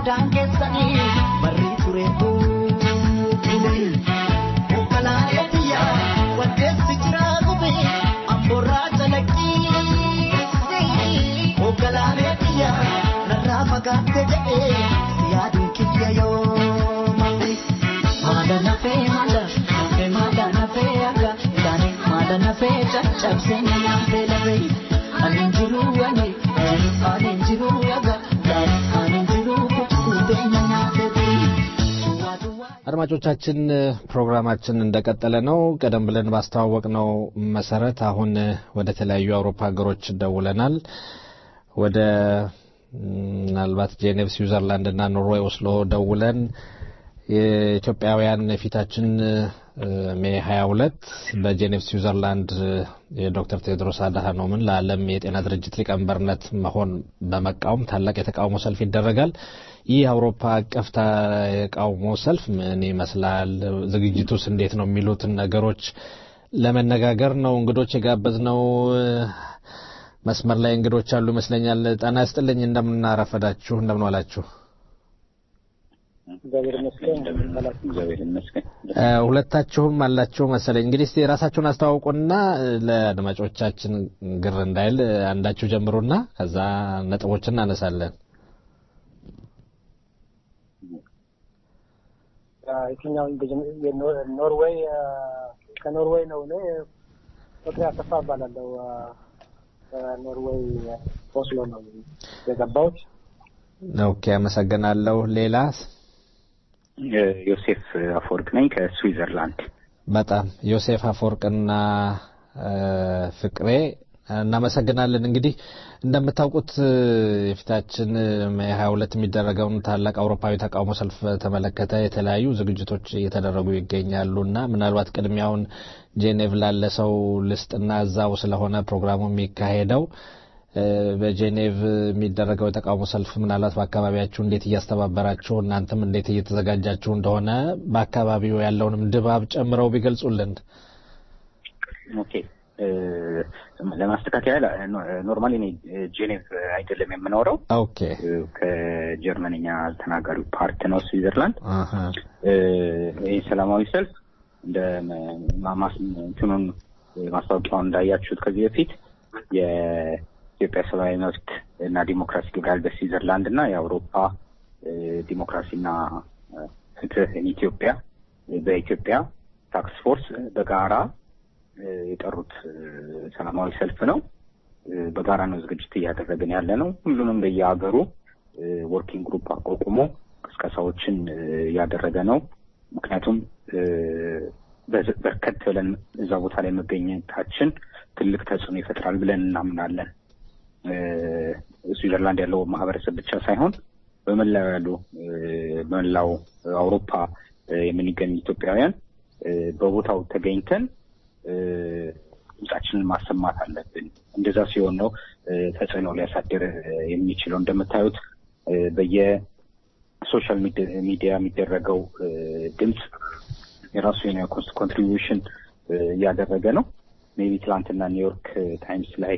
sodaan keessanii barri ture Konkolaataa biyyaa waddeessi jiraa gube amborraa calaqqii Konkolaataa biyyaa narraa fagaatte jedhee si yaaduun kiyya yoo malee. Maada nafee maada nafee maada nafee aga gaane maada nafee caccabsee na nafee lafee ani jiru ani ani jiru aga gaane ani jiru kutuutee na nafee አድማጮቻችን ፕሮግራማችን እንደቀጠለ ነው። ቀደም ብለን ባስተዋወቅነው መሰረት አሁን ወደ ተለያዩ የአውሮፓ ሀገሮች ደውለናል። ወደ ምናልባት ጄኔቭ፣ ስዊዘርላንድ እና ኖርዌይ ኦስሎ ደውለን የኢትዮጵያውያን የፊታችን ሜይ 22 በጄኔቭ ስዊዘርላንድ የዶክተር ቴዎድሮስ አድሃኖምን ለዓለም የጤና ድርጅት ሊቀመንበርነት መሆን በመቃወም ታላቅ የተቃውሞ ሰልፍ ይደረጋል። ይህ አውሮፓ አቀፍ የተቃውሞ ሰልፍ ምን ይመስላል? ዝግጅቱስ እንዴት ነው? የሚሉትን ነገሮች ለመነጋገር ነው እንግዶች የጋበዝነው። መስመር ላይ እንግዶች አሉ ይመስለኛል። ጤና ይስጥልኝ። እንደምን አረፈዳችሁ? እንደምን ዋላችሁ? እግዚአብሔር ይመስገን። እግዚአብሔር ይመስገን። ሁለታችሁም አላችሁ መሰለኝ። እንግዲህ እስቲ ራሳችሁን አስተዋውቁና ለአድማጮቻችን ግር እንዳይል አንዳችሁ ጀምሩና ከዛ ነጥቦችን እናነሳለን። የትኛው ኖርዌይ ከኖርዌይ ነው። እኔ ፍቅሬ አሰፋ እባላለሁ። ከኖርዌይ ኦስሎ ነው የገባሁት። ኦኬ፣ አመሰግናለሁ። ሌላ ዮሴፍ አፈወርቅ ነኝ ከስዊዘርላንድ። በጣም ዮሴፍ አፈወርቅና ፍቅሬ እናመሰግናለን። እንግዲህ እንደምታውቁት የፊታችን ሜይ 22 የሚደረገውን ታላቅ አውሮፓዊ ተቃውሞ ሰልፍ በተመለከተ የተለያዩ ዝግጅቶች እየተደረጉ ይገኛሉ እና ምናልባት ቅድሚያውን ጄኔቭ ላለ ሰው ልስጥና እዛው ስለሆነ ፕሮግራሙ የሚካሄደው በጄኔቭ የሚደረገው የተቃውሞ ሰልፍ ምናልባት በአካባቢያችሁ እንዴት እያስተባበራችሁ እናንተም እንዴት እየተዘጋጃችሁ እንደሆነ በአካባቢው ያለውንም ድባብ ጨምረው ቢገልጹልን። ኦኬ ለማስተካከያ ኖርማሊ እኔ ጄኔቭ አይደለም የምኖረው። ኦኬ ከጀርመንኛ ተናጋሪው ፓርት ነው ስዊዘርላንድ። ይህ ሰላማዊ ሰልፍ እንደ እንትኑን ማስታወቂያውን እንዳያችሁት ከዚህ በፊት የኢትዮጵያ ሰብአዊ መብት እና ዲሞክራሲ ግብረ በስዊዘርላንድ እና የአውሮፓ ዲሞክራሲና ፍትህ ኢትዮጵያ በኢትዮጵያ ታክስ ፎርስ በጋራ የጠሩት ሰላማዊ ሰልፍ ነው። በጋራ ነው ዝግጅት እያደረግን ያለ ነው። ሁሉንም በየሀገሩ ወርኪንግ ግሩፕ አቋቁሞ ቅስቀሳዎችን እያደረገ ነው። ምክንያቱም በርከት ብለን እዛ ቦታ ላይ መገኘታችን ትልቅ ተጽዕኖ ይፈጥራል ብለን እናምናለን። ስዊዘርላንድ ያለው ማህበረሰብ ብቻ ሳይሆን በመላው ያሉ በመላው አውሮፓ የምንገኝ ኢትዮጵያውያን በቦታው ተገኝተን ድምጻችንን ማሰማት አለብን። እንደዛ ሲሆን ነው ተጽዕኖ ሊያሳድር የሚችለው። እንደምታዩት በየሶሻል ሚዲያ የሚደረገው ድምፅ የራሱ የሆነ ኮንትሪቢዩሽን እያደረገ ነው። ሜቢ ትላንትና ኒውዮርክ ታይምስ ላይ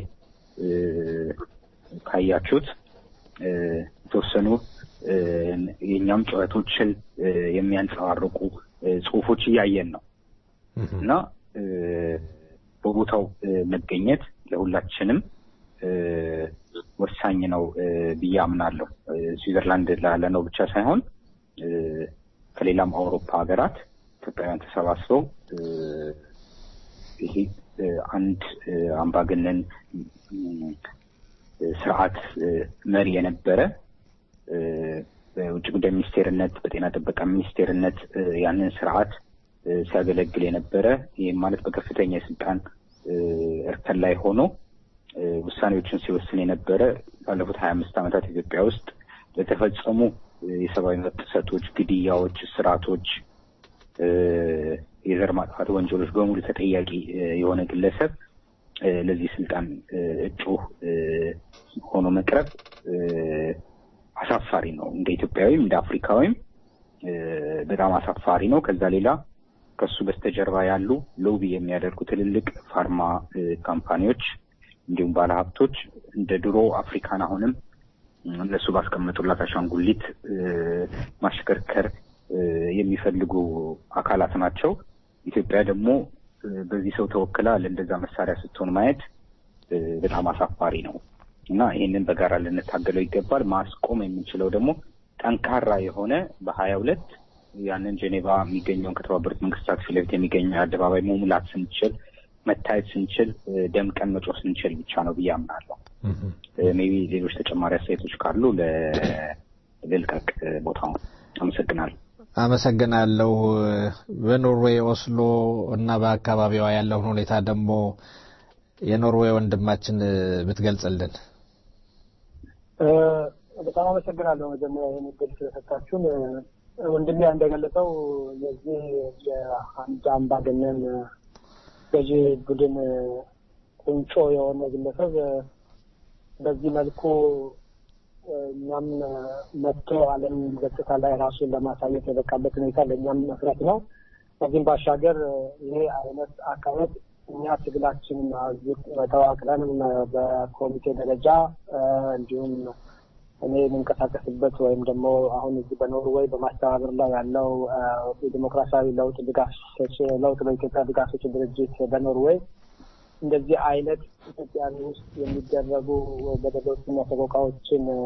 ካያችሁት የተወሰኑ የእኛም ጩኸቶችን የሚያንጸባርቁ ጽሁፎች እያየን ነው እና በቦታው መገኘት ለሁላችንም ወሳኝ ነው ብዬ አምናለሁ። ስዊዘርላንድ ላለ ነው ብቻ ሳይሆን ከሌላም አውሮፓ ሀገራት ኢትዮጵያውያን ተሰባስበው ይሄ አንድ አምባገነን ስርዓት መሪ የነበረ በውጭ ጉዳይ ሚኒስቴርነት፣ በጤና ጥበቃ ሚኒስቴርነት ያንን ስርዓት ሲያገለግል የነበረ ይህም ማለት በከፍተኛ የስልጣን እርከን ላይ ሆኖ ውሳኔዎችን ሲወስን የነበረ ባለፉት ሀያ አምስት ዓመታት ኢትዮጵያ ውስጥ ለተፈጸሙ የሰብአዊ መብት ጥሰቶች፣ ግድያዎች፣ እስራቶች፣ የዘር ማጥፋት ወንጀሎች በሙሉ ተጠያቂ የሆነ ግለሰብ ለዚህ ስልጣን እጩ ሆኖ መቅረብ አሳፋሪ ነው። እንደ ኢትዮጵያዊም እንደ አፍሪካዊም በጣም አሳፋሪ ነው። ከዛ ሌላ ከሱ በስተጀርባ ያሉ ሎቢ የሚያደርጉ ትልልቅ ፋርማ ካምፓኒዎች እንዲሁም ባለሀብቶች እንደ ድሮ አፍሪካን አሁንም እነሱ ባስቀመጡላት አሻንጉሊት እ፣ ማሽከርከር እ፣ የሚፈልጉ አካላት ናቸው። ኢትዮጵያ ደግሞ እ፣ በዚህ ሰው ተወክላ ለእንደዛ መሳሪያ ስትሆን ማየት እ፣ በጣም አሳፋሪ ነው እና ይህንን በጋራ ልንታገለው ይገባል። ማስቆም የምንችለው ደግሞ ጠንካራ የሆነ በሀያ ሁለት ያንን ጄኔቫ የሚገኘውን ከተባበሩት መንግስታት ፊት ለፊት የሚገኘው አደባባይ መሙላት ስንችል መታየት ስንችል እ፣ ደምቀን መጮህ ስንችል ብቻ ነው ብዬ አምናለሁ። ሜቢ ሌሎች ተጨማሪ አስተያየቶች ካሉ ለ- ልልቀቅ እ፣ ቦታውን። አመሰግናለሁ። አመሰግናለሁ። በኖርዌይ ኦስሎ እና በአካባቢዋ ያለውን ሁኔታ ደግሞ የኖርዌይ ወንድማችን ብትገልጽልን። እ፣ በጣም አመሰግናለሁ መጀመሪያ ይህን እድል ስለሰጣችሁን። እ፣ ወንድሜ እንደገለጸው የዚህ የአንድ አምባገነን እ፣ ገዢ ቡድን እ፣ ቁንጮ የሆነ ግለሰብ እ፣ በዚህ መልኩ እ፣ እኛም እ፣ መጥቶ ዓለም ገጽታ ላይ ራሱን ለማሳየት የበቃበት ሁኔታ ለእኛም መፍረት ነው። ከዚህም ባሻገር እ፣ ይሄ አይነት አካሄድ እኛ ትግላችንን አዝ- ተዋቅረንም እ፣ በኮሚቴ ደረጃ እ፣ እንዲሁም እኔ የምንቀሳቀስበት ወይም ደግሞ አሁን እዚህ በኖርዌይ በማስተባበር ላይ ያለው እ፣ የዲሞክራሲያዊ ለውጥ ድጋፍ ሰጪ ለውጥ በኢትዮጵያ ድጋፍ ሰጪ ድርጅት በኖርዌይ እንደዚህ አይነት ኢትዮጵያን ውስጥ የሚደረጉ በደሎችና ሰቆቃዎችን እ፣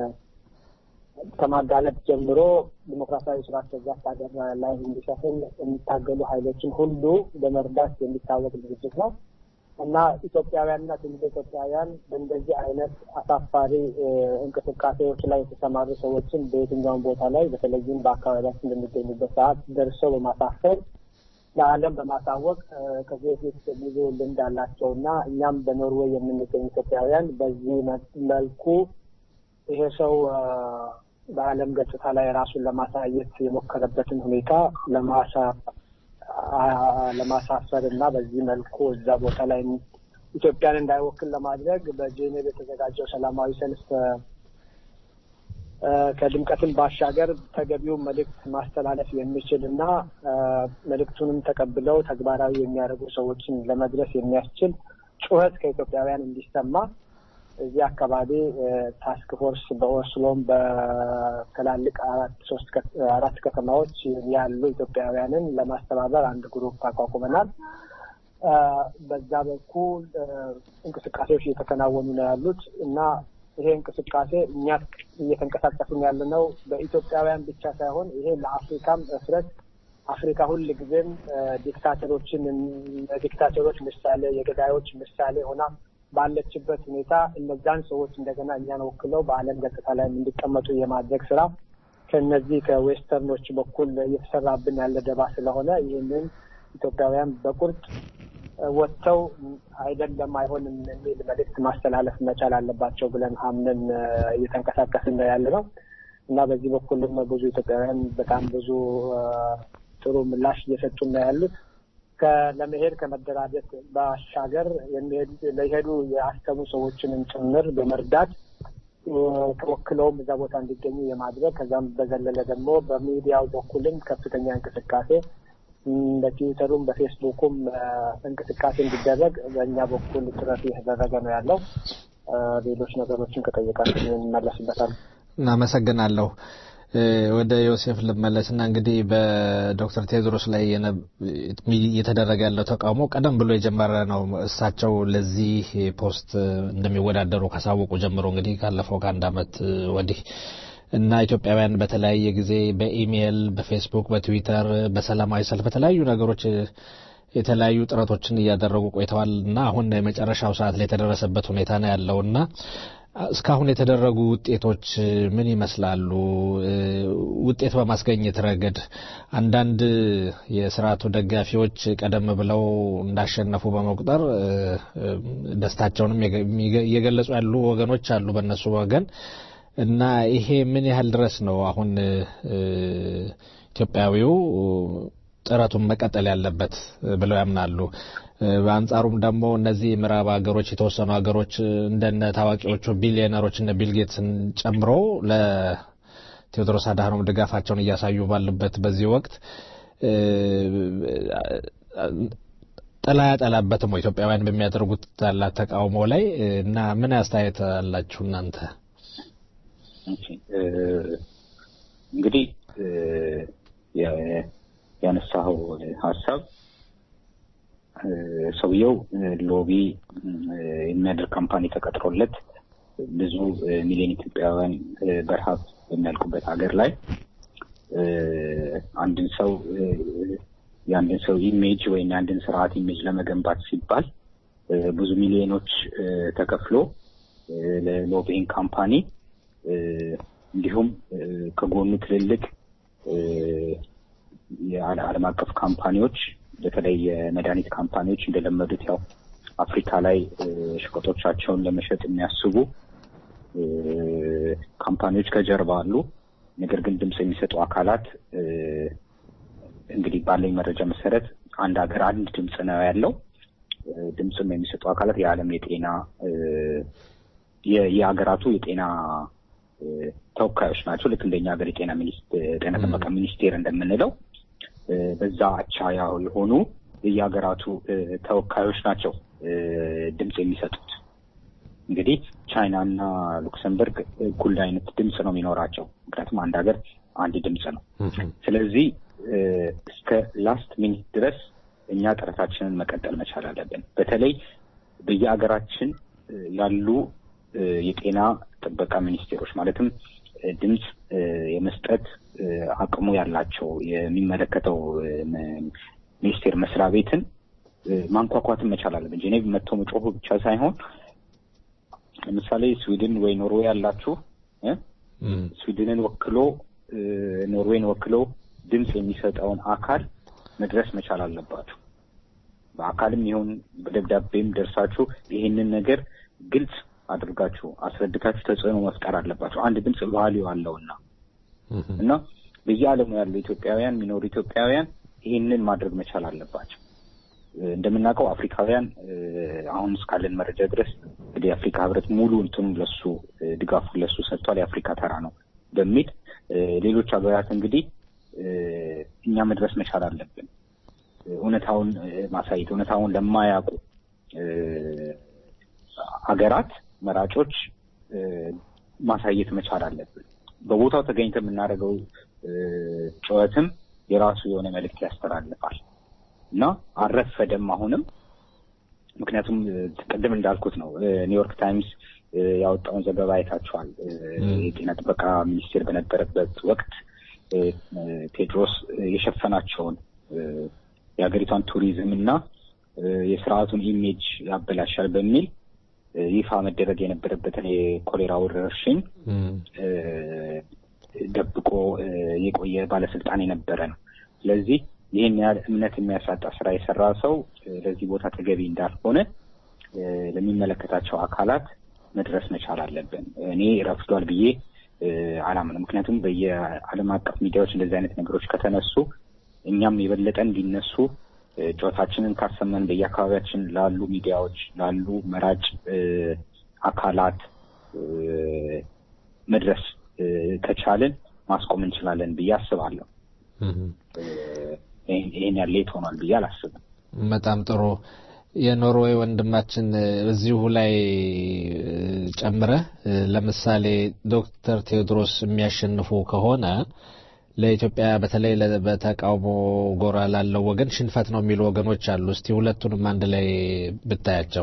ከማጋለጥ ጀምሮ ዲሞክራሲያዊ ስርዓት በዛት ሀገር ላይ እንዲሰፍን የሚታገሉ ኃይሎችን ሁሉ በመርዳት የሚታወቅ ድርጅት ነው እና ኢትዮጵያውያንና ትውልደ ኢትዮጵያውያን በእንደዚህ አይነት አሳፋሪ እ፣ እንቅስቃሴዎች ላይ የተሰማሩ ሰዎችን በየትኛውም ቦታ ላይ በተለይም በአካባቢያችን በሚገኙበት ሰዓት ደርሰው በማሳፈር ለዓለም በማሳወቅ እ፣ ከዚህ በፊት ብዙ ልምድ አላቸው እና እኛም በኖርዌይ የምንገኝ ኢትዮጵያውያን በዚህ መ- መልኩ ይሄ ሰው እ፣ በዓለም ገጽታ ላይ ራሱን ለማሳየት የሞከረበትን ሁኔታ ለማሳ አ- ለማሳፈር እና በዚህ መልኩ እዛ ቦታ ላይ ኢትዮጵያን እንዳይወክል ለማድረግ በጄኔቭ የተዘጋጀው ሰላማዊ ሰልፍ እ፣ እ፣ ከድምቀትን ባሻገር ተገቢውን መልእክት ማስተላለፍ የሚችል እና እ፣ መልእክቱንም ተቀብለው ተግባራዊ የሚያደርጉ ሰዎችን ለመድረስ የሚያስችል ጩኸት ከኢትዮጵያውያን እንዲሰማ እዚህ አካባቢ እ፣ ታስክ ፎርስ በኦስሎም በትላልቅ አራት ሶስት ከ- አራት ከተማዎች ያሉ ኢትዮጵያውያንን ለማስተባበር አንድ ግሩፕ አቋቁመናል። እ፣ በዛ በኩል እ፣ እንቅስቃሴዎች እየተከናወኑ ነው ያሉት እና ይሄ እንቅስቃሴ እኛ እየተንቀሳቀስን ያለ ነው በኢትዮጵያውያን ብቻ ሳይሆን ይሄ ለአፍሪካም እፍረት አፍሪካ ሁል ጊዜም እ፣ ዲክታተሮችን ዲክታተሮች ምሳሌ የገዳዮች ምሳሌ ሆና ባለችበት ሁኔታ እነዛን ሰዎች እንደገና እኛን ወክለው በዓለም ገጽታ ላይ እንዲቀመጡ የማድረግ ስራ ከነዚህ ከዌስተርኖች በኩል እየተሰራብን ያለ ደባ ስለሆነ ይህንን ኢትዮጵያውያን በቁርጥ እ፣ ወጥተው አይደለም አይሆንም የሚል መልእክት ማስተላለፍ መቻል አለባቸው ብለን አምነን እ፣ እየተንቀሳቀስን ነው ያለ ነው እና በዚህ በኩልም ብዙ ኢትዮጵያውያን በጣም ብዙ እ፣ ጥሩ ምላሽ እየሰጡን ነው ያሉት። ከ- ለመሄድ ከመደራጀት ባሻገር የሚሄዱ ለሄዱ የአሰቡ ሰዎችንም ጭምር በመርዳት እ፣ ተወክለውም እዛ ቦታ እንዲገኙ የማድረግ ከዛም በዘለለ ደግሞ በሚዲያው በኩልም ከፍተኛ እንቅስቃሴ እም፣ በትዊተሩም በፌስቡኩም እ፣ እንቅስቃሴ እንዲደረግ በእኛ በኩል ጥረት እየተደረገ ነው ያለው። እ፣ ሌሎች ነገሮችን ከጠየቃችሁ እንመለስበታለን። እናመሰግናለሁ። እ፣ ወደ ዮሴፍ ልመለስና እንግዲህ በዶክተር ቴዎድሮስ ላይ የነ- እየተደረገ ያለው ተቃውሞ ቀደም ብሎ የጀመረ ነው። እሳቸው ለዚህ ፖስት እንደሚወዳደሩ ካሳወቁ ጀምሮ እንግዲህ ካለፈው ከአንድ ዓመት ወዲህ እና ኢትዮጵያውያን በተለያየ ጊዜ በኢሜይል፣ በፌስቡክ፣ በትዊተር፣ በሰላማዊ ሰልፍ በተለያዩ ነገሮች የተለያዩ ጥረቶችን እያደረጉ ቆይተዋል እና አሁን የመጨረሻው ሰዓት ላይ የተደረሰበት ሁኔታ ነው ያለው እና እስካሁን የተደረጉ ውጤቶች ምን ይመስላሉ? እ፣ ውጤት በማስገኘት ረገድ አንዳንድ የስርዓቱ ደጋፊዎች ቀደም ብለው እንዳሸነፉ በመቁጠር እ፣ እ፣ ደስታቸውንም የገ- የሚገ- እየገለጹ ያሉ ወገኖች አሉ በእነሱ ወገን እና ይሄ ምን ያህል ድረስ ነው አሁን እ፣ ኢትዮጵያዊው ጥረቱን መቀጠል ያለበት ብለው ያምናሉ? እ፣ በአንጻሩም ደግሞ እነዚህ ምዕራብ ሀገሮች የተወሰኑ ሀገሮች እንደነ ታዋቂዎቹ ቢሊዮነሮች እነ ቢልጌትስን ጨምሮ ለቴዎድሮስ አድሃኖም ድጋፋቸውን እያሳዩ ባሉበት በዚህ ወቅት እ፣ ጥላ ያጠላበትም ወይ ኢትዮጵያውያን በሚያደርጉት ያላት ተቃውሞ ላይ እና ምን አስተያየት አላችሁ እናንተ? ኦኬ፣ እ፣ እንግዲህ እ፣ የ- ያነሳኸው ሀሳብ እ፣ ሰውየው እ፣ ሎቢ እ፣ የሚያደርግ ካምፓኒ ተቀጥሮለት ብዙ እ፣ ሚሊዮን ኢትዮጵያውያን እ፣ በረሃብ በሚያልቁበት ሀገር ላይ እ፣ አንድን ሰው እ፣ የአንድን ሰው ኢሜጅ ወይም የአንድን ስርዓት ኢሜጅ ለመገንባት ሲባል እ፣ ብዙ ሚሊዮኖች እ፣ ተከፍሎ እ፣ ለሎቢንግ ካምፓኒ እ፣ እንዲሁም እ፣ ከጎኑ ትልልቅ እ፣ የዓለ- ዓለም አቀፍ ካምፓኒዎች በተለይ የመድኃኒት ካምፓኒዎች እንደለመዱት ያው አፍሪካ ላይ እ፣ ሸቀጦቻቸውን ለመሸጥ የሚያስቡ እ፣ ካምፓኒዎች ከጀርባ አሉ። ነገር ግን ድምፅ የሚሰጡ አካላት እ፣ እንግዲህ ባለኝ መረጃ መሰረት አንድ ሀገር አንድ ድምፅ ነው ያለው። እ፣ ድምፅም የሚሰጡ አካላት የዓለም የጤና እ፣ የ- የሀገራቱ የጤና እ፣ ተወካዮች ናቸው። ልክ እንደኛ ሀገር የጤና ሚኒስቴር ጤና ጥበቃ ሚኒስቴር እንደምንለው እ፣ በዛ አቻ ያው የሆኑ የየሀገራቱ እ፣ ተወካዮች ናቸው እ፣ ድምፅ የሚሰጡት። እንግዲህ ቻይና እና ሉክሰምበርግ እኩል አይነት ድምፅ ነው የሚኖራቸው። ምክንያቱም አንድ ሀገር አንድ ድምፅ ነው። ስለዚህ እ፣ እስከ ላስት ሚኒት ድረስ እኛ ጥረታችንን መቀጠል መቻል አለብን። በተለይ በየሀገራችን እ፣ ያሉ እ፣ የጤና ጥበቃ ሚኒስቴሮች ማለትም እ፣ ድምፅ እ፣ የመስጠት እ፣ አቅሙ ያላቸው የሚመለከተው እ፣ ም- ሚኒስቴር መስሪያ ቤትን እ፣ ማንኳኳትን መቻል አለብን። ጄኔቭ መጥቶ መጮሁ ብቻ ሳይሆን ለምሳሌ ስዊድን ወይ ኖርዌይ ያላችሁ እ፣ ስዊድንን ወክሎ እ፣ ኖርዌይን ወክሎ ድምፅ የሚሰጠውን አካል መድረስ መቻል አለባችሁ። በአካልም ይሁን በደብዳቤም ደርሳችሁ ይህንን ነገር ግልጽ አድርጋችሁ አስረድታችሁ ተጽዕኖ መፍጠር አለባችሁ። አንድ ድምፅ ቫሊዩ አለውና እና በየዓለሙ ያሉ ኢትዮጵያውያን የሚኖሩ ኢትዮጵያውያን ይህንን ማድረግ መቻል አለባቸው። እ፣ እንደምናውቀው አፍሪካውያን እ፣ አሁን እስካለን መረጃ ድረስ እንግዲህ የአፍሪካ ህብረት ሙሉ እንትኑ ለሱ እ፣ ድጋፉን ለሱ ሰጥቷል። የአፍሪካ ተራ ነው በሚል እ፣ ሌሎች ሀገራት እንግዲህ እ፣ እኛ መድረስ መቻል አለብን። እ፣ እውነታውን እ፣ ማሳየት እውነታውን ለማያውቁ እ፣ ሀገራት መራጮች እ፣ ማሳየት መቻል አለብን። በቦታው ተገኝተ የምናደርገው እ፣ ጩኸትም የራሱ የሆነ መልእክት ያስተላልፋል እና አልረፈደም አሁንም ምክንያቱም እ፣ ቅድም እንዳልኩት ነው እ፣ ኒውዮርክ ታይምስ እ፣ ያወጣውን ዘገባ አይታችኋል። እ፣ የጤና ጥበቃ ሚኒስቴር በነበረበት ወቅት እ፣ እ፣ ቴድሮስ እ፣ የሸፈናቸውን እ፣ የሀገሪቷን ቱሪዝም እና እ፣ የስርዓቱን ኢሜጅ ያበላሻል በሚል እ፣ ይፋ መደረግ የነበረበትን የኮሌራ ወረርሽኝ እ፣ ደብቆ እ፣ የቆየ ባለስልጣን የነበረ ነው። ስለዚህ ይህን ያህል እምነት የሚያሳጣ ስራ የሰራ ሰው እ፣ ለዚህ ቦታ ተገቢ እንዳልሆነ እ፣ ለሚመለከታቸው አካላት መድረስ መቻል አለብን። እኔ ረፍዷል ብዬ እ፣ አላምንም። ምክንያቱም በየዓለም አቀፍ ሚዲያዎች እንደዚህ አይነት ነገሮች ከተነሱ እኛም የበለጠ እንዲነሱ እ፣ ጩኸታችንን ካሰማን በየአካባቢያችን ላሉ ሚዲያዎች ላሉ መራጭ እ፣ አካላት እ፣ መድረስ እ፣ ከቻልን ማስቆም እንችላለን ብዬ አስባለሁ። ይህን ይህን ያህል ሌት ሆኗል ብዬ አላስብም። በጣም ጥሩ። የኖርዌይ ወንድማችን እዚሁ ላይ እ፣ ጨምረህ እ፣ ለምሳሌ ዶክተር ቴዎድሮስ የሚያሸንፉ ከሆነ ለኢትዮጵያ በተለይ ለ- በተቃውሞ ጎራ ላለው ወገን ሽንፈት ነው የሚሉ ወገኖች አሉ። እስቲ ሁለቱንም አንድ ላይ ብታያቸው።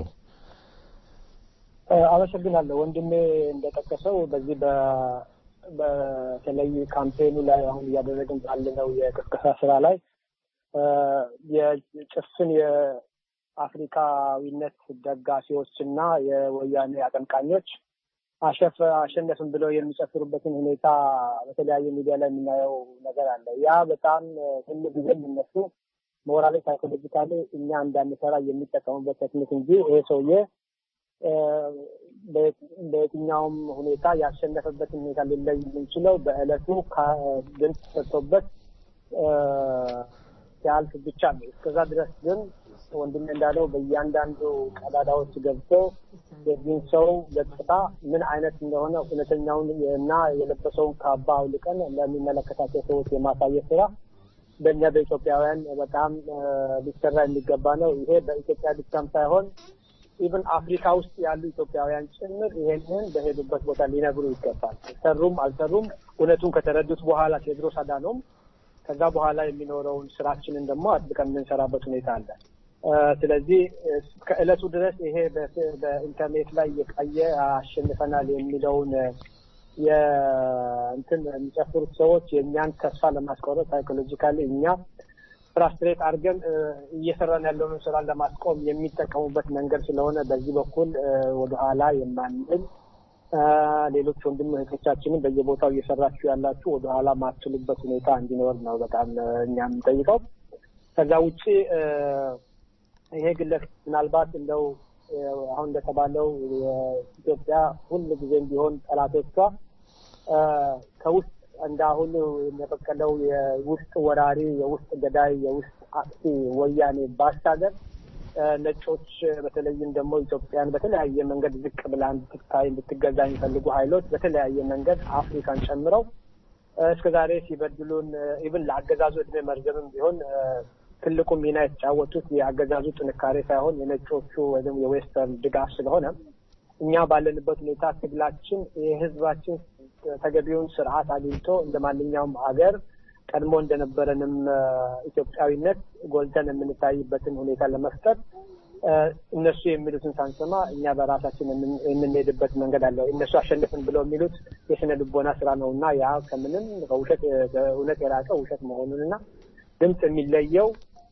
እ፣ አመሰግናለሁ ወንድሜ እንደጠቀሰው በዚህ በ በተለይ ካምፔኑ ላይ አሁን እያደረግን ባለነው የቅስቀሳ ስራ ላይ እ፣ የጭፍን የአፍሪካዊነት ደጋፊዎች እና የወያኔ አቀንቃኞች አሸፍ አሸነፍን ብለው የሚጨፍሩበትን ሁኔታ በተለያየ ሚዲያ ላይ የምናየው ነገር አለ። ያ በጣም ሁሉ ጊዜ የሚነሱ ሞራሊ ሳይኮሎጂካሊ እኛ እንዳንሰራ የሚጠቀሙበት ቴክኒክ እንጂ ይሄ ሰውዬ እ፣ በየት- በየትኛውም ሁኔታ ያሸነፈበትን ሁኔታ ሊለይ የምንችለው በእለቱ ከ- ድምፅ ሰጥቶበት እ፣ ሲያልፍ ብቻ ነው። እስከዛ ድረስ ግን ወንድሜ እንዳለው በእያንዳንዱ ቀዳዳዎች ገብቶ የዚህን ሰው ገጽታ ምን አይነት እንደሆነ እውነተኛውን እና የለበሰውን ካባ አውልቀን ለሚመለከታቸው ሰዎች የማሳየት ስራ በእኛ በኢትዮጵያውያን በጣም እ፣ ሊሰራ የሚገባ ነው። ይሄ በኢትዮጵያ ብቻም ሳይሆን ኢቭን አፍሪካ ውስጥ ያሉ ኢትዮጵያውያን ጭምር ይሄንን በሄዱበት ቦታ ሊነግሩ ይገባል። ሰሩም አልሰሩም እውነቱን ከተረዱት በኋላ ቴዎድሮስ አዳኖም ከዛ በኋላ የሚኖረውን ስራችንን ደግሞ አጥብቀን የምንሰራበት ሁኔታ አለ። እ፣ ስለዚህ እስከ ዕለቱ ድረስ ይሄ በ- በኢንተርኔት ላይ የቀየ አሸንፈናል የሚለውን እ፣ የእንትን የሚጨፍሩት ሰዎች የእኛን ተስፋ ለማስቆረጥ ሳይኮሎጂካሊ እኛ ፍራስትሬት አድርገን እ፣ እየሰራን ያለውን ስራ ለማስቆም የሚጠቀሙበት መንገድ ስለሆነ በዚህ በኩል እ፣ ወደኋላ የማንል እ፣ ሌሎች ወንድም እህቶቻችንን በየቦታው እየሰራችሁ ያላችሁ ወደኋላ ማትሉበት ሁኔታ እንዲኖር ነው በጣም እ፣ እኛ የምንጠይቀው። ከዛ ውጭ እ፣ ይሄ ግለሰብ ምናልባት እንደው እ፣ አሁን እንደተባለው የኢትዮጵያ ሁል ጊዜም ቢሆን ጠላቶቿ እ፣ ከውስጥ እንደ አሁኑ የበቀለው የውስጥ ወራሪ፣ የውስጥ ገዳይ፣ የውስጥ አጥፊ ወያኔ ባሻገር እ፣ ነጮች በተለይም ደግሞ ኢትዮጵያን በተለያየ መንገድ ዝቅ ብላ እንድትታይ እንድትገዛ የሚፈልጉ ኃይሎች በተለያየ መንገድ አፍሪካን ጨምረው እ፣ እስከዛሬ ሲበድሉን ኢቭን ለአገዛዙ እድሜ መርዘምም ቢሆን እ፣ ትልቁ ሚና የተጫወቱት የአገዛዙ ጥንካሬ ሳይሆን የነጮቹ ወይም የዌስተርን ድጋፍ ስለሆነ እኛ ባለንበት ሁኔታ ትግላችን የህዝባችን ተገቢውን ስርዓት አግኝቶ እንደ ማንኛውም ሀገር ቀድሞ እንደነበረንም እ፣ ኢትዮጵያዊነት ጎልተን የምንታይበትን ሁኔታ ለመፍጠር እ፣ እነሱ የሚሉትን ሳንሰማ እኛ በራሳችን የምን- የምንሄድበት መንገድ አለ። እነሱ አሸንፍን ብለው የሚሉት የስነ ልቦና ስራ ነው እና ያ ከምንም ከውሸት ከእውነት የራቀ ውሸት መሆኑንና ድምፅ የሚለየው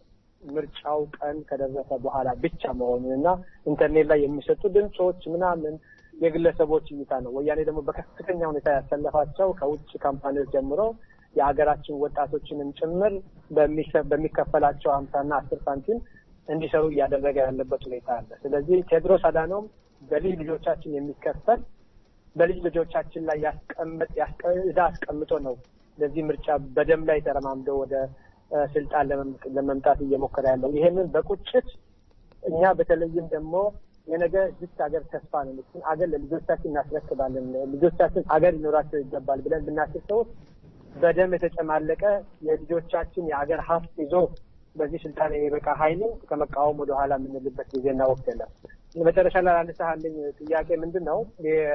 ምርጫው ቀን ከደረሰ በኋላ ብቻ መሆኑን እና ኢንተርኔት ላይ የሚሰጡ ድምፆች ምናምን የግለሰቦች እይታ ነው። ወያኔ ደግሞ በከፍተኛ ሁኔታ ያሰለፋቸው ከውጭ ካምፓኒዎች ጀምሮ የሀገራችን ወጣቶችንም ጭምር በሚሸ- በሚከፈላቸው ሀምሳና አስር ሳንቲም እንዲሰሩ እያደረገ ያለበት ሁኔታ አለ። ስለዚህ ቴዎድሮስ አዳኖም በልጅ ልጆቻችን የሚከፈል በልጅ ልጆቻችን ላይ ያስቀምጥ ያስቀ- ዕዳ አስቀምጦ ነው ለዚህ ምርጫ በደም ላይ ተረማምደው ወደ እ፣ ስልጣን ለመም- ለመምጣት እየሞከረ ያለው ይሄንን በቁጭት እኛ በተለይም ደግሞ የነገ ዝች ሀገር ተስፋ ነው። እሱን አገር ለልጆቻችን እናስረክባለን፣ ልጆቻችን አገር ሊኖራቸው ይገባል ብለን ብናስብ ሰዎች በደም የተጨማለቀ የልጆቻችን የአገር ሀብት ይዞ በዚህ ስልጣን የሚበቃ ኃይልን ከመቃወም ወደ ኋላ የምንልበት ጊዜና ወቅት የለም። መጨረሻ ላይ አነሳልኝ ጥያቄ ምንድን ነው?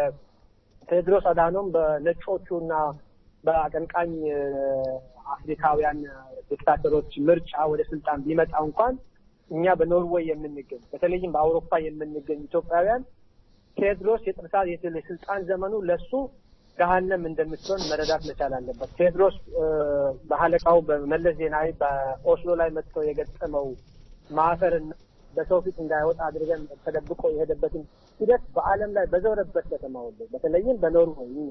ቴዎድሮስ አዳኖም በነጮቹ እና በአቀንቃኝ እ፣ አፍሪካውያን ዲክታተሮች ምርጫ ወደ ስልጣን ቢመጣ እንኳን እኛ በኖርዌይ የምንገኝ በተለይም በአውሮፓ የምንገኝ ኢትዮጵያውያን ቴዎድሮስ የጥርሳ የስልጣን ዘመኑ ለሱ ገሀነም እንደምትሆን መረዳት መቻል አለበት። ቴዎድሮስ እ፣ በአለቃው በመለስ ዜናዊ በኦስሎ ላይ መጥቶ የገጠመው ማፈርና በሰው ፊት እንዳይወጣ አድርገን ተደብቆ የሄደበትን ሂደት በዓለም ላይ በዞረበት ከተማ ሁሉ በተለይም በኖርዌይ እኛ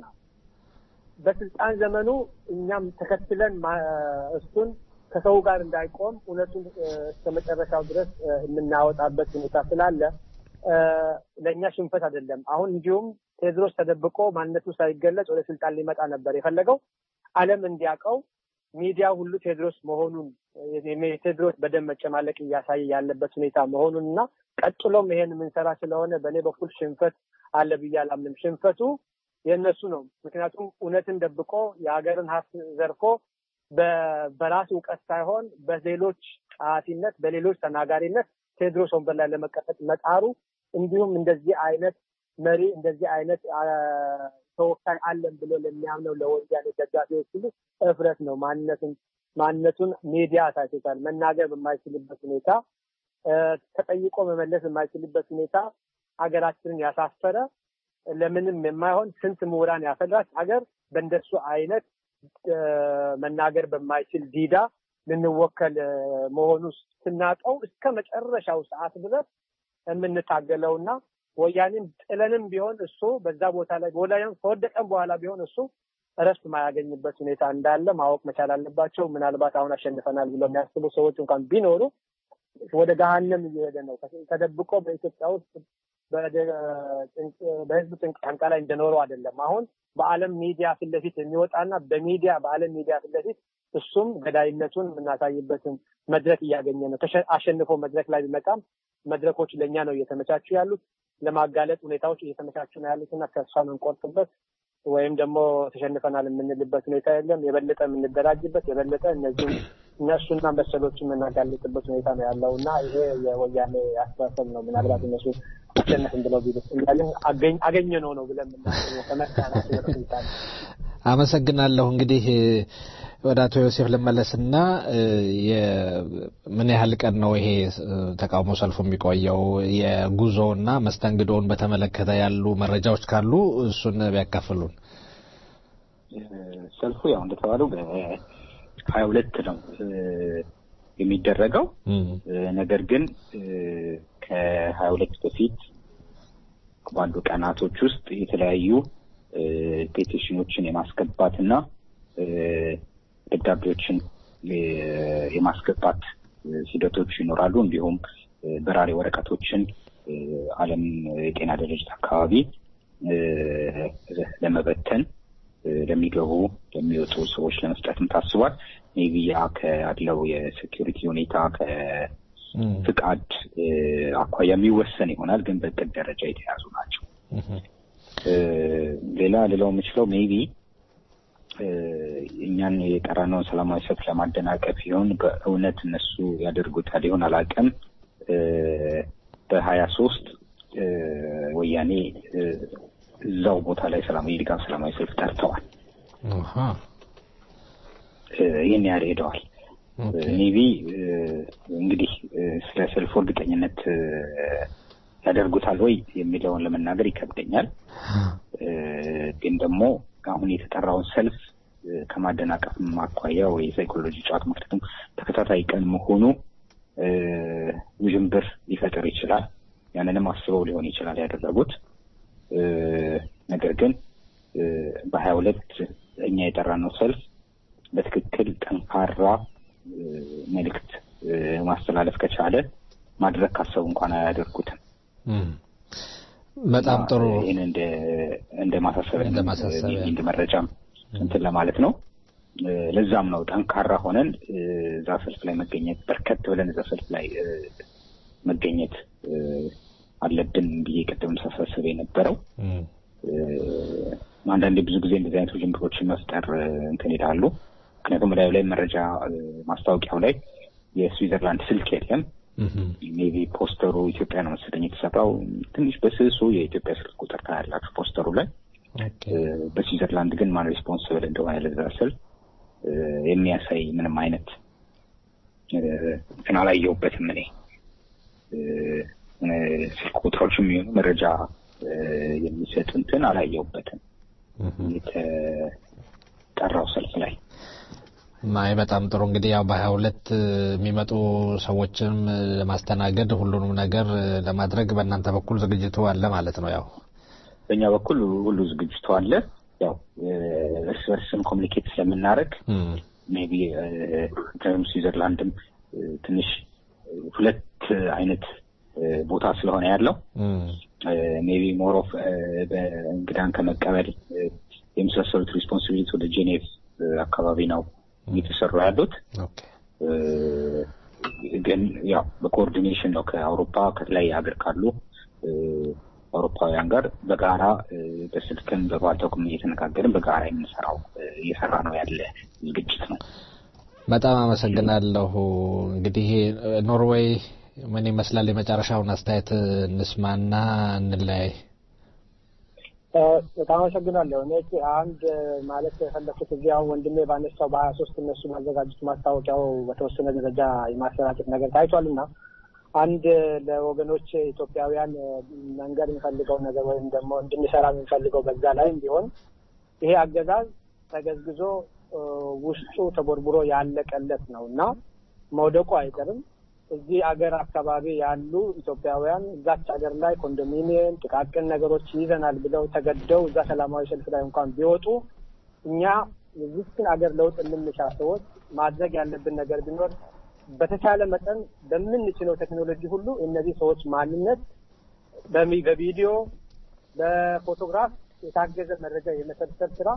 በስልጣን ዘመኑ እኛም ተከትለን ማ- እሱን ከሰው ጋር እንዳይቆም እውነቱን እ፣ እስከ መጨረሻው ድረስ እ፣ የምናወጣበት ሁኔታ ስላለ እ፣ ለእኛ ሽንፈት አይደለም። አሁን እንዲሁም ቴዎድሮስ ተደብቆ ማንነቱ ሳይገለጽ ወደ ስልጣን ሊመጣ ነበር የፈለገው። ዓለም እንዲያውቀው ሚዲያ ሁሉ ቴዎድሮስ መሆኑን የቴዎድሮስ በደም መጨማለቅ እያሳየ ያለበት ሁኔታ መሆኑን እና ቀጥሎም ይሄን የምንሰራ ስለሆነ በእኔ በኩል ሽንፈት አለ ብዬ አላምንም። ሽንፈቱ የእነሱ ነው። ምክንያቱም እውነትን ደብቆ የሀገርን ሀብት ዘርፎ በ- በራስ እውቀት ሳይሆን በሌሎች ጸሐፊነት፣ በሌሎች ተናጋሪነት ቴዎድሮስ ወንበር ላይ ለመቀጠጥ መጣሩ እንዲሁም እንደዚህ አይነት መሪ እንደዚህ አይነት አ፣ ተወካይ አለን ብሎ ለሚያምነው ለወያኔ ደጋፊዎች ሁሉ እፍረት ነው። ማንነቱን ማንነቱን ሚዲያ አሳይቶታል። መናገር በማይችልበት ሁኔታ እ፣ ተጠይቆ መመለስ በማይችልበት ሁኔታ ሀገራችንን ያሳፈረ ለምንም የማይሆን ስንት ምሁራን ያፈራች ሀገር በእንደሱ አይነት እ፣ መናገር በማይችል ዲዳ ልንወከል እ፣ መሆኑ ስናቀው እስከ መጨረሻው ሰዓት ድረስ የምንታገለውና ወያኔን ጥለንም ቢሆን እሱ በዛ ቦታ ላይ ወላያን ከወደቀም በኋላ ቢሆን እሱ እረፍት ማያገኝበት ሁኔታ እንዳለ ማወቅ መቻል አለባቸው። ምናልባት አሁን አሸንፈናል ብለው የሚያስቡ ሰዎች እንኳን ቢኖሩ ወደ ገሀነም እየሄደ ነው። ተደብቆ በኢትዮጵያ ውስጥ በደ- ጭንቅ- በህዝብ ጭንቅ ጫንቃ ላይ እንደኖረው አይደለም። አሁን በዓለም ሚዲያ ፊት ለፊት የሚወጣና በሚዲያ በዓለም ሚዲያ ፊት ለፊት እሱም ገዳይነቱን የምናሳይበትን መድረክ እያገኘ ነው። ተሸ- አሸንፎ መድረክ ላይ ቢመጣም መድረኮች ለእኛ ነው እየተመቻቹ ያሉት። ለማጋለጥ ሁኔታዎች እየተመቻቹ ነው ያሉት እና ተስፋ የምንቆርጥበት ወይም ደግሞ ተሸንፈናል የምንልበት ሁኔታ የለም። የበለጠ የምንደራጅበት የበለጠ እነዚህም እነሱና መሰሎች የምናጋልጥበት ሁኔታ ነው ያለው እና ይሄ የወያኔ አስተሳሰብ ነው። ምናልባት እነሱ አሸነፍን ብለው ቢሉት እንዳለን አገኘ ነው ነው ብለን የምናስበው ከመካናቸው ወደ ሁኔታ ነው። አመሰግናለሁ። እንግዲህ ወደ አቶ ዮሴፍ ልመለስና ምን ያህል ቀን ነው ይሄ ተቃውሞ ሰልፉ የሚቆየው? የጉዞና መስተንግዶውን በተመለከተ ያሉ መረጃዎች ካሉ እሱን ቢያካፍሉን። ሰልፉ ያው እንደተባለው በሀያ ሁለት ነው የሚደረገው። ነገር ግን ከሀያ ሁለት በፊት ባሉ ቀናቶች ውስጥ የተለያዩ ፔቲሽኖችን የማስገባትና ደብዳቤዎችን የማስገባት ሂደቶች ይኖራሉ። እንዲሁም በራሪ ወረቀቶችን ዓለም የጤና ድርጅት አካባቢ ለመበተን ለሚገቡ ለሚወጡ ሰዎች ለመስጠትም ታስቧል። ሜቢ ያ ካለው የሴኪሪቲ ሁኔታ ከፍቃድ አኳያ የሚወሰን ይሆናል፣ ግን በእቅድ ደረጃ የተያዙ ናቸው። ሌላ ልለው የምችለው ሜቢ እኛን የጠራነውን ሰላማዊ ሰልፍ ለማደናቀፍ ይሆን በእውነት እነሱ ያደርጉታል ይሆን አላውቅም። በሀያ ሶስት ወያኔ እዛው ቦታ ላይ ሰላማዊ የድጋፍ ሰላማዊ ሰልፍ ጠርተዋል። ይህን ያህል ሄደዋል። ሜቢ እንግዲህ ስለ ሰልፉ እርግጠኝነት ያደርጉታል ወይ የሚለውን ለመናገር ይከብደኛል። ግን ደግሞ አሁን የተጠራውን ሰልፍ ከማደናቀፍ አኳያ ወይ ሳይኮሎጂ ጨዋታ ምክንያቱም ተከታታይ ቀን መሆኑ ውዥንብር ሊፈጥር ይችላል። ያንንም አስበው ሊሆን ይችላል ያደረጉት። ነገር ግን በሀያ ሁለት እኛ የጠራነው ሰልፍ በትክክል ጠንካራ መልእክት ማስተላለፍ ከቻለ ማድረግ ካሰቡ እንኳን አያደርጉትም። በጣም ጥሩ። ይህን እንደ ማሳሰቢያ እንደ መረጃም እንትን ለማለት ነው። ለዛም ነው ጠንካራ ሆነን እዛ ሰልፍ ላይ መገኘት በርከት ብለን እዛ ሰልፍ ላይ መገኘት አለብን ብዬ ቅድም ሳሳስብ የነበረው አንዳንዴ ብዙ ጊዜ እንደዚህ አይነት ውዥንብሮችን መፍጠር እንትን ይላሉ። ምክንያቱም ላዩ ላይ መረጃ ማስታወቂያው ላይ የስዊዘርላንድ ስልክ የለም። ሜቢ ፖስተሩ ኢትዮጵያ ነው መሰለኝ የተሰራው። ትንሽ በስሱ የኢትዮጵያ ስልክ ቁጥር ታያላችሁ ፖስተሩ ላይ። በስዊዘርላንድ ግን ማን ሪስፖንስብል እንደሆነ ለዛ ሰልፍ የሚያሳይ ምንም አይነት እንትን አላየሁበትም እኔ ስልክ ቁጥሮች የሚሆኑ መረጃ የሚሰጥ እንትን አላየሁበትም የተጠራው ሰልፍ ላይ። ማይ በጣም ጥሩ እንግዲህ ያው በሀያ ሁለት የሚመጡ ሰዎችንም ለማስተናገድ ሁሉንም ነገር ለማድረግ በእናንተ በኩል ዝግጅቱ አለ ማለት ነው። ያው በእኛ በኩል ሁሉ ዝግጅቱ አለ። ያው እርስ በርስም ኮሚኒኬት ስለምናደርግ ሜቢ ስዊዘርላንድም ትንሽ ሁለት አይነት ቦታ ስለሆነ ያለው ሜቢ ሞር ኦፍ በእንግዳን ከመቀበል የመሳሰሉት ሪስፖንሲቢሊቲ ወደ ጄኔቭ አካባቢ ነው እየተሰሩ ያሉት። ግን ያው በኮኦርዲኔሽን ነው ከአውሮፓ ከተለያየ ሀገር ካሉ አውሮፓውያን ጋር በጋራ በስልክም በባልተኩም እየተነጋገርን በጋራ የምንሰራው እየሰራ ነው ያለ ዝግጅት ነው። በጣም አመሰግናለሁ። እንግዲህ ኖርዌይ ምን ይመስላል? የመጨረሻውን አስተያየት እንስማና እንለያይ። በጣም አመሰግናለሁ። እኔ አንድ ማለት የፈለኩት እዚህ አሁን ወንድሜ ባነሳው በሀያ ሶስት እነሱ ማዘጋጀት ማስታወቂያው በተወሰነ ደረጃ የማሰራጨት ነገር ታይቷል እና አንድ ለወገኖች ኢትዮጵያውያን መንገድ የሚፈልገው ነገር ወይም ደግሞ እንድንሰራ የምንፈልገው በዛ ላይም ቢሆን ይሄ አገዛዝ ተገዝግዞ ውስጡ ተቦርቡሮ ያለቀለት ነው እና መውደቁ አይቀርም። እዚህ አገር አካባቢ ያሉ ኢትዮጵያውያን እዛች ሀገር ላይ ኮንዶሚኒየም፣ ጥቃቅን ነገሮች ይዘናል ብለው ተገደው እዛ ሰላማዊ ሰልፍ ላይ እንኳን ቢወጡ እኛ የዚችን አገር ለውጥ የምንሻ ሰዎች ማድረግ ያለብን ነገር ቢኖር በተቻለ መጠን በምንችለው ቴክኖሎጂ ሁሉ እነዚህ ሰዎች ማንነት በቪዲዮ በፎቶግራፍ የታገዘ መረጃ የመሰብሰብ ስራ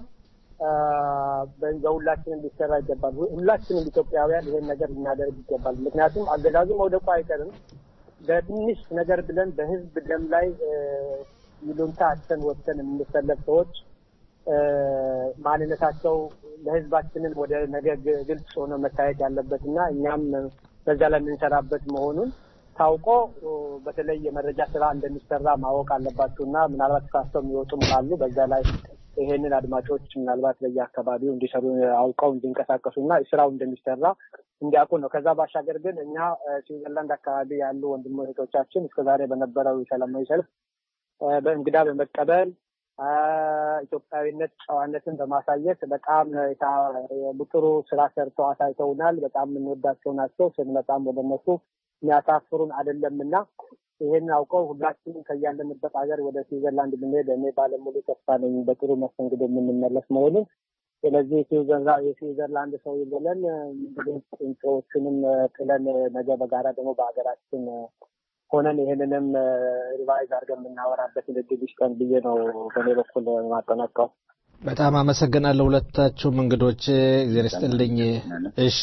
በሁላችንም ሊሰራ ይገባል። ሁላችንም ኢትዮጵያውያን ይሄን ነገር ልናደርግ ይገባል። ምክንያቱም አገዛዙ መውደቁ አይቀርም። በትንሽ ነገር ብለን በህዝብ ደም ላይ ይሉንታ አተን ወጥተን የምንሰለፍ ሰዎች ማንነታቸው ለህዝባችንን ወደ ነገ ግ- ግልጽ ሆኖ መታየት ያለበት እና እኛም በዛ ላይ የምንሰራበት መሆኑን ታውቆ በተለይ የመረጃ ስራ እንደሚሰራ ማወቅ አለባቸው እና ምናልባት ተሳስተው የሚወጡም ካሉ በዛ ላይ ይሄንን አድማጮች ምናልባት በየአካባቢው እንዲሰሩ አውቀው እንዲንቀሳቀሱ እና ስራው እንደሚሰራ እንዲያውቁ ነው። ከዛ ባሻገር ግን እኛ እ፣ ስዊዘርላንድ አካባቢ ያሉ ወንድሞ እህቶቻችን እስከዛሬ በነበረው ሰላማዊ ሰልፍ እ፣ በእንግዳ በመቀበል አ፣ ኢትዮጵያዊነት ጨዋነትን በማሳየት በጣም የታ- ጥሩ ስራ ሰርተው አሳይተውናል። በጣም የምንወዳቸው ናቸው። ስንመጣም ወደ እነሱ የሚያሳፍሩን አይደለም እና ይህን አውቀው ሁላችንም ከያለንበት ሀገር ወደ ስዊዘርላንድ ብንሄድ እኔ ባለሙሉ ተስፋ ነኝ በጥሩ መስተንግዶ የምንመለስ መሆኑን። ስለዚህ የስዊዘርላ- የስዊዘርላንድ ሰው ብለን እንግዲህ ቁንጮዎቹንም ጥለን ነገ በጋራ ደግሞ በሀገራችን ሆነን ይህንንም ሪቫይዝ አድርገን የምናወራበት እድል ይስጠን ብዬ ነው በእኔ በኩል ማጠናቀው። በጣም አመሰግናለሁ ሁለታችሁም እንግዶች እግዚአብሔር ይስጥልኝ። እሺ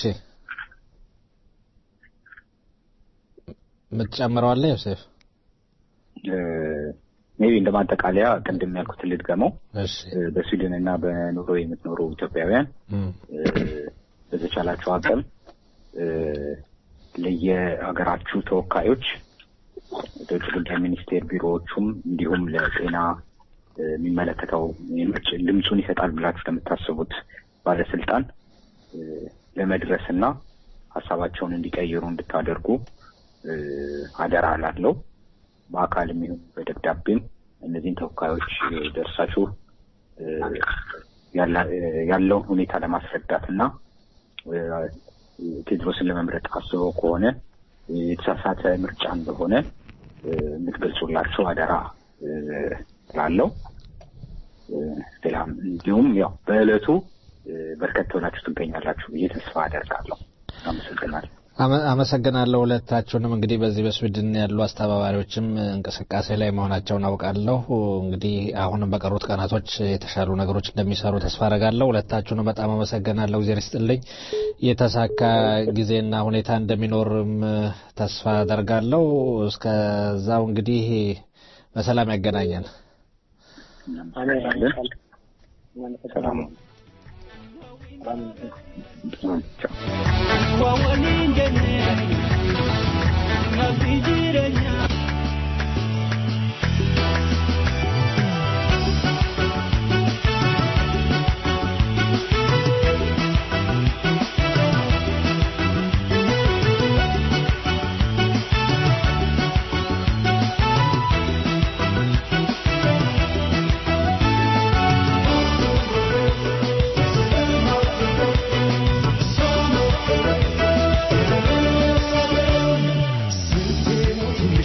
የምትጨምረው አለ ዮሴፍ? ሜቢ እንደ ማጠቃለያ ቅድም ያልኩትን ልድገመው። እሺ እ፣ በስዊድን እና በኖሮ የምትኖሩ ኢትዮጵያውያን እም፣ እ፣ በተቻላቸው አቅም እ፣ ለየሀገራችሁ ተወካዮች ለውጭ ጉዳይ ሚኒስቴር ቢሮዎቹም እንዲሁም ለጤና እ፣ የሚመለከተው የምርጭ ድምፁን ይሰጣል ብላችሁ ለምታስቡት ባለስልጣን እ፣ ለመድረስ እና ሀሳባቸውን እንዲቀይሩ እንድታደርጉ እ፣ አደራ ላለው በአካልም ይሁን በደብዳቤም እነዚህን ተወካዮች እ፣ ደርሳችሁ እ፣ ያላ- እ፣ ያለውን ሁኔታ ለማስረዳት እና እ፣ ቴድሮስን ለመምረጥ አስበው ከሆነ እ፣ የተሳሳተ ምርጫ እንደሆነ እ፣ የምትገልጹላቸው አደራ እ፣ ላለው ሌላም እንዲሁም ያው በዕለቱ እ፣ በርከት ብላችሁ ትገኛላችሁ ብዬ ተስፋ አደርጋለሁ። አመሰግናለሁ። አመ- አመሰግናለሁ ሁለታችሁንም። እንግዲህ በዚህ በስዊድን ያሉ አስተባባሪዎችም እንቅስቃሴ ላይ መሆናቸውን አውቃለሁ። እንግዲህ አሁንም በቀሩት ቀናቶች የተሻሉ ነገሮች እንደሚሰሩ ተስፋ አደርጋለሁ። ሁለታችሁንም በጣም አመሰግናለሁ። እግዚአብሔር ይስጥልኝ። የተሳካ ጊዜና ሁኔታ እንደሚኖርም ተስፋ አደርጋለሁ። እስከዛው እንግዲህ በሰላም ያገናኘን። ሰላም Thank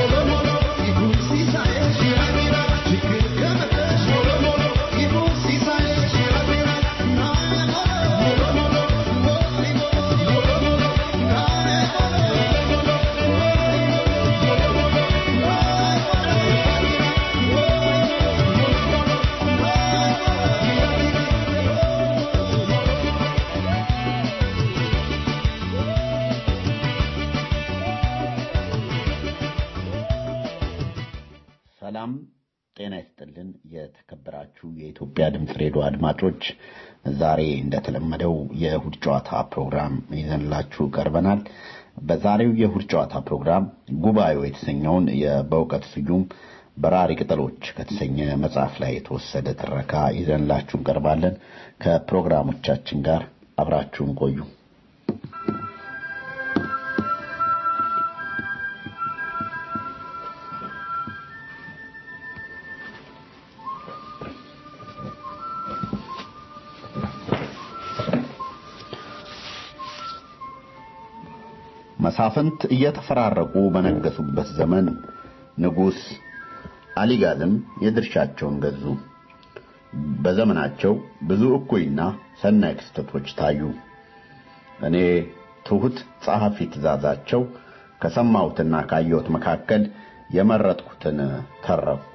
ሰላም ጤና ይስጥልን። የተከበራችሁ የኢትዮጵያ ድምፅ ሬዲዮ አድማጮች፣ ዛሬ እንደተለመደው የእሁድ ጨዋታ ፕሮግራም ይዘንላችሁ ቀርበናል። በዛሬው የእሁድ ጨዋታ ፕሮግራም ጉባኤው የተሰኘውን በእውቀት ስዩም በራሪ ቅጠሎች ከተሰኘ መጽሐፍ ላይ የተወሰደ ትረካ ይዘንላችሁ እንቀርባለን። ከፕሮግራሞቻችን ጋር አብራችሁን ቆዩ። መሳፍንት እየተፈራረቁ በነገሱበት ዘመን ንጉሥ አሊጋዝም የድርሻቸውን ገዙ። በዘመናቸው ብዙ እኩይና ሰናይ ክስተቶች ታዩ። እኔ ትሑት ጸሐፊ ትእዛዛቸው ከሰማሁትና ካየሁት መካከል የመረጥኩትን ተረኩ።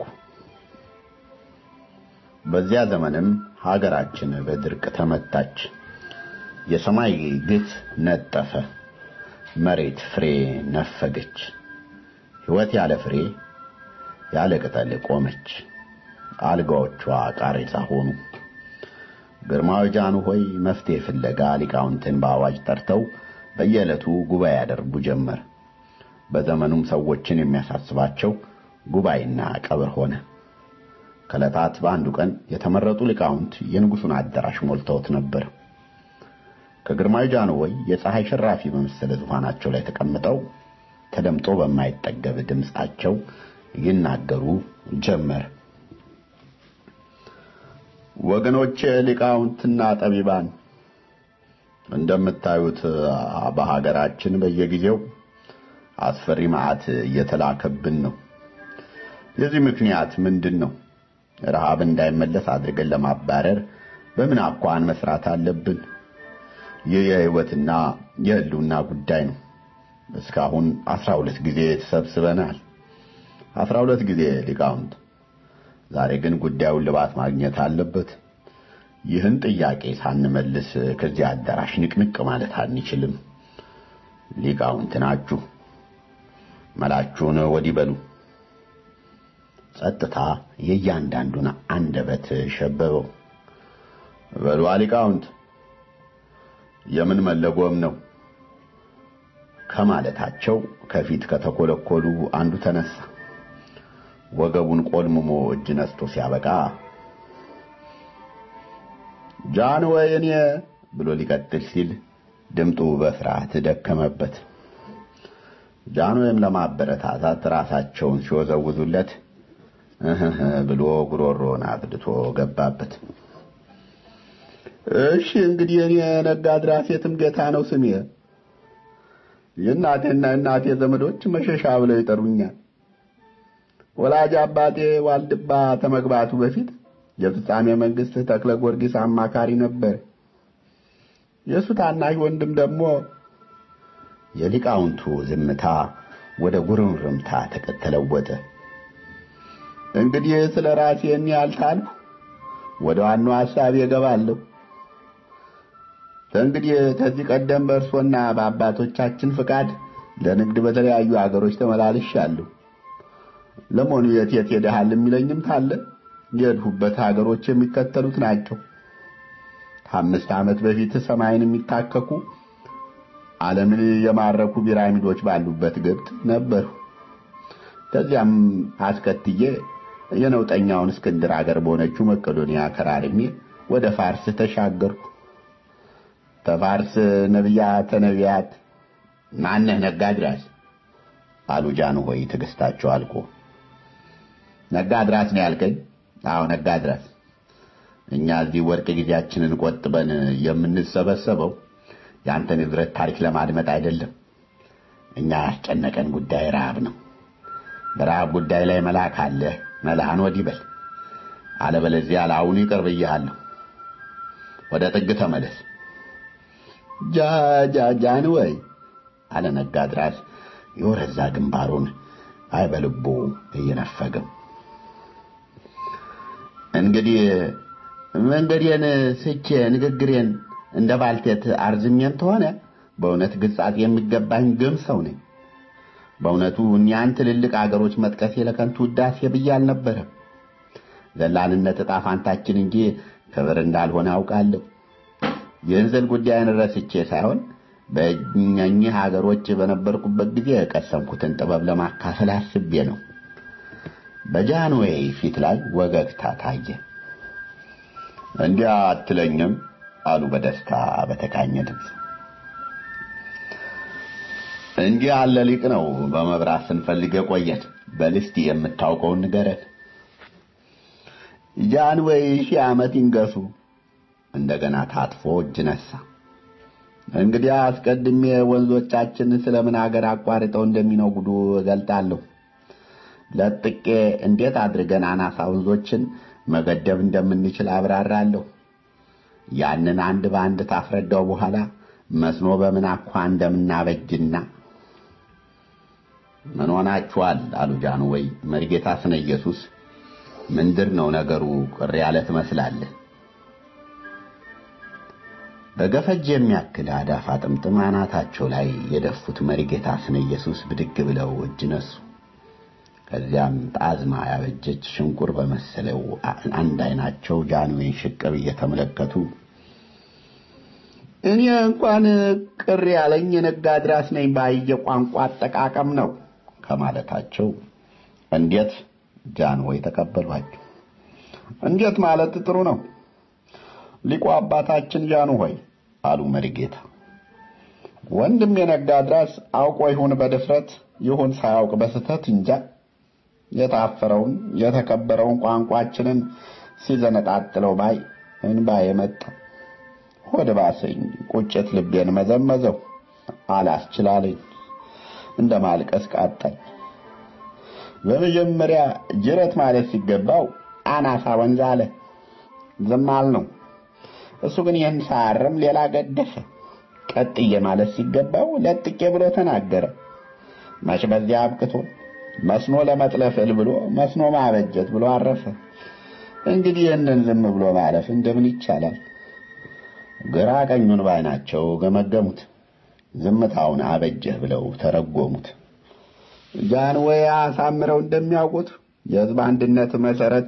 በዚያ ዘመንም ሀገራችን በድርቅ ተመታች። የሰማይ ግፍ ነጠፈ። መሬት ፍሬ ነፈገች። ሕይወት ያለ ፍሬ ያለ ቅጠል ቆመች። አልጋዎቿ ቃሬዛ ሆኑ። ግርማዊ ጃኑ ሆይ መፍትሄ ፍለጋ ሊቃውንትን በአዋጅ ጠርተው በየዕለቱ ጉባኤ ያደርጉ ጀመር። በዘመኑም ሰዎችን የሚያሳስባቸው ጉባኤና ቀብር ሆነ። ከዕለታት በአንዱ ቀን የተመረጡ ሊቃውንት የንጉሡን አዳራሽ ሞልተውት ነበር። ከግርማዊ ጃንሆይ የፀሐይ ሽራፊ በመሰለ ዙፋናቸው ላይ ተቀምጠው ተደምጦ በማይጠገብ ድምፃቸው ይናገሩ ጀመር። ወገኖቼ ሊቃውንትና ጠቢባን፣ እንደምታዩት በሀገራችን በየጊዜው አስፈሪ መዓት እየተላከብን ነው። የዚህ ምክንያት ምንድን ነው? ረሃብ እንዳይመለስ አድርገን ለማባረር በምን አኳን መስራት አለብን? ይህ የህይወትና የህልውና ጉዳይ ነው። እስካሁን አስራ ሁለት ጊዜ ተሰብስበናል። አስራ ሁለት ጊዜ ሊቃውንት። ዛሬ ግን ጉዳዩን ልባት ማግኘት አለበት። ይህን ጥያቄ ሳንመልስ ከዚህ አዳራሽ ንቅንቅ ማለት አንችልም። ሊቃውንት ናችሁ፣ መላችሁን ወዲህ በሉ። ጸጥታ የእያንዳንዱን አንደበት ሸበበው። በሉ ሊቃውንት የምን መለጎም ነው ከማለታቸው ከፊት ከተኮለኮሉ አንዱ ተነሳ። ወገቡን ቆልምሞ እጅ ነስቶ ሲያበቃ ጃን ወይ እኔ ብሎ ሊቀጥል ሲል ድምጡ በፍርሃት ደከመበት። ጃን ወይም ለማበረታታት ራሳቸውን ሲወዘውዙለት እህ ብሎ ጉሮሮን አብድቶ ገባበት። እሺ እንግዲህ እኔ ነጋድራስ የትም ጌታ ነው ስሜ። የእናቴና እናቴ ዘመዶች መሸሻ ብለው ይጠሩኛል። ወላጅ አባቴ ዋልድባ ተመግባቱ በፊት የፍጻሜ መንግስት ተክለ ጊዮርጊስ አማካሪ ነበር። የእሱ ታናሽ ወንድም ደግሞ የሊቃውንቱ ዝምታ ወደ ጉርምርምታ ተለወጠ። እንግዲህ ስለ ራሴ እኔ ያልታልኩ ወደ ዋናው ሐሳብ እገባለሁ። እንግዲህ ከዚህ ቀደም በእርሶና በአባቶቻችን ፍቃድ ለንግድ በተለያዩ አገሮች ተመላልሻለሁ። ለመሆኑ የት የት ሄደሃል የሚለኝም ካለ የሄድሁበት ሀገሮች የሚከተሉት ናቸው። ከአምስት ዓመት በፊት ሰማይን የሚታከኩ ዓለምን የማረኩ ፒራሚዶች ባሉበት ግብፅ ነበሩ። ከዚያም አስከትዬ የነውጠኛውን እስክንድር አገር በሆነችው መቄዶንያ ከራርሜ ወደ ፋርስ ተሻገርኩ። ተፋርስ ነቢያተ ነቢያት ማነህ ነጋድራስ አሉ ጃንሆይ ትዕግስታቸው አልቆ። ነጋድራስ ነው ያልከኝ? አዎ ነጋድራስ። እኛ እዚህ ወርቅ ጊዜያችንን ቆጥበን የምንሰበሰበው የአንተን ንብረት ታሪክ ለማድመጥ አይደለም። እኛ ያስጨነቀን ጉዳይ ረሃብ ነው። በረሃብ ጉዳይ ላይ መልአክ አለ መልአን ወዲህ በል አለበለዚያ ለአሁኑ ይቅር ብዬሃለሁ ወደ ጥግ ተመለስ ጃ ጃ ጃን ወይ አለ ነጋድራስ የወረዛ ግንባሩን አይ በልቡ እየነፈገም እንግዲህ መንገዴን ስቼ ንግግሬን እንደ ባልቴት አርዝሜም ተሆነ በእውነት ግጻት የሚገባኝ ግም ሰው ነኝ በእውነቱ እኒያን ትልልቅ አገሮች መጥቀሴ ለከንቱ ውዳሴ ብዬ አልነበረም ዘላንነት ዕጣ ፋንታችን እንጂ ክብር እንዳልሆነ አውቃለሁ የእንዝል ጉዳይን ረስቼ ሳይሆን በእኚህ ሀገሮች በነበርኩበት ጊዜ የቀሰምኩትን ጥበብ ለማካፈል አስቤ ነው በጃንዌይ ፊት ላይ ወገግታ ታየ እንዲያ አትለኝም አሉ በደስታ በተቃኘ ድምፅ እንዲህ ያለ ሊቅ ነው በመብራት ስንፈልግ የቆየን በልስቲ የምታውቀውን ንገረን ጃንዌይ ሺህ ዓመት ይንገሱ እንደገና ታጥፎ እጅ ነሳ እንግዲህ አስቀድሜ ወንዞቻችን ስለምን ሀገር አቋርጠው እንደሚነጉዱ እገልጣለሁ ለጥቄ እንዴት አድርገን አናሳ ወንዞችን መገደብ እንደምንችል አብራራለሁ ያንን አንድ በአንድ ታፍረዳው በኋላ መስኖ በምን አኳ እንደምናበጅና ምን ሆናችኋል አሉ ጃንሆይ መሪጌታ ስነ ኢየሱስ ምንድር ነው ነገሩ ቅር ያለ ትመስላለህ በገፈጅ የሚያክል አዳፋ ጥምጥም አናታቸው ላይ የደፉት መሪጌታ ስነ ኢየሱስ ብድግ ብለው እጅ ነሱ ከዚያም ጣዝማ ያበጀች ሽንቁር በመሰለው አንድ አይናቸው ጃንዌን ሽቅብ እየተመለከቱ እኔ እንኳን ቅር ያለኝ የነጋድራስ ነኝ ባየ ቋንቋ አጠቃቀም ነው ከማለታቸው እንዴት ጃንሆይ ተቀበሏቸው እንዴት ማለት ጥሩ ነው ሊቁ አባታችን ጃንሆይ አሉ መሪጌታ ወንድም የነጋድራስ አውቆ ይሁን በድፍረት ይሁን ሳያውቅ በስተት እንጃ የታፈረውን የተከበረውን ቋንቋችንን ሲዘነጣጥለው ባይ እንባ የመጣ ሆድ ባሰኝ ቁጭት ልቤን መዘመዘው አላስችላለኝ እንደ ማልቀስ ቃጠል በመጀመሪያ ጅረት ማለት ሲገባው አናሳ ወንዝ አለ ዝም ነው እሱ ግን ይህን ሳያርም ሌላ ገደፈ ቀጥዬ ማለት ሲገባው ለጥቄ ብሎ ተናገረ መች በዚያ አብቅቶ መስኖ ለመጥለፍ እል ብሎ መስኖ ማበጀት ብሎ አረፈ እንግዲህ ይህንን ዝም ብሎ ማለፍ እንደምን ይቻላል ግራ ቀኙን ባይናቸው ገመገሙት ዝምታውን አበጀህ ብለው ተረጎሙት ጃንሆይ አሳምረው እንደሚያውቁት የህዝብ አንድነት መሰረት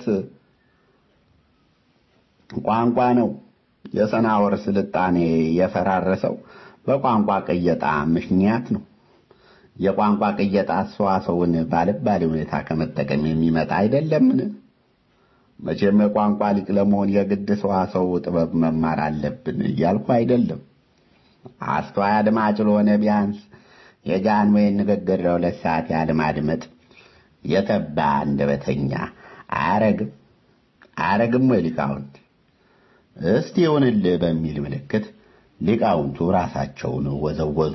ቋንቋ ነው የሰናወር ስልጣኔ የፈራረሰው በቋንቋ ቅየጣ ምክንያት ነው የቋንቋ ቅየጣ ሰዋሰውን ባልባሌ ሁኔታ ከመጠቀም የሚመጣ አይደለምን መቼም የቋንቋ ሊቅ ለመሆን የግድ ሰዋሰው ጥበብ መማር አለብን እያልኩ አይደለም አስተዋይ አድማጭ ለሆነ ቢያንስ የጃንሆይን ንግግር ለሁለት ሰዓት ያህል ማድመጥ የተባ አንደበተኛ አያረግም አያረግም ወይ ሊቃውንት እስቲ ይሁንልህ በሚል ምልክት ሊቃውንቱ ራሳቸውን ወዘወዙ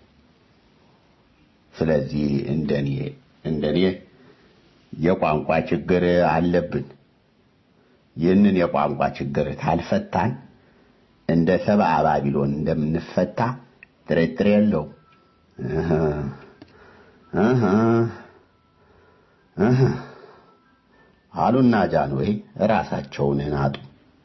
ስለዚህ እንደኔ እንደኔ የቋንቋ ችግር አለብን ይህንን የቋንቋ ችግር ታልፈታን እንደ ሰብአ ባቢሎን እንደምንፈታ ጥርጥር የለው አሉና ጃንሆይ ራሳቸውን ናጡ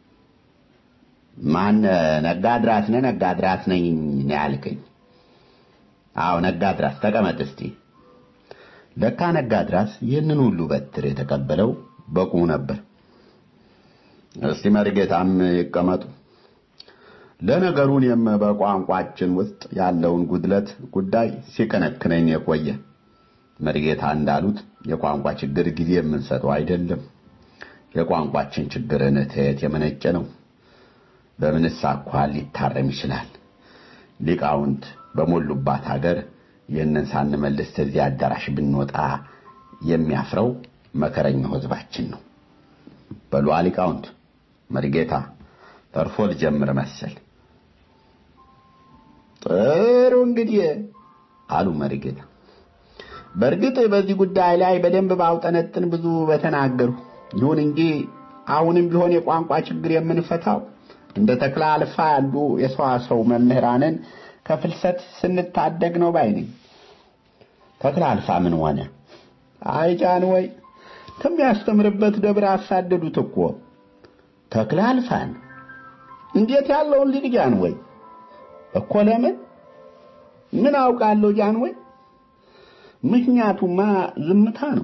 ማን ነጋድራስ ነህ ነጋድራስ ነኝ ነው ያልከኝ አዎ ነጋድራስ ተቀመጥ እስቲ ለካ ነጋድራስ ይህንን ሁሉ በትር የተቀበለው በቁሙ ነበር እስቲ መርጌታም ይቀመጡ ለነገሩ እኔም በቋንቋችን ውስጥ ያለውን ጉድለት ጉዳይ ሲከነክነኝ የቆየ መርጌታ እንዳሉት የቋንቋ ችግር ጊዜ የምንሰጠው አይደለም የቋንቋችን ችግርን ተየት የመነጨ ነው በምንስ አኳኋን ሊታረም ይችላል ሊቃውንት በሞሉባት ሀገር ይህንን ሳንመልስ ከዚህ አዳራሽ ብንወጣ የሚያፍረው መከረኛው ህዝባችን ነው በሉ ሊቃውንት መርጌታ ተርፎ ልጀምር መሰል ጥሩ እንግዲህ አሉ መርጌታ በእርግጥ በዚህ ጉዳይ ላይ በደንብ ባውጠነጥን ብዙ በተናገሩ። ይሁን እንጂ አሁንም ቢሆን የቋንቋ ችግር የምንፈታው እንደ ተክለ አልፋ ያሉ የሰዋሰው መምህራንን ከፍልሰት ስንታደግ ነው ባይ ነኝ። ተክለ አልፋ ምን ሆነ? አይ ጃን ወይ ከሚያስተምርበት ደብር አሳደዱት እኮ ተክለ አልፋን። እንዴት ያለውን ልጅ ጃን ወይ እኮ ለምን ምን አውቃለሁ ጃን ወይ ምክንያቱማ ዝምታ ነው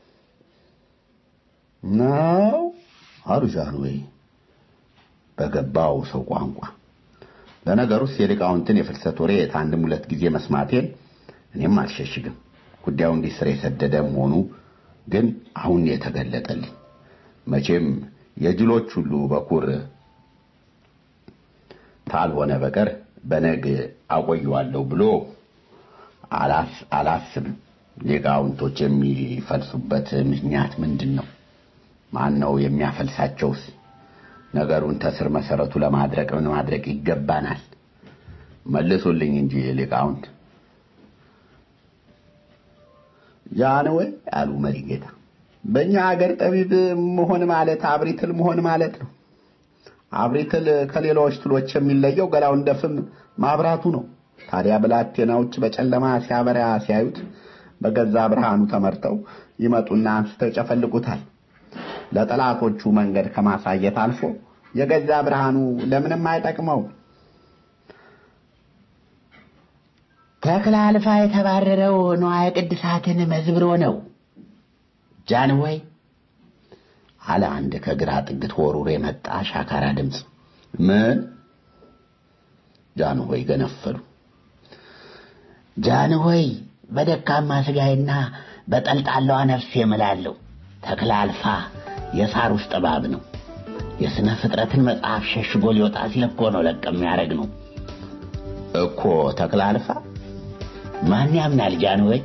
ነው አሉ ጃን ወይ በገባው ሰው ቋንቋ። ለነገሩስ የሊቃውንትን የፍልሰት ወሬ ከአንድም ሁለት ጊዜ መስማቴን እኔም አልሸሽግም። ጉዳዩ እንዲህ ስር የሰደደ መሆኑ ግን አሁን የተገለጠልኝ። መቼም የጅሎች ሁሉ በኩር ታልሆነ በቀር በነግ አቆየዋለሁ ብሎ አላስብም። ሊቃውንቶች የሚፈልሱበት ምክንያት ምንድን ነው? ማን ነው የሚያፈልሳቸውስ? ነገሩን ተስር መሰረቱ ለማድረቅ ምን ማድረግ ይገባናል? መልሱልኝ እንጂ ሊቃውንት። ያን ወይ አሉ መሪ ጌታ። በእኛ ሀገር ጠቢብ መሆን ማለት አብሪትል መሆን ማለት ነው። አብሪትል ከሌሎች ትሎች የሚለየው ገላው እንደ ፍም ማብራቱ ነው። ታዲያ ብላቴናዎች በጨለማ ሲያበራ ሲያዩት በገዛ ብርሃኑ ተመርተው ይመጡና አንስተው ይጨፈልቁታል። ለጠላቶቹ መንገድ ከማሳየት አልፎ የገዛ ብርሃኑ ለምንም አይጠቅመው። ተክለ አልፋ የተባረረው ንዋየ ቅድሳትን መዝብሮ ነው። ጃንሆይ አለ አንድ ከግራ ጥግ ተወርውሮ የመጣ ሻካራ ድምፅ። ምን? ጃንሆይ ገነፈሉ። ጃንሆይ በደካማ ስጋዬና በጠልጣላዋ ነፍሴ እምላለሁ ተክለ አልፋ የሳር ውስጥ እባብ ነው። የሥነ ፍጥረትን መጽሐፍ ሸሽጎ ሊወጣ ሲል እኮ ነው ለቅ የሚያደርግ ነው እኮ ተክለ አልፋ። ማን ያምናል ጃንሆይ?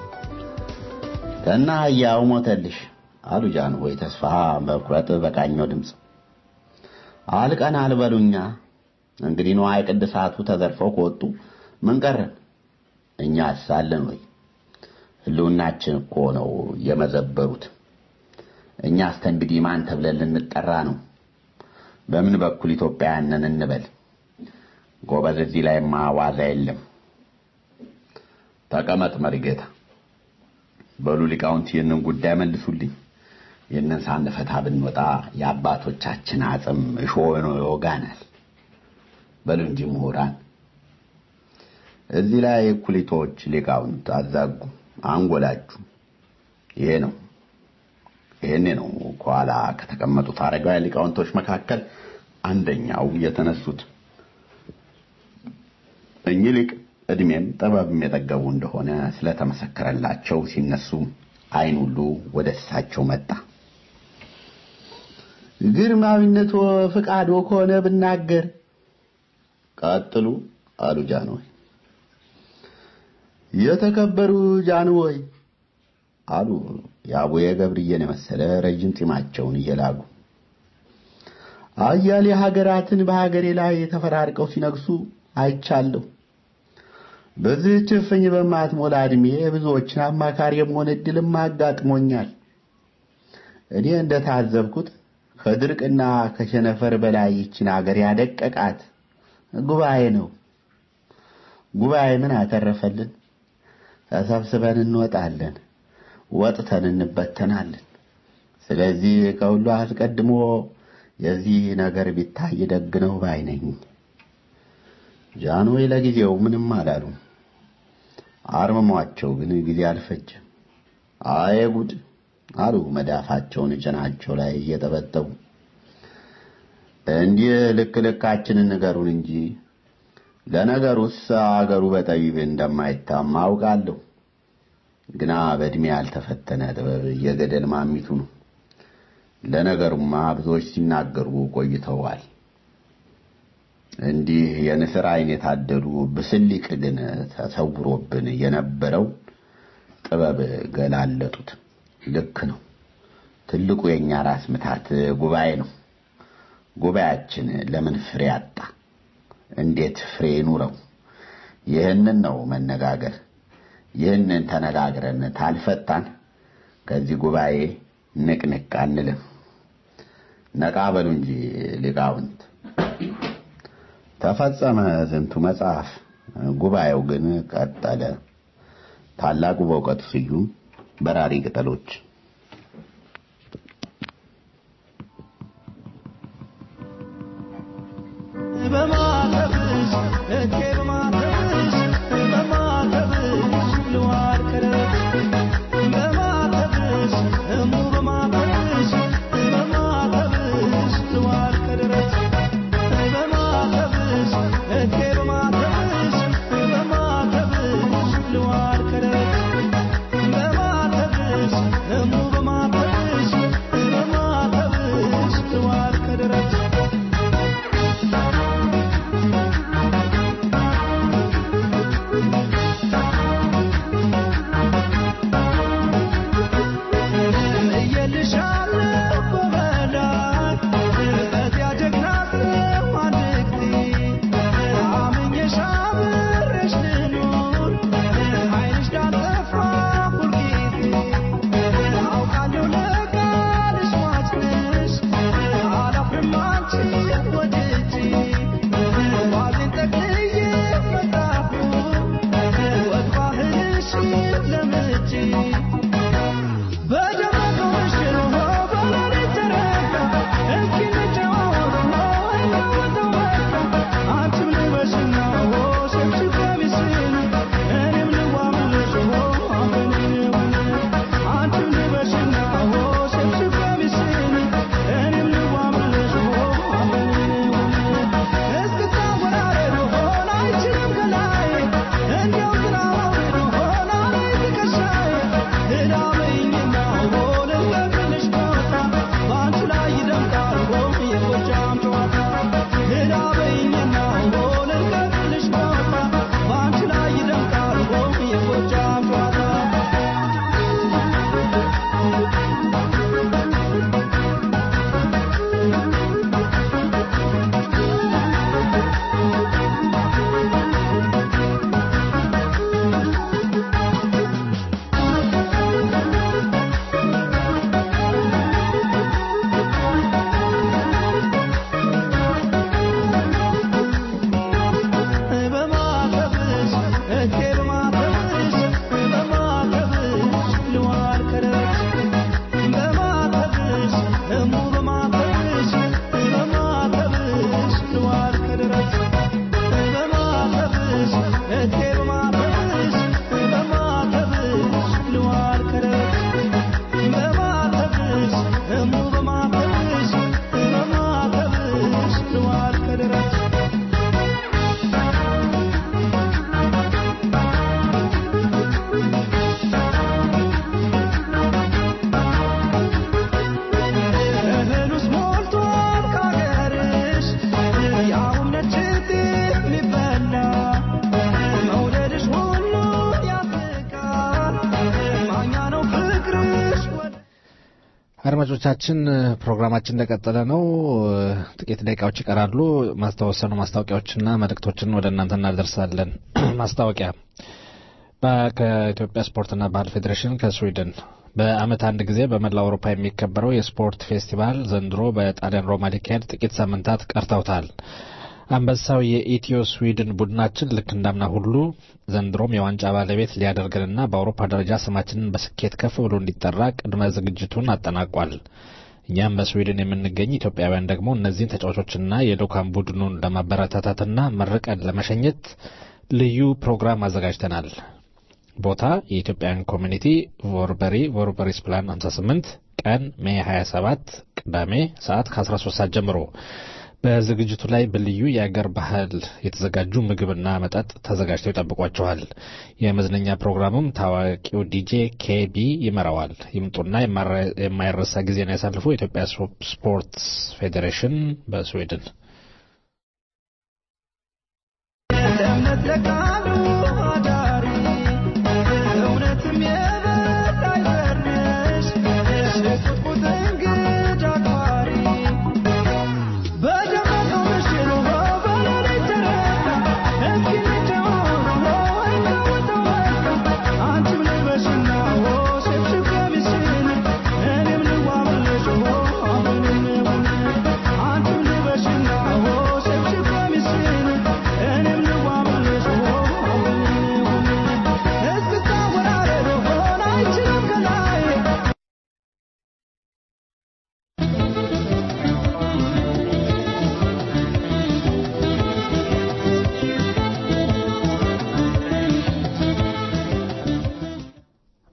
ከና ያው ሞተልሽ አሉ ጃንሆይ ተስፋ በኩረት በቃኘው ድምፅ። አልቀን አልበሉኛ እንግዲህ ንዋየ ቅድሳቱ ተዘርፈው ከወጡ ምን ቀረን? እኛ አሳለን ወይ? ህልውናችን እኮ ነው የመዘበሩት። እኛ እስከ እንግዲህ ማን ተብለን ልንጠራ ነው? በምን በኩል ኢትዮጵያውያንን እንበል? ጎበዝ፣ እዚህ ላይማ ዋዛ የለም። ተቀመጥ መሪጌታ። በሉ ሊቃውንት ይህንን ጉዳይ መልሱልኝ። ይህንን ሳንፈታ ብንወጣ የአባቶቻችን አጽም እሾህ ነው ይወጋናል። በሉ እንጂ ምሁራን። እዚህ ላይ ኩሊቶች ሊቃውንት አዛጉ፣ አንጎላችሁ። ይሄ ነው ይሄኔ ነው ከኋላ ከተቀመጡት አረጋውያን ሊቃውንቶች መካከል አንደኛው የተነሱት። እኚህ ሊቅ እድሜም ጥበብም የጠገቡ እንደሆነ ስለተመሰከረላቸው ሲነሱ አይን ሁሉ ወደ እሳቸው መጣ። ግርማዊነቶ ፍቃዶ ከሆነ ብናገር። ቀጥሉ አሉ ጃንሆይ። የተከበሩ ጃንሆይ አሉ የአቡየ ገብርዬን የመሰለ ረጅም ጢማቸውን እየላጉ አያሌ ሀገራትን በሀገሬ ላይ ተፈራርቀው ሲነግሱ አይቻለሁ። በዚህች እፍኝ በማትሞላ ዕድሜ ብዙዎችን አማካሪ የመሆን ዕድልም አጋጥሞኛል። እኔ እንደታዘብኩት ከድርቅና ከሸነፈር በላይ ይችን አገር ያደቀቃት ጉባኤ ነው። ጉባኤ ምን አተረፈልን? ተሰብስበን እንወጣለን፣ ወጥተን እንበተናለን። ስለዚህ ከሁሉ አስቀድሞ የዚህ ነገር ቢታይ ደግ ነው ባይ ነኝ። ጃንሆይ ለጊዜው ምንም አላሉ። አርምሟቸው ግን ጊዜ አልፈጀም። አየ ጉድ አሉ መዳፋቸውን ጭናቸው ላይ እየጠበጠቡ። እንዲህ ልክ ልካችንን ንገሩን እንጂ ለነገሩስ አገሩ በጠቢብ እንደማይታማ አውቃለሁ። ግና በዕድሜ ያልተፈተነ ጥበብ የገደል ማሚቱ ነው። ለነገሩማ ብዙዎች ሲናገሩ ቆይተዋል። እንዲህ የንስር አይን የታደሉ ብስሊቅ ግን ተሰውሮብን የነበረው ጥበብ ገላለጡት። ልክ ነው። ትልቁ የኛ ራስ ምታት ጉባኤ ነው። ጉባኤያችን ለምን ፍሬ አጣ? እንዴት ፍሬ ኑረው? ይህንን ነው መነጋገር። ይህንን ተነጋግረን ታልፈታን ከዚህ ጉባኤ ንቅንቅ አንልም። ነቃ በሉ እንጂ ሊቃውንት። ተፈጸመ ዝንቱ መጽሐፍ። ጉባኤው ግን ቀጠለ። ታላቁ በእውቀቱ ስዩም በራሪ ቅጠሎች በማተብሽ እቴ በማተብሽ በማተብሽ ልዋል ከረት በማተብሽ እሙ በማተብሽ በማተብሽ ልዋል ከደረት በማተብሽ እቴ በማተብሽ በማተብሽ ልዋል ከደረት በማተብሽ እሙ በማተብሽ በማተብሽ ልዋል ከደረት እየልሻለሁ በመላይ እዚያ ጀግና ሰው አንድ ጊዜ አምኜሽ አብሬሽ ልኑር ዓይንሽ ዳልጠፋ ሁልጊዜ አውቃለሁ ለቃልሽ ሟች ነሽ አላፍርም አንቺን ወድጄ ዋዜን ጠቅልዬ መጣሁኝ ወግ ባህልሽን ለምጄ በደመቀው ምሽት በሌሊት ጨረቃ እስኪ እንጨዋወት እናወጣው በቃ አንቺም ልበሽና ሸምሽም ቀሚስሽን እኔም ልዋብልሽ አብረን እንሁን አንቺም ልበሽና ሸምሽም ቀሚስሽን እኔም ልዋብልሽ አብረን እንሁን እስክታወራረድ ሆን አይችልም ከላይ እንዲያው ዝናባዊ ሆን አለኝ ትከሻዬ እዳበኝና ልንገርልሽ ቦታ በአንቺ ላይ ይደምቃል የጎጃም ጨዋታ እዳበኝና ልንገርልሽ ቦታ በአንቺ ላይ ይደምቃል የጎጃም ጨዋታ በማተብሽ እቴ በማተብሽ በማተብሽ ልዋል ከደረች በማተብሽ እሙ በማተብሽ በማተብሽ ልዋል ከደረች በማተብሽ እቴ በማተብሽ በማተብሽ ልዋል ከደረች በማተብሽ እሙ በማተብሽ በማተብሽ ልዋል ከደረች እህሉስ ሞልቷል ከአገርሽ ያውም ነጭ ጤፍ የሚበላ መውደድሽ ሁሉን ያስቃል ማኛ ነው ፍቅርሽ አድማጮቻችን ፕሮግራማችን እንደቀጠለ ነው። ጥቂት ደቂቃዎች ይቀራሉ። ማስታወሰኑ ማስታወቂያዎችና መልእክቶችን ወደ እናንተ እናደርሳለን። ማስታወቂያ በ- ከኢትዮጵያ ስፖርትና ባህል ፌዴሬሽን ከስዊድን በዓመት አንድ ጊዜ በመላው አውሮፓ የሚከበረው የስፖርት ፌስቲቫል ዘንድሮ በጣሊያን ሮማ ሊካሄድ ጥቂት ሳምንታት ቀርተውታል። አንበሳው የኢትዮ ስዊድን ቡድናችን ልክ እንዳምና ሁሉ ዘንድሮም የዋንጫ ባለቤት ሊያደርገንና በአውሮፓ ደረጃ ስማችንን በስኬት ከፍ ብሎ እንዲጠራ ቅድመ ዝግጅቱን አጠናቋል። እኛም በስዊድን የምንገኝ ኢትዮጵያውያን ደግሞ እነዚህን ተጫዋቾችና የልዑካን ቡድኑን ለማበረታታትና መርቀን ለመሸኘት ልዩ ፕሮግራም አዘጋጅተናል። ቦታ የኢትዮጵያን ኮሚኒቲ ቮርበሪ ቮርበሪስ ፕላን 58 ቀን ሜይ 27 ቅዳሜ ሰዓት ከ13 ሰዓት ጀምሮ በዝግጅቱ ላይ በልዩ የአገር ባህል የተዘጋጁ ምግብና መጠጥ ተዘጋጅተው ይጠብቋቸዋል። የመዝናኛ ፕሮግራሙም ታዋቂው ዲጄ ኬቢ ይመራዋል። ይምጡና የማይረሳ ጊዜን ያሳልፉ። የኢትዮጵያ ስፖርትስ ፌዴሬሽን በስዊድን ለእምነት ለቃሉ አዳሪ እውነትም የበላይ ዘርነሽ ሽቁጥቁጥ እንግዳ አክባሪ በደመቀው ምሽት በሌሊት ጨረቃ እስኪ እንጨዋወት እናወጣው በቃ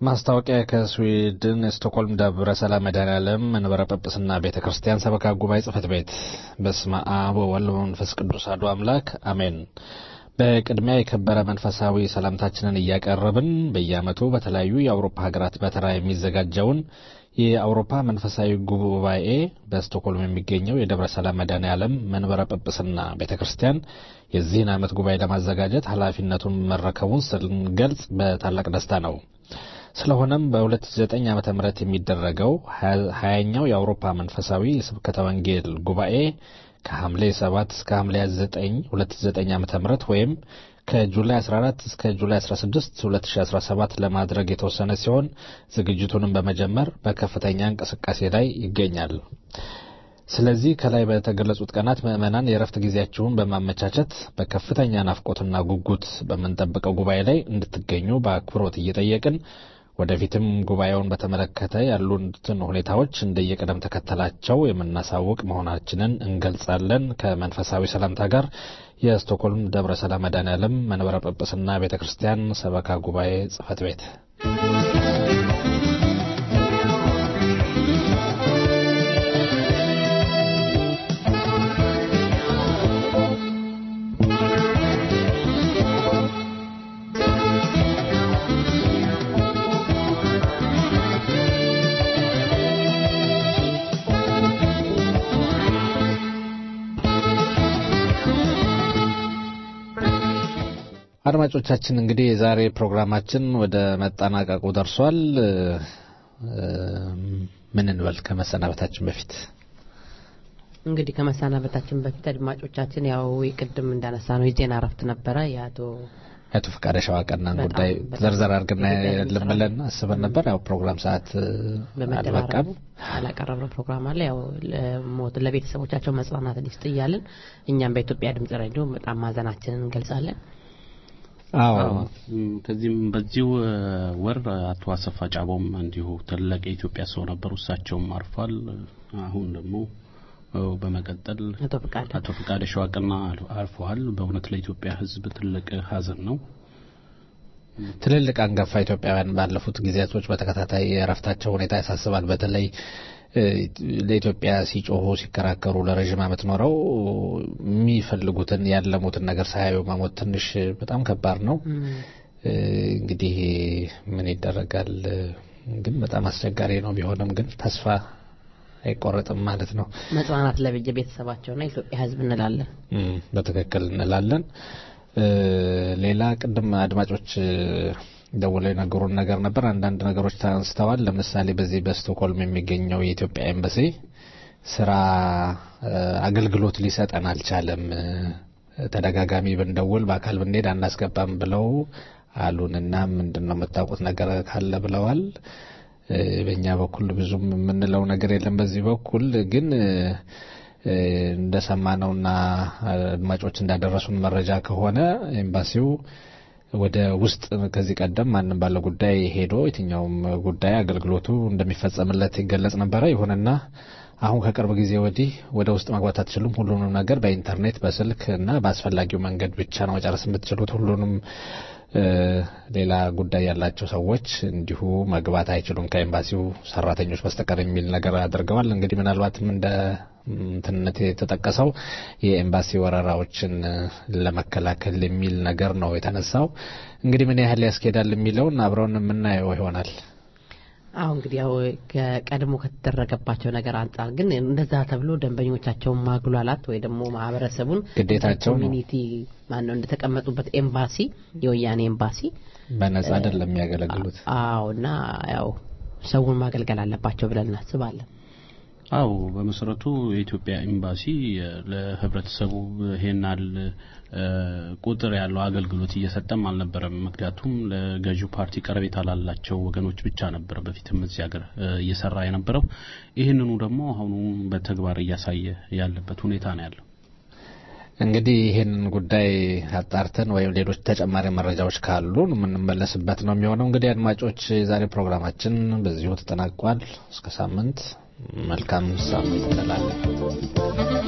ማስታወቂያ ከስዊድን ስቶክሆልም ደብረ ሰላም መድኃኔዓለም መንበረ ጵጵስና ቤተ ክርስቲያን ሰበካ ጉባኤ ጽሕፈት ቤት። በስመ አብ ወወልድ ወመንፈስ ቅዱስ አሐዱ አምላክ አሜን። በቅድሚያ የከበረ መንፈሳዊ ሰላምታችንን እያቀረብን በየዓመቱ በተለያዩ የአውሮፓ ሀገራት በተራ የሚዘጋጀውን የአውሮፓ መንፈሳዊ ጉባኤ በስቶክሆልም የሚገኘው የደብረ ሰላም መድኃኔዓለም መንበረ ጵጵስና ቤተ ክርስቲያን የዚህን ዓመት ጉባኤ ለማዘጋጀት ኃላፊነቱን መረከቡን ስንገልጽ በታላቅ ደስታ ነው። ስለሆነም በ2009 ዓ ም የሚደረገው ሀያኛው የአውሮፓ መንፈሳዊ የስብከተ ወንጌል ጉባኤ ከሐምሌ 7 እስከ ሐምሌ 9 2009 ዓ ም ወይም ከጁላይ 14 እስከ ጁላይ 16 2017 ለማድረግ የተወሰነ ሲሆን ዝግጅቱንም በመጀመር በከፍተኛ እንቅስቃሴ ላይ ይገኛል። ስለዚህ ከላይ በተገለጹት ቀናት ምዕመናን የእረፍት ጊዜያችሁን በማመቻቸት በከፍተኛ ናፍቆትና ጉጉት በምንጠብቀው ጉባኤ ላይ እንድትገኙ በአክብሮት እየጠየቅን ወደፊትም ጉባኤውን በተመለከተ ያሉትን ሁኔታዎች እንደየቅደም ተከተላቸው የምናሳውቅ መሆናችንን እንገልጻለን። ከመንፈሳዊ ሰላምታ ጋር የስቶክሆልም ደብረ ሰላም መድኃኔዓለም መንበረ ጵጵስና ቤተ ክርስቲያን ሰበካ ጉባኤ ጽሕፈት ቤት አድማጮቻችን እንግዲህ የዛሬ ፕሮግራማችን ወደ መጠናቀቁ ደርሷል። ምን እንበል ከመሰናበታችን በፊት እንግዲህ ከመሰናበታችን በፊት አድማጮቻችን ያው ቅድም እንዳነሳ ነው የዜና እረፍት ነበረ የአቶ አቶ ፈቃደ ሸዋቀናን በጣም ጉዳይ በጣም ዘርዘር አድርገን በጣም ልምለን አስበን ነበር። ያው ፕሮግራም ሰዓት በመደራረቡ አልበቃም። ያላቀረብነው ፕሮግራም አለ። ያው ለሞት ለቤተሰቦቻቸው መጽናናት ይስጥ እያልን እኛም በኢትዮጵያ ድምጽ ሬዲዮ በጣም ማዘናችንን እንገልጻለን። አዎ እም፣ ከዚህም በዚሁ እ፣ ወር አቶ አሰፋ ጫቦም እንዲሁ ትልቅ የኢትዮጵያ ሰው ነበሩ። እሳቸውም አርፏል። አሁን ደግሞ እ፣ በመቀጠል አቶ ፍቃደ አቶ ፍቃደ ሸዋቅና አል- አርፈዋል። በእውነት ለኢትዮጵያ ሕዝብ ትልቅ ሀዘን ነው። ትልልቅ አንጋፋ ኢትዮጵያውያን ባለፉት ጊዜያቶች በተከታታይ የእረፍታቸው ሁኔታ ያሳስባል። በተለይ እ፣ ለኢትዮጵያ ሲጮሁ ሲከራከሩ ለረዥም ዓመት ኖረው የሚፈልጉትን ያለሙትን ነገር ሳያዩ መሞት ትንሽ በጣም ከባድ ነው። እ፣ እንግዲህ ምን ይደረጋል? ግን በጣም አስቸጋሪ ነው። ቢሆንም ግን ተስፋ አይቆረጥም ማለት ነው። መጽናናት ለበጀ ቤተሰባቸውና የኢትዮጵያ ሕዝብ እንላለን። እም፣ በትክክል እንላለን። እ፣ ሌላ ቅድም አድማጮች እ፣ ደውለው የነገሩን ነገር ነበር። አንዳንድ ነገሮች ተንስተዋል። ለምሳሌ በዚህ በስቶክሆልም የሚገኘው የኢትዮጵያ ኤምባሲ ስራ እ፣ አገልግሎት ሊሰጠን አልቻለም፣ እ፣ ተደጋጋሚ ብንደውል በአካል ብንሄድ አናስገባም ብለው አሉንና ምንድን ነው የምታውቁት ነገር ካለ ብለዋል። እ፣ በእኛ በኩል ብዙም የምንለው ነገር የለም። በዚህ በኩል ግን እ፣ እ፣ እንደሰማነውና አድማጮች እንዳደረሱን መረጃ ከሆነ ኤምባሲው ወደ ውስጥ ከዚህ ቀደም ማንም ባለ ጉዳይ ሄዶ የትኛውም ጉዳይ አገልግሎቱ እንደሚፈጸምለት ይገለጽ ነበረ። ይሁንና አሁን ከቅርብ ጊዜ ወዲህ ወደ ውስጥ መግባት አትችሉም፣ ሁሉንም ነገር በኢንተርኔት በስልክ እና በአስፈላጊው መንገድ ብቻ ነው መጨረስ የምትችሉት። ሁሉንም እ፣ ሌላ ጉዳይ ያላቸው ሰዎች እንዲሁ መግባት አይችሉም ከኤምባሲው ሰራተኞች በስተቀር የሚል ነገር አድርገዋል። እንግዲህ ምናልባትም እንደ እንትንነት የተጠቀሰው የኤምባሲ ወረራዎችን እ፣ ለመከላከል የሚል ነገር ነው የተነሳው። እንግዲህ ምን ያህል ያስኬዳል የሚለውን አብረውን የምናየው ይሆናል። አሁ እንግዲህ ያው ከቀድሞ ከተደረገባቸው ነገር አንጻር ግን እንደዛ ተብሎ ደንበኞቻቸውን ማጉላላት ወይ ደግሞ ማህበረሰቡን ግዴታቸው ነው። ኮሚኒቲ ማነው እንደተቀመጡበት ኤምባሲ የወያኔ ኤምባሲ በነጻ አይደለም የሚያገለግሉት። አዎ እና ያው ሰውን ማገልገል አለባቸው ብለን እናስባለን። አው በመሰረቱ የኢትዮጵያ ኤምባሲ እ፣ ለህብረተሰቡ ይሄናል ቁጥር ያለው አገልግሎት እየሰጠም አልነበረም። ምክንያቱም ለገዢው ፓርቲ ቀረቤታ ላላቸው ወገኖች ብቻ ነበር በፊትም እዚህ ሀገር እ፣ እየሰራ የነበረው። ይህንኑ ደግሞ አሁኑ በተግባር እያሳየ ያለበት ሁኔታ ነው ያለው። እንግዲህ ይህንን ጉዳይ አጣርተን ወይም ሌሎች ተጨማሪ መረጃዎች ካሉ የምንመለስበት ነው የሚሆነው። እንግዲህ አድማጮች፣ የዛሬ ፕሮግራማችን በዚሁ ተጠናቋል። እስከ ሳምንት መልካም ሳምንት እንላለን።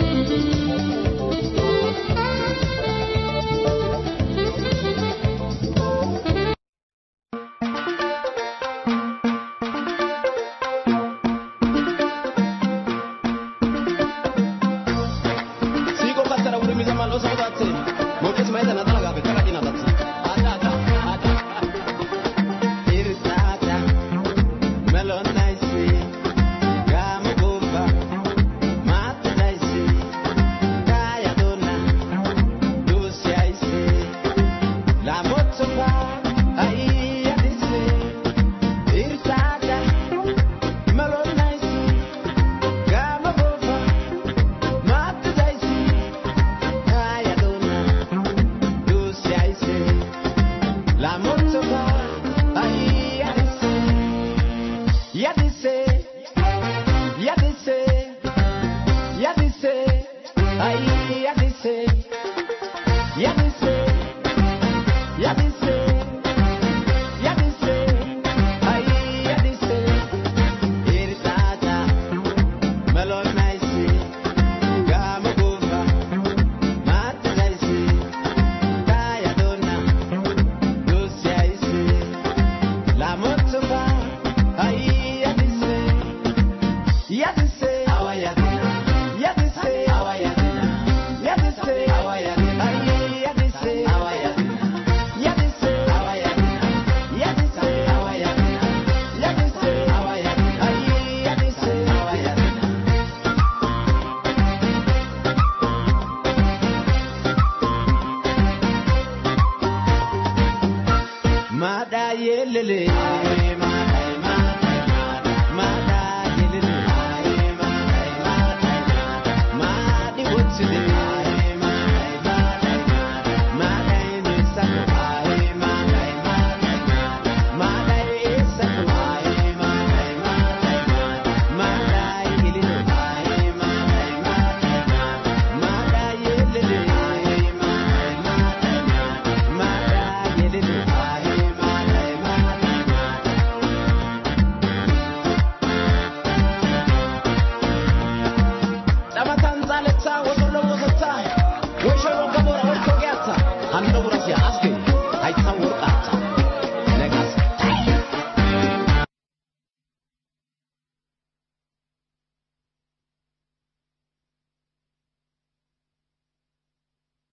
say